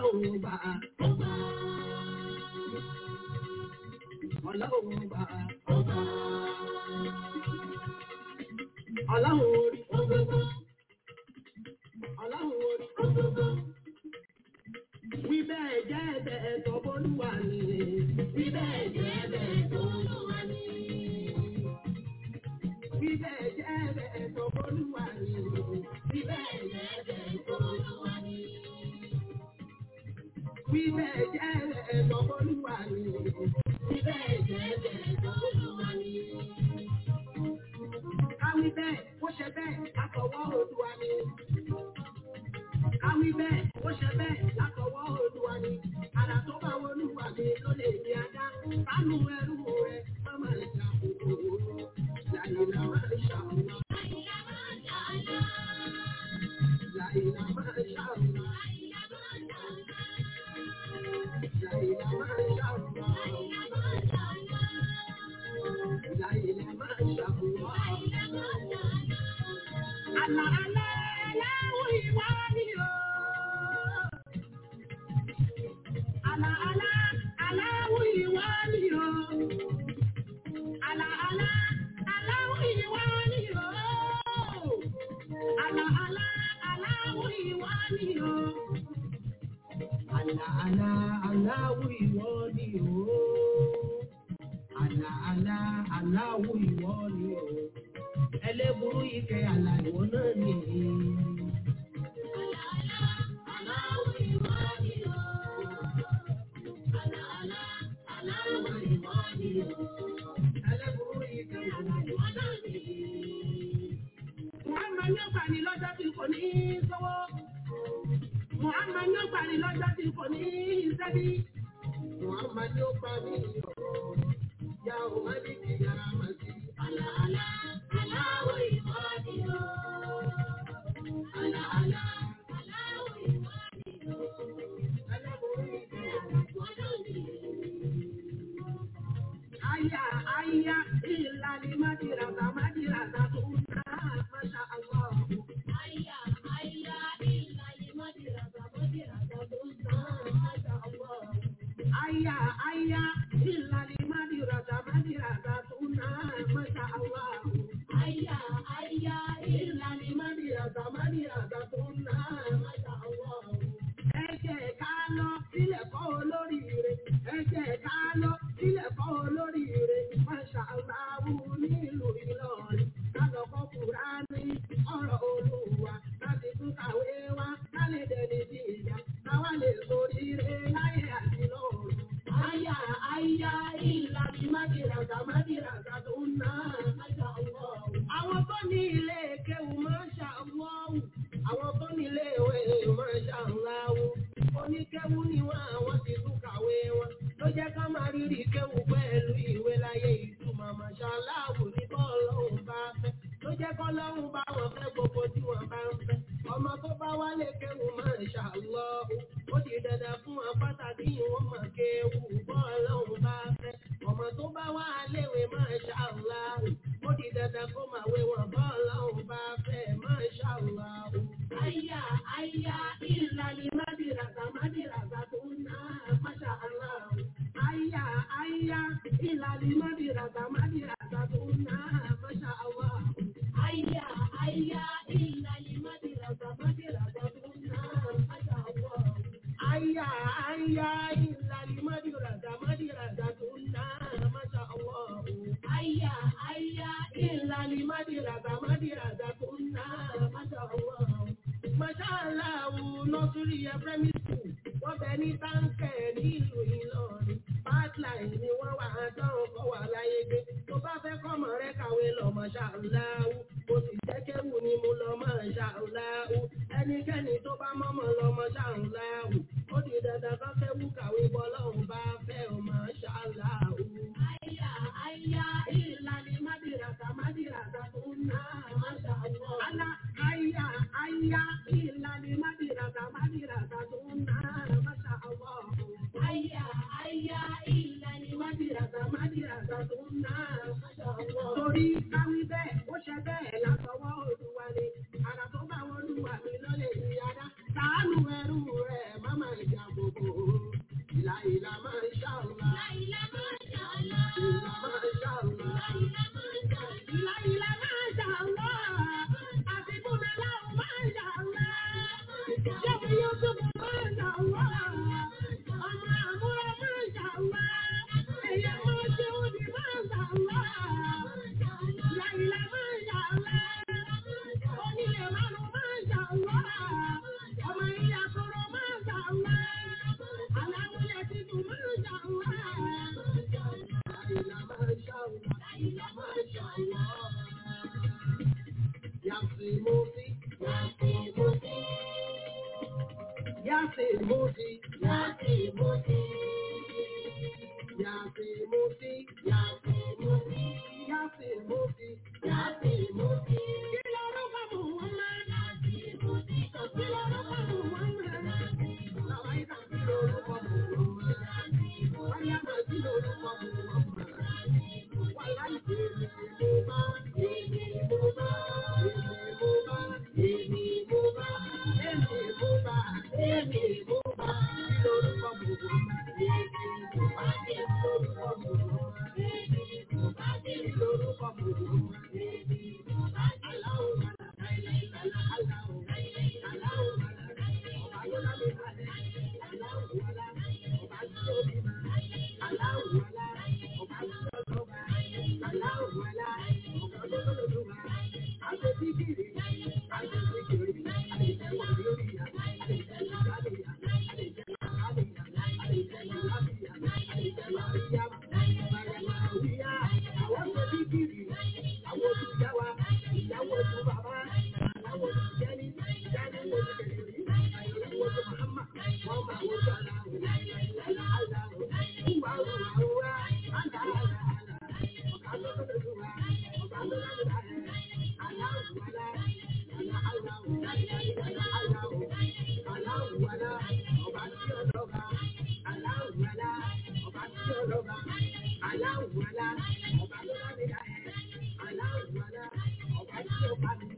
ọlọ́run gbà ọgbà ọlọ́run gbà ọgbà ọlọ́run orí ọgbọ́gbọ́ ọlọ́run orí ọgbọ́gbọ́ wí bẹ́ẹ̀ jẹ́ bẹ́ẹ̀ tọ́ bólúwa ni wí bẹ́ẹ̀ jẹ́ bẹ́ẹ̀ tọ́ bólúwa ni wí bẹ́ẹ̀ jẹ́ bẹ́ẹ̀ tọ́ bólúwa ni wí bẹ́ẹ̀ jẹ́ bẹ́ẹ̀ tọ́ bólúwa ni wí bẹ́ẹ̀ jẹ́ bẹ́ẹ̀ tọ́ bólúwa ni wí bẹ́ẹ̀ jẹ́ bẹ́ẹ̀ tọ́ bólúwa ni. káwí bẹ́ẹ̀ ó ṣe bẹ́ẹ̀ látọwọ́ Olúwa ni káwí bẹ́ẹ̀ ó ṣe bẹ́ẹ̀ látọwọ́ Olúwa ni àrà tó bá wọlúwa mi ló lè ní adá sánú ẹrú rẹ má máa ń jà kúrò láìla máa ń ṣàwọn. láìla máa ń ṣàwọn. láìla máa ń ṣàwọn. láìla máa ń ṣàwọn. àlà àlà aláwọ̀ ìwà ni o. Àlà àlà aláwọ̀ ìwà ni o. Àlà àlà aláwọ̀ ìwà ni o. Àlà àlà aláwọ̀ ìwà ni o. Àlà àlà aláwọ̀ ìwà ni o. Àlà àlà aláwọ̀ ìwà ni o. Ẹlẹ́burú ike àlà ìwọ náà nìyí. Muhammad yóò gbà ní lọ́jọ́ tí kò ní sọ́wọ́. Muhammad yóò gbà ní lọ́jọ́ tí kò ní sẹ́bí. Muhammad yóò gbà ní ọ̀rọ̀. Ya ò má ní kí yàrá máa sí. Àlà àlà aláwọ̀ ìwádìí o. Àlà àlà aláwọ̀ ìwádìí o. Ẹlẹ́bùrú ìgbẹ́ àgbọ̀dọ̀ ni. Aya aya ilali madirasa madirasa tuna masha Allah. Aya aya ilali madirasa madirasa tuna masha Allah. Aya aya ilali madirasa madirasa tuna masha Allah. Aya aya ilali madirasa madirasa tuna masha Allah. Ẹ jẹ́ ká lọ sílẹ̀ kọ́ olóríire. Ẹ jẹ́ ká lọ sílẹ̀ kọ́ olóríire. Masha Allah nílùú Ìlọrin. Lálọ́ kọ́ Kùránì ọ̀rọ̀ Olúwa. Láti tún kàwé wá lálẹ́ dẹni tí ìjà. Káwá lè soríire láyé àti lọ́run. Àyà àyà ìlànà májìlàgà májìlàgà tó ń ná. Masha Allah. Àwọn tó ní ilé kéwù Masha Allah. Àwọn tó ní ilé ìwé Masha Allah. Oníkéwù ni wọ́n àwọn ti tún kàwé wọn. Ló jẹ́ ká máa rírì kéwù pẹ̀lú ìwé láyé ìtumọ̀ Masha Allah ní bọ́ọ̀lọ́hùn bá fẹ́. Ló jẹ́ kọ́ lọ́hùn bá wọn fẹ́ gbogbo tí wọ́n bá ń fẹ́. Ọmọ tó bá wálé kéwù Masha Allah. Ó di dandan fún wọn pàtàkì ìwọ̀n mọ̀ kéwù bọ́ọ̀lọ́hùn bá fẹ́. Ọmọ tó bá wá léwe Masha Allah. Ó di dandan kó máa wé wọn bọ́ọ̀lọ́hùn bá fẹ́ Masha Allah. Àyà àyà ìlànà mádìràgà mádìràgà tó ń ná Masha Allah. Àyà àyà ìlànà mádìràgà mádìràgà tó ń ná Masha Allah. Àyà àyà ìlànà mádìràgà mádìràgà tó ń ná Masha Allah. Àyà àyà ìlànà mádìràgà mádìràgà tó ń ná Masha Allah. Àyà àyà ìlànà mádìràgà mádìràgà tó ń ná Masha Allah. Masha Allah nọ́sírí ẹ primary school wọ́n bẹ ní táǹkẹ̀ nílùú Ìlọrin. Pipeline ni wọ́n wà á dánwò kọ́ wà láyé gbé. Tó bá fẹ́ kọ́mọ rẹ kàwé lọ Masha Allah. Mo sì jẹ́ kéwù ni mo lọ Masha Allah. Ẹnikẹ́ni tó bá mọ́mọ́ lọ Masha Allah. Ó di dandan kan kéwù kàwé bọ́ lọ́hùn bá fẹ́ o Masha Allah. Àyà àyà ìlànà mádìràgà mádìràgà tó ń ná Masha Allah. Àlà àyà àyà ìlànà mádìràgà mádìràgà tó ń ná Masha Allah. Àyà àyà ìlànà mádìràgà mádìràgà tó ń ná Masha Allah. Torí káwí bẹ́ẹ̀ ó ṣe bẹ́ẹ̀ látọwọ́ Olúwa ni. Àrà tó bá wọn Olúwa mi lọ́lẹ̀ ìyára. Sàánú ẹrú rẹ̀ má máa jà bò Láìlá máa ń ṣàlá. Láìlá máa ń ṣàlá. Láìlá máa ń ṣàlá. Láìlá máa ń ṣàlá. Àti Bùnà láwọn máa ń ṣàlá. Ṣẹ́mi yóò tún máa ń ṣàlá. Ọmọ àmúra máa ń ṣàlá. Ẹ̀yà máa ṣe òdì máa ń ṣàlá. Láìlá máa ń ṣàlá. Onílé márùn máa ń ṣàlá. Ọmọ ìyá kọ̀rọ̀ máa ń ṣàlá. Aláwọ̀ títún máa ń ṣàlá. Láìlá máa ń ṣàlá. Láìlá máa ń ṣàlá. Yàtìmọ́sí. Yàtìmọ́sí. Yàtìmọ́sí. Yàtìmọ́sí. Yàtìmọ́sí. Yàtìmọ́sí. Yàtìmọ́sí. Yàtìmọ́sí. Kí lorúkọ Muhammad? Yàtìmọ́sí. Kí lorúkọ Muhammad? Làwáìdá kí lorúkọ Muhammad? Wáyàmà kí lorúkọ Muhammad? Wàláì èmi mo bá, èmi mo bá, èmi mo bá, èmi mo bá, èmi mo bá, èmi mo bá. Kí lorúkọ Muhammad? Èmi mo bá, kí lorúkọ Muhammad? Èmi mo bá, kí lorúkọ Muhammad? Èmi mo bá. Aláwọ̀ màlà, aláwọ̀, aláwọ̀ màlà, ọba ló lábẹ́ kalẹ̀. Aláwọ̀ màlà, ọba tí ó bí ma. Aláwọ̀ màlà, ọba tí ó lọ́ba. Aláwọ̀ màlà, ọba tó lọ́dọ̀ tó ma. Àṣẹ tí kìrì, àṣẹ tí kìrì, àṣẹ wà lórí ya, àṣẹ lábẹ́ ya, àṣẹ lábẹ́ ya, àṣẹ lábẹ́ ya, àṣẹ lábẹ́ ya. Bàrẹ̀mà wíyá, àwọn ṣe tí kìrì, àwọn tó yá wa, ìyàwó tó bàbá, àwọn tó jẹ́ni, jẹ́ni wo ti kẹ̀lé rí, àyẹ̀wò wo tó Màhámà, wọ́n máa wo tó aláwọ̀, aláwọ̀, ìwà òwà òwà, àlà àlà àlà, ọ̀gá tó tó tó wà, ọ̀gá tó tó tó wà, aláwọ̀ àlà, àlà aláwọ̀, àlà aláwọ̀, aláwọ̀ àlà, ọba tí ó lọ́ba, aláwọ̀ àlà, ọba tí ó lọ́ba, aláwọ̀ àlà, ọba tó lábẹ́ yà ẹ̀, aláwọ̀ àlà, ọba tí ó bá mi,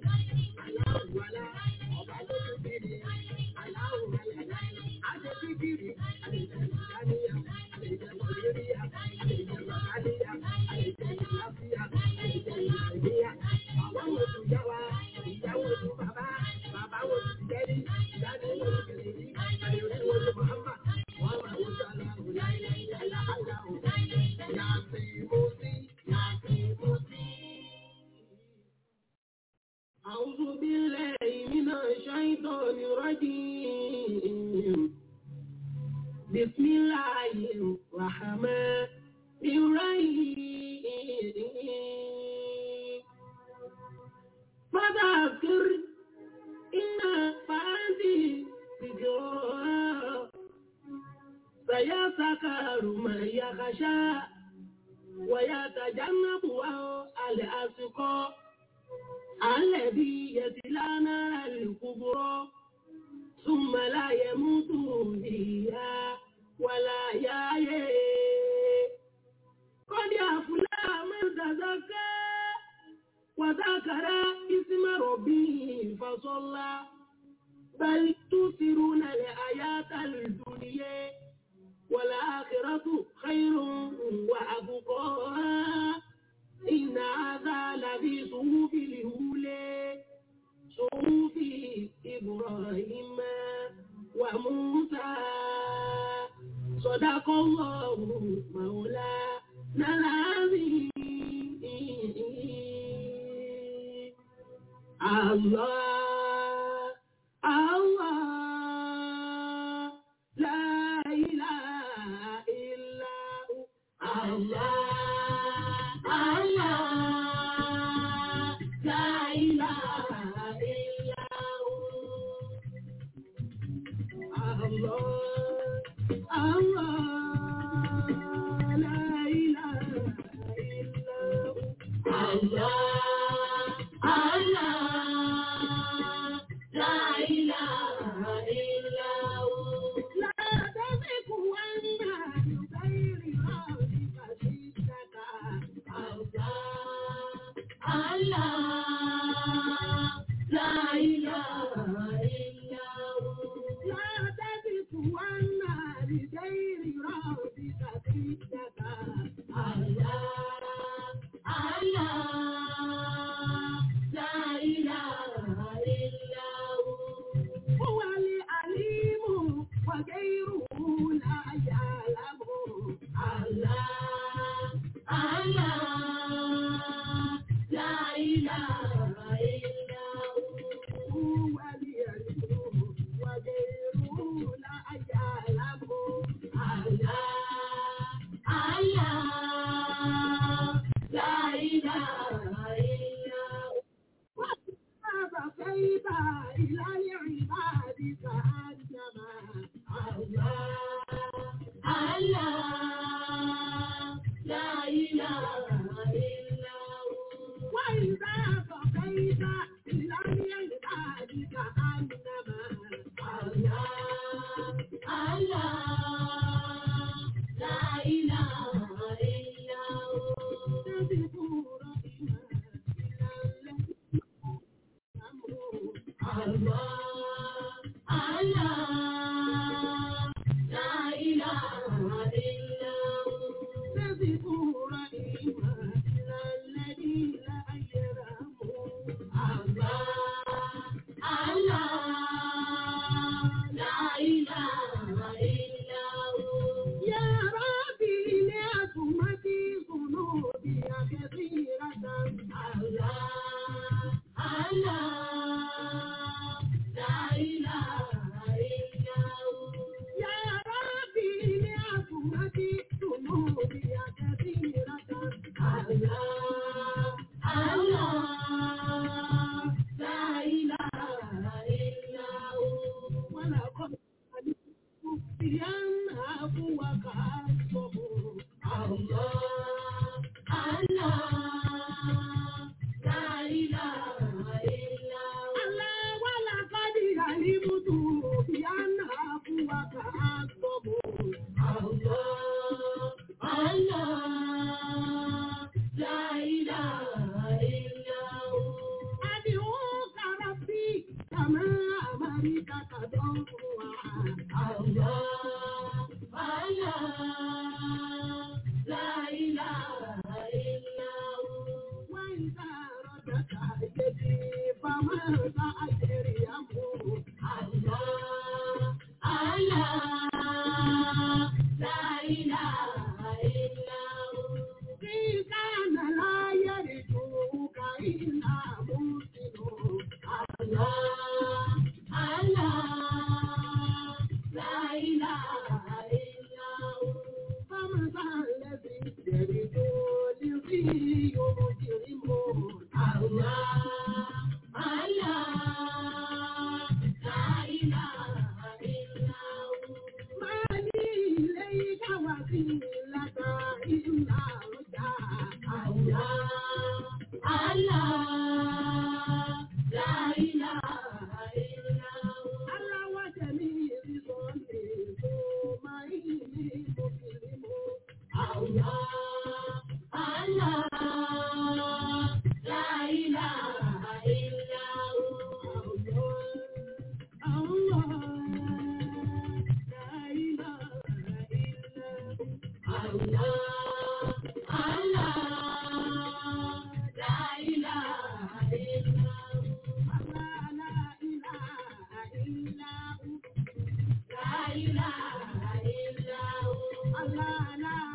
aláwọ̀ àlà, ọba tó tó bí mi, aláwọ̀ àlà, àṣẹ tí kìrì, àṣẹ ìdáníyà, àṣẹ mọ̀lẹ́ríyà, àṣẹ bàbáníyà, àṣẹ ìlàfíà, àṣẹ ìlàníyà, àwọn wo tún yá wa, ìyàwó tún bàbá, bàbá wo tún jẹ́rí, ìdáni wo tún kẹ̀lé rí, àyẹ̀wò wo tún Màhámà, wọ́n máa wo tún aláwọ̀ láìláì aláwọ̀, yàtì mọ́sí, yàtì mọ́sí. أعوذ بالله من الشيطان الرجيم بسم الله الرحمن الرحيم فذكر إن فأنتي ذكرى سيذكر من يخشى ويتجنبها الأشقى الذي يصلى نار الكبرى ثم لا يموت فيها ولا يحيا قد أفلح من تزكى وذكر اسم ربه فصلى بل تؤثرون الحياة الدنيا والآخرة خير وأبقى إن هذا لفي صحف الأولى صحف إبراهيم وموسى صدق الله مولانا العظيم الله الله لا إله إلا هو الله الله لا إله إلا هو الله الله لا إله إلا هو الله الله لا إله إلا هو لا تزغ عنا بغير ربك شدك الله الله لا إله إلا هو لا تزغ عنا بغير ربك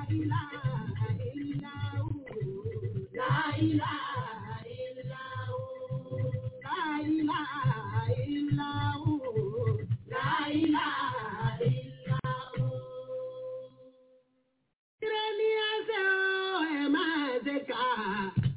ilaha illa hu. La ilaha illa hu. La ilaha illa hu. La ilaha illa hu. Ire ni ẹsẹ̀ o, ẹ máa ṣe kà á.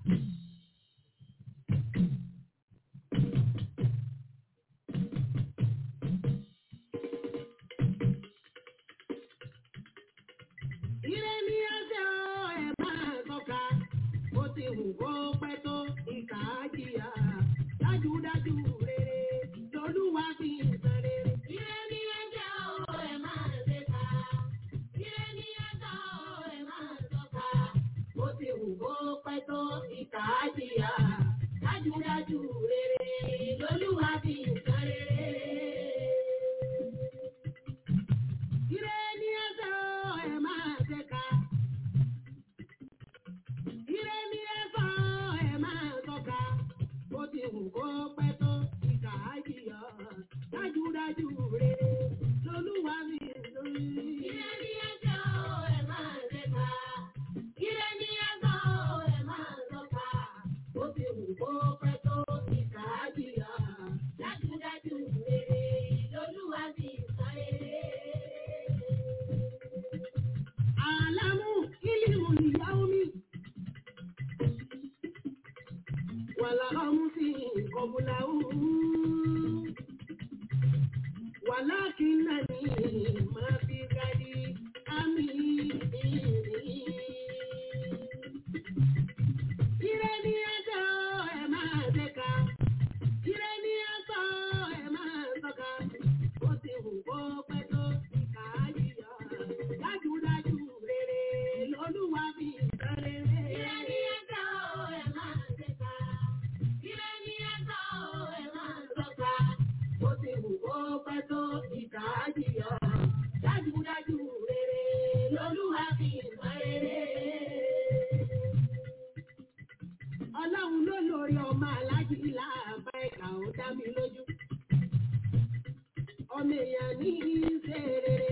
Ire ni ẹsẹ̀ o, ẹ máa tọ́ka. Ó ti wù kó pẹ́ tó ìkà á jìyà. Dájúdájú rere lolúwa fi ń san rere. Ire ni ẹsẹ̀ o, ẹ máa ṣe kà á. Ire ni ẹsẹ̀ o, ẹ máa tọ́ka. Ó ti wù kó pẹ́ tó ìkà á jìyà. Dájúdájú rere lolúwa fi ń san rere. Ire ni ẹsẹ̀ o, ẹ máa ṣe kà. Ire ni ẹsẹ̀ o, ẹ máa tọ́ka. Bó ti wù kó pẹ́ tó ìkà á jìyà. Dájúdájú rere lolúwa mi lórí. Ire ni ẹsẹ̀ o, ẹ máa ṣe kà. Ire ni ẹsẹ̀ o, ẹ máa tọ́ka. Bó ti wù kó pẹ́ tó ìkà á jìyà. Dájúdájú rere lolúwa mi sáré. Àlámù ìlímù ìyáwómi. Wàlá ọmú sí ìkọ̀bùláwù. Wàlá kí náà ní máa fi gadi ámì. Ire ní ẹjọ́ ẹ máa dẹ́ka. Ire ní ẹjọ́ ẹ máa tọ́ka. Ó ti wù kó pẹ́ tó ìkà yíyọ. Dájúdájú rere lolúwa fi ìtàn rere. Ire ní ẹjọ́ ẹ máa dẹ́ka. Ire ní ẹjọ́ ẹ máa tọ́ka. Ó ti wù kó pẹ́ tó ìkà yíyọ. Dájúdájú rere lolúwa fi ìtàn rere ọlọ́run ló lórí ọmọ aláàjì láàbá ẹ̀ka ó dá mi lójú. ọmọ èèyàn ní í ṣe rere.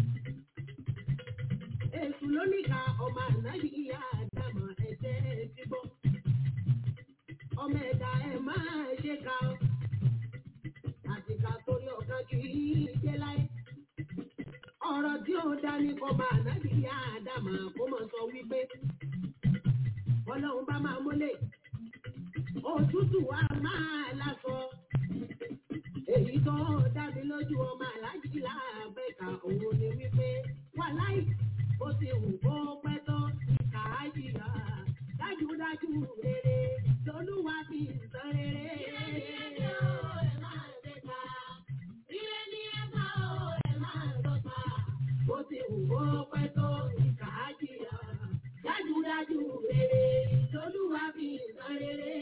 èṣù ló níka ọmọ ànábì ìyá àdámọ̀ ẹ̀jẹ̀ ti bọ́. ọmọ ẹ̀dá ẹ̀ máa ṣe ka ọ́. àtìkà torí ọ̀kan kì í dé láyé. ọ̀rọ̀ tí ó dání kọ́ ọmọ ànábì ìyá àdámọ̀ kó mọ̀ sọ wípé ọlọ́run bá máa mọ́lẹ̀ òtútù wa máa lásọ èyí tó dá mi lójú ọmọ aláàjì láàbẹ̀ka òun ni wípé wà láì ó ti wù kó pẹ́ tó ìkà á jìyà dájúdájú rere lolúwa fi sàn rere. Ó ti wù kó pẹ́ tó ìkà á jìyà dájúdájú rere lolúwa fi sàn rere.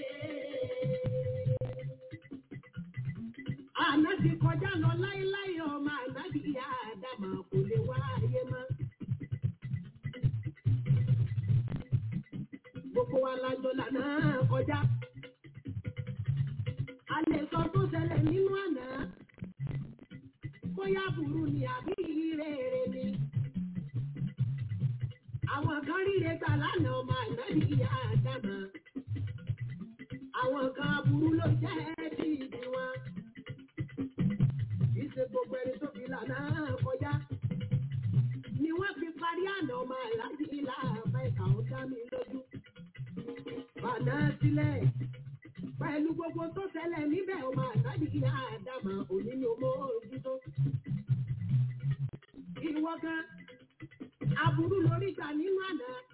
Àná ti kọjá lọ láéláé ọmọ ànábì ìyá àdàmà kò lè wá ayé mọ́. Gbogbo wa lájọ lànà kọjá. A lè sọ tó ṣẹlẹ̀ nínú àná. Bóyá burú ni àbí rere ni àwọn kan ríre gbà lánàá ọmọ ànábì ìyá àdámà àwọn kan aburú ló jẹ́ bí ìdí wọn ìṣe gbogbo ẹni tó fi lànà kọjá ni wọ́n fi parí àná ọmọ àlájì ìlà àbá ìkà ó dá mi lójú bàná sílẹ̀ pẹ̀lú gbogbo tó ṣẹlẹ̀ níbẹ̀ ọmọ àlájì ìyá àdámà òní ni ó mọ ojútó ìwọ kan aburú lórí gbà nínú àná